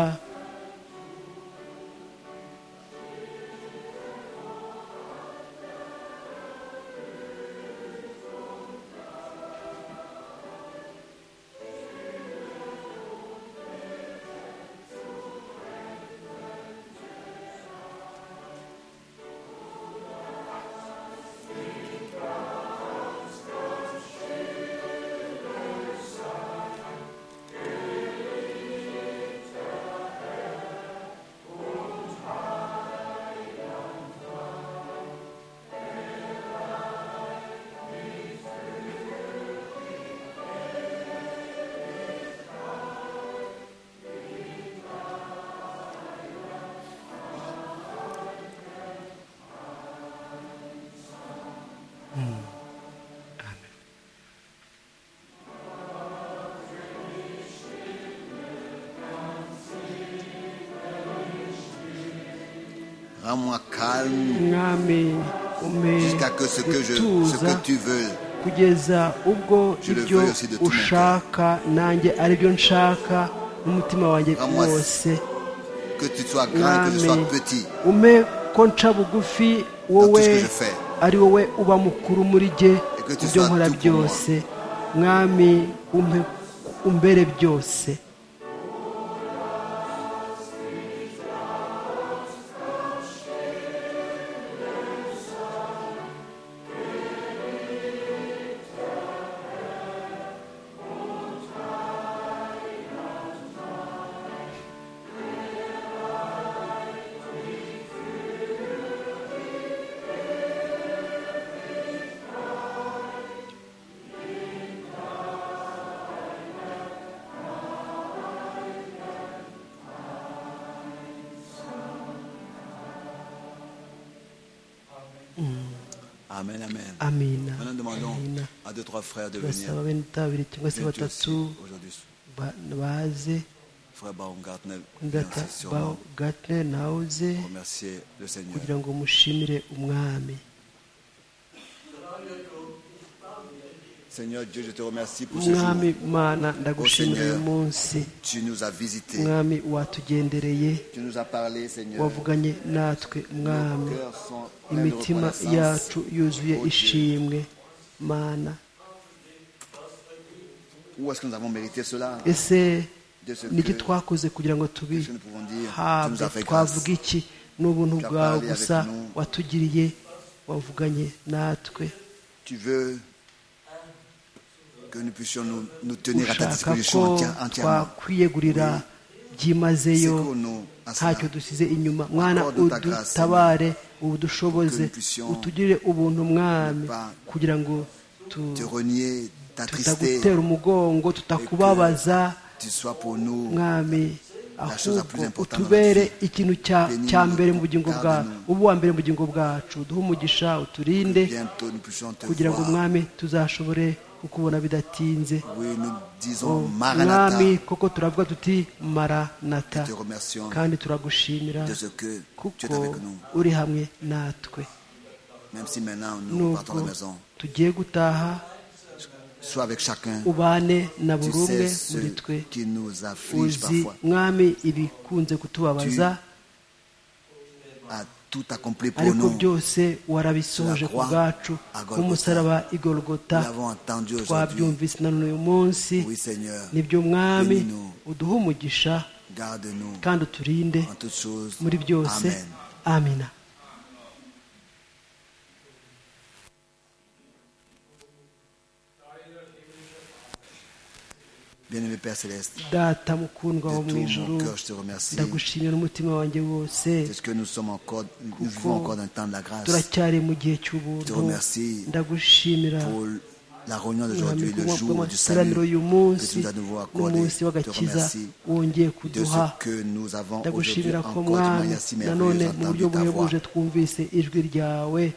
Rends-moi calme mwami umpe jusqu'à que ce que, je, ce gutuza que tu veux, kugeza ubwo Je le ibyo veux aussi de tout mon cœur. ushaka nanjye aribyo nshaka n'umutima wanjye Rends-moi wose que tu sois grand, que je mwami sois petit. umpe ko nca bugufi wowe Dans tout ce que je fais. ari wowe uba mukuru muri jye Et que tu ibyo sois nkora tout pour byose mwami umpe umbere byose Amen, amen. amina Maintenant, demandons amina à deux, trois frères de venir. basaba bene utabiri cyangwa se Viens-tu batatu aussi Aujourd'hui, ba- baze frère Baumgartner, viens ndata sûrement gatne nawe uze remercier le Seigneur. kugira ngo mushimire umwami Seigneur Dieu, je te remercie pour ce umwami jour. mana ndagushimira uyu Seigneur. munsi Tu nous as visités. umwami watugendereye Tu nous as parlé, Seigneur. wavuganye natwe Nos mwami cœurs sont pleins de imitima reconnaissance. yacu yuzuye Oh Dieu, ishimwe mana Où est-ce que nous avons mérité cela ese De ce niki que twakoze kugira ngo Qu'est-ce que nous pouvons dire Tu nous as tubihabwe fait grâce. twavuga iki ni ubuntu Tu as bwawe parlé avec gusa nous. watugiriye wavuganye natwe tu veux que nous puissions nous, nous tenir à ta ushaka ko disposition enti- entièrement. twakwiyegurira byimazeyo Secours-nous à cela. ntacyo dusize inyuma mwana Accorde ta grâce, udutabare udushoboze Que nous puissions utugirire ubuntu mwami ne pas kugira ngo tu- Te renier, t'attrister, tutagutera umugongo tutakubabaza tu sois pour nous mwami chose la plus ahubwo importante utubere dans notre vie. ikintu cya Bénis-nous, cya mbere mu bugingo bwacu garde-nous. ubu wa mbere mu bugingo bwacu duhe umugisha uturinde bientôt nous puissions te kugira ngo voir. mwami tuzashobore kukubona bidatinze Oui, nous disons Maranatha. mwami koko turavuga tuti maranata Te remercions kandi turagushimira de ce que tu es kuko avec nous. uri hamwe natwe Même si maintenant nous partons de nubwo la maison, tugiye gutaha sois avec chacun. ubane na Tu buri umwe sais muri twe ce qui nous afflige uzi parfois. mwami ibikunze kutubabaza A tout accompli pour ariko nous. byose warabisohoje La ku croix bwacu à Golgotha. nk'umusaraba igorogota Nous l'avons entendu aujourd'hui. twabyumvise na none uyu munsi Oui, Seigneur. nibyo mwami Bénis-nous. uduhe umugisha Garde-nous kandi uturinde en toutes choses. muri byose Amen. amina Bien-aimé Père Céleste, de data mukundwa wo mu tout ijuru mon cœur, je te remercie. ndagushimira n'umutima wanjye wose Parce que nous sommes encore, nous vivons encore dans le temps de la grâce. turacyari mu gihe Je cy'ubuntu te remercie ndagushimira Pour la réunion mwami d'aujourd'hui, le kubwa jour du salut bw'amateraniro y'uyu que munsi tu nous as de nouveau accordé, n'umunsi je te w'agakiza remercie wongeye de kuduha ce que nous avons aujourd'hui ndagushimira ko encore de mwami manière si merveilleuse nanone mu buryo entendu ta voix. buhebuje twumvise ijwi ryawe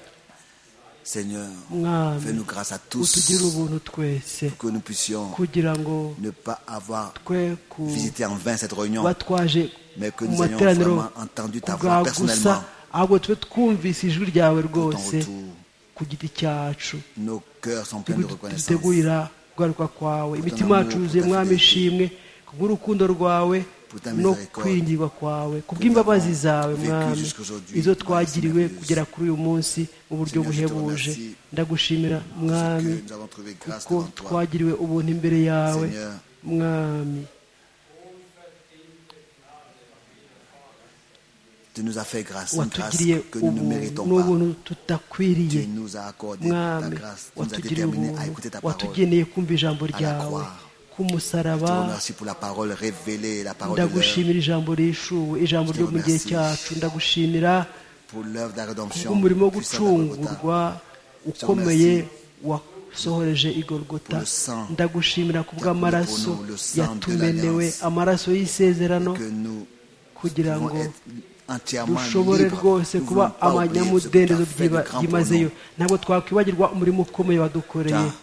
Seigneur, mwami fais-nous grâce à tous utugire ubuntu twese pour que nous puissions kugira ngo ne pas avoir twe ku visité en vain cette réunion, batwaje mais que mu nous ayons materaniro vraiment entendu ta ku voix bwawe gusa personnellement. ahubwo tube twumvise ijwi ryawe rwose retour. ku giti cyacu Nos cœurs sont pleins de reconnaissance. dutegurira kugaruka kwawe imitima amour, yacu yuzuye pour ta mwami fidélité. ishimwe kubw'urukundo rwawe Pour ta no miséricorde. kwingirwa kwawe kubw'imbabazi zawe vécu mwami jusqu'aujourd'hui, izo dans twagiriwe la semaine kugera kuri uyu munsi mu buryo Seigneur, je te buhebuje remercie ndagushimira Parce mwami que nous avons trouvé grâce kuko devant toi. twagiriwe ubuntu imbere yawe Seigneur. mwami Tu nous as fait grâce, une grâce watugiriye que nous ne ubuntu méritons pas. n'ubuntu tutakwiriye Tu nous as accordé ta mwami grâce. Tu nous as watugiriye déterminés à écouter ubuntu ta parole. Je watugeneye kumva ijambo la ryawe croix. ku musaraba te remercie pour la parole révélée, la parole de l'heure, ndagushimira ijambo rishuwe ijambo Je te ryo mu gihe remercie. cyacu ndagushimira pour l'œuvre de la rédemption kubw'umurimo wo puissante à Golgotha. gucungurwa ukomeye wasohoreje Pour igorogota le sang ndagushimira ku bw'amaraso pour nous, le sang de yatumenewe l'alliance. amaraso y'isezerano Que nous kugira pouvons ngo être entièrement dushobore libres. rwose Nous kuba voulons pas oublier ce que tu as abanyamudendezo fait de grand pour byimazeyo nous. ntabwo twakwibagirwa umurimo ukomeye wadukoreye Ta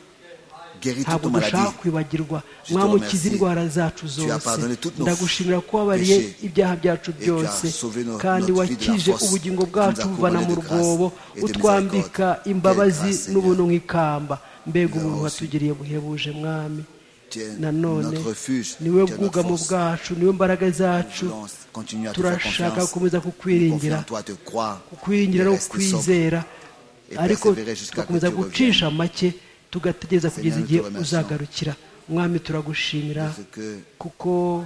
Guéris ntabwo toute dushaka maladie. kwibagirwa Je te mwamukiza remercie. indwara zacu as zose pardonné toutes nos ndagushimira ko wabariye péchés. ibyaha tu byacu as byose sauvé nos- kandi notre vie de la wakije fosse. ubugingo Tu nous as bwacu buvana mu couronné de grâce rwobo et de utwambika miséricorde. imbabazi Quelle grâce, n'ubuntu Seigneur. nk'ikamba mbega Nous ubuntu avons watugiriye buhebuje mwami Tu es nanone notre refuge, tu es niwe notre bwugamo force. bwacu niwe mbaraga Nous zacu voulons continuer à te faire turashaka confiance. gukomeza Nous confions kukwiringira en toi, te croire. kukwiringira et no rester sobre. kukwizera et ariko persévérer jusqu'à que tugakomeza tu gucisha make tugategereza kugeza Seigneur, igihe nous te remercions. uzagarukira mwami turagushimira Parce que kuko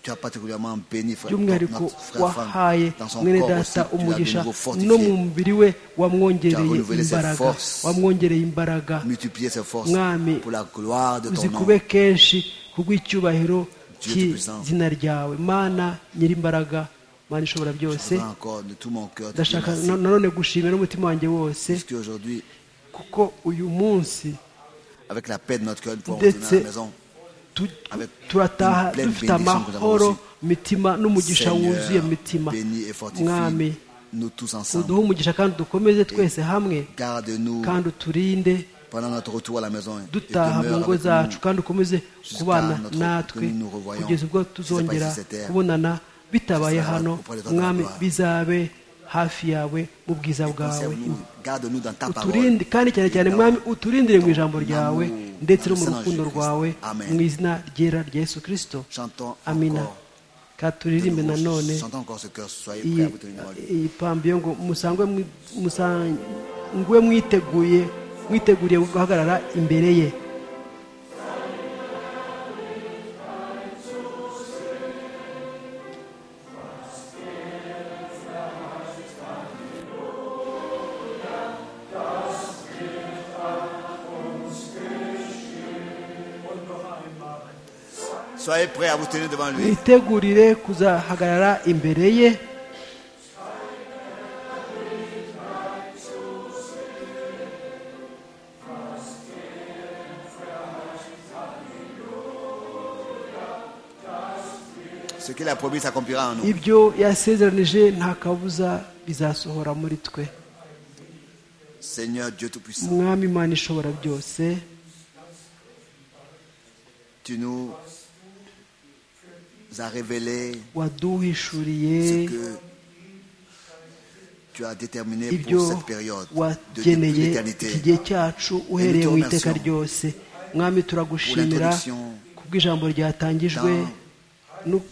tu as particulièrement béni frère, by'umwihariko notre frère wahaye femme, dans son mwene corps aussi, data tu l'as de umugisha nouveau no mu fortifié, mubiri we Tu as wamwongereye renouvelé ses imbaraga forces. wamwongereye imbaraga multiplié ses forces Mwami, pour la gloire de ton nom. uzikube kenshi kubw'icyubahiro Dieu Tout-Puissant. cy'izina ryawe mana nyir'imbaraga mana ishobora byose Je te rends encore de tout mon cœur. te dis ndashaka merci. na- nanone gushimira n'umutima wanjye wose Puisque aujourd'hui, kuko uyu munsi avec la paix de notre cœur, nous pouvons retourner à la ndetse maison. tu- tu- Avec turataha une pleine dufite bénédiction amahoro que nous avons mitima n'umugisha wuzuye Seigneur, mitima bénis et fortifie mwami nous tous ensemble. uduhe umugisha kandi dukomeze twese hamwe Garde-nous kandi uturinde pendant notre retour à la maison. et dutaha mu demeure ngo avec nous. zacu kandi ukomeze jusqu'à kubana notre- natwe que nous nous revoyons. kugeza ubwo Je sais pas tuzongera si c'était- kubonana bitabaye ce sera hano auprès de ta mwami gloire. bizabe hafi yawe mu bwiza bwawe Conserve-nous, Garde-nous dans ta parole. uturinde kandi cyane cyane mwami uturindire mu ijambo ryawe ndetse no mu Amen. rukundo rwawe Amen. mu izina ryera rya yesu kirisito Chantons amina encore. katuririmbe de nouveau. nanone Chantons encore ce cœur. Soyez prêts iyi à vous tenir parole. iyi pambi yo ngo musangwe mwi- musangwe mwiteguye mwiteguriye guhagarara imbere ye Soyez prêts à vous tenir devant lui. mwitegurire kuzahagarara imbere ye Ce qu'il a promis s'accomplira en nous. ibyo yasezeranije nta kabuza bizasohora muri twe Seigneur Dieu Tout-Puissant, umwami imana ishobora byose tu nous as révélé waduhishuriye ce que tu as déterminé ibyo pour cette période de depuis wageneye iki l'éternité. gihe cyacu uhereye mu iteka ryose mwami turagushimira kubw'ijambo ryatangijwe no-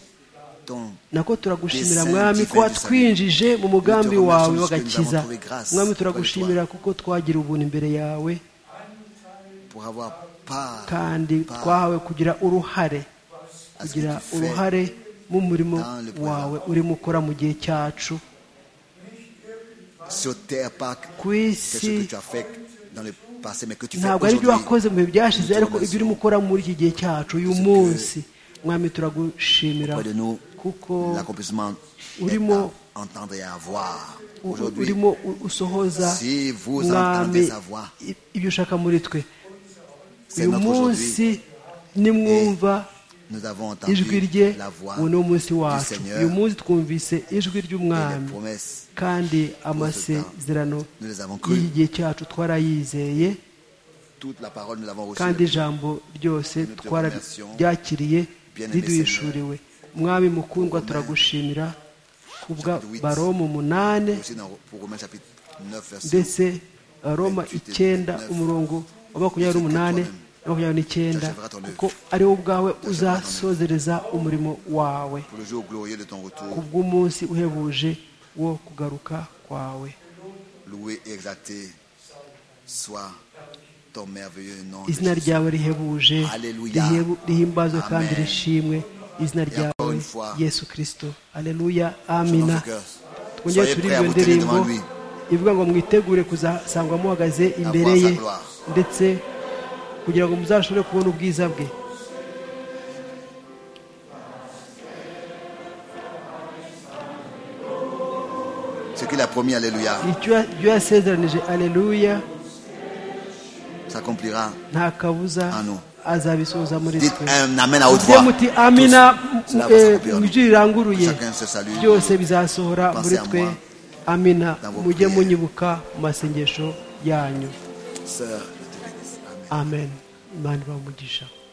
Ton- nako turagushimira Dessein mwami divin ko du watwinjije mu mugambi Nous te remercions wawe parce que nous w'agakiza avons trouvé grâce mwami auprès de turagushimira kuko twagira ubuntu imbere yawe pour avoir part kandi Par- twahawe kugira uruhare à ce que kugira tu fais uruhare mu murimo dans le présent. wawe urimo ukora mu gihe cyacu sur terre par ku quelque isi chose que tu as fait dans le passé, mais que tu fais ntabwo ari ibyo aujourd'hui. wakoze mu bihe byashize Nous te ariko ibyo urimo ukora muri iki gihe cyacu uyu Parce que munsi mwami turagushimira Près de nous, kuko l'accomplissement est Urimo- à entendre et à voir. u- u- Aujourd'hui, urimo u- usohoza si vous mwami entendez sa voix, i- ibyo ushaka muri twe c'est uyu notre aujourd'hui. munsi nimwumva Nous avons ijwi rye entendu la voix uwo ni wo munsi du wacu Seigneur uyu et munsi twumvise ijwi les ry'umwami promesses. kandi amasezerano Nous les avons crues. y'iki gihe cyacu twarayizeye Toute la parole, nous l'avons reçue. kandi ijambo ryose te remercions. twararyakiriye Bien-aimé riduhishuriwe mwami mukundwa Romains, turagushimira kubwa chapitre huit. baroma umunane Aussi dans- pour Romains chapitre 9, verset ndetse roma icyenda umurongo wa makumyabiri n'umunani na makumyabiri n'icyenda kuko ari wowe ubwawe uzasozereza umurimo wawe pour le jour glorieux de ton ku retour, bw'umunsi uhebuje wo kugaruka kwawe loué et exalté soit ton merveilleux nom. izina ryawe rihebuje Alléluia. rihebu- rihimbazwe kandi Amen. rishimwe izina encore ryawe une fois, yesu kirisito aleluya Chantons amina ce cœur. twongere Soyez turi prêts à iyo vous tenir ndirimbo devant lui. ivuga ngo mwitegure kuzasangwa muhagaze imbere voir sa ye gloire. ndetse kugira ngo muzashobore kubona ubwiza bwe Ce qu'il a promis, Alléluia, icyo ya- ibyo yasezeranije aleluya s'accomplira. nta kabuza Ah, non. azabisohoza muri Dites twe un Amen à haute muvuge voix. muti Tous. amina Cela m- va eh, s'accomplir en mu nous. ijwi riranguruye Chacun se salue. byose bizasohora Pensez muri à twe moi. amina Dans vos mujye prières. munyibuka mu masengesho yanyu Sœur, je te bénisse. Amen. amen imana ibaha umugisha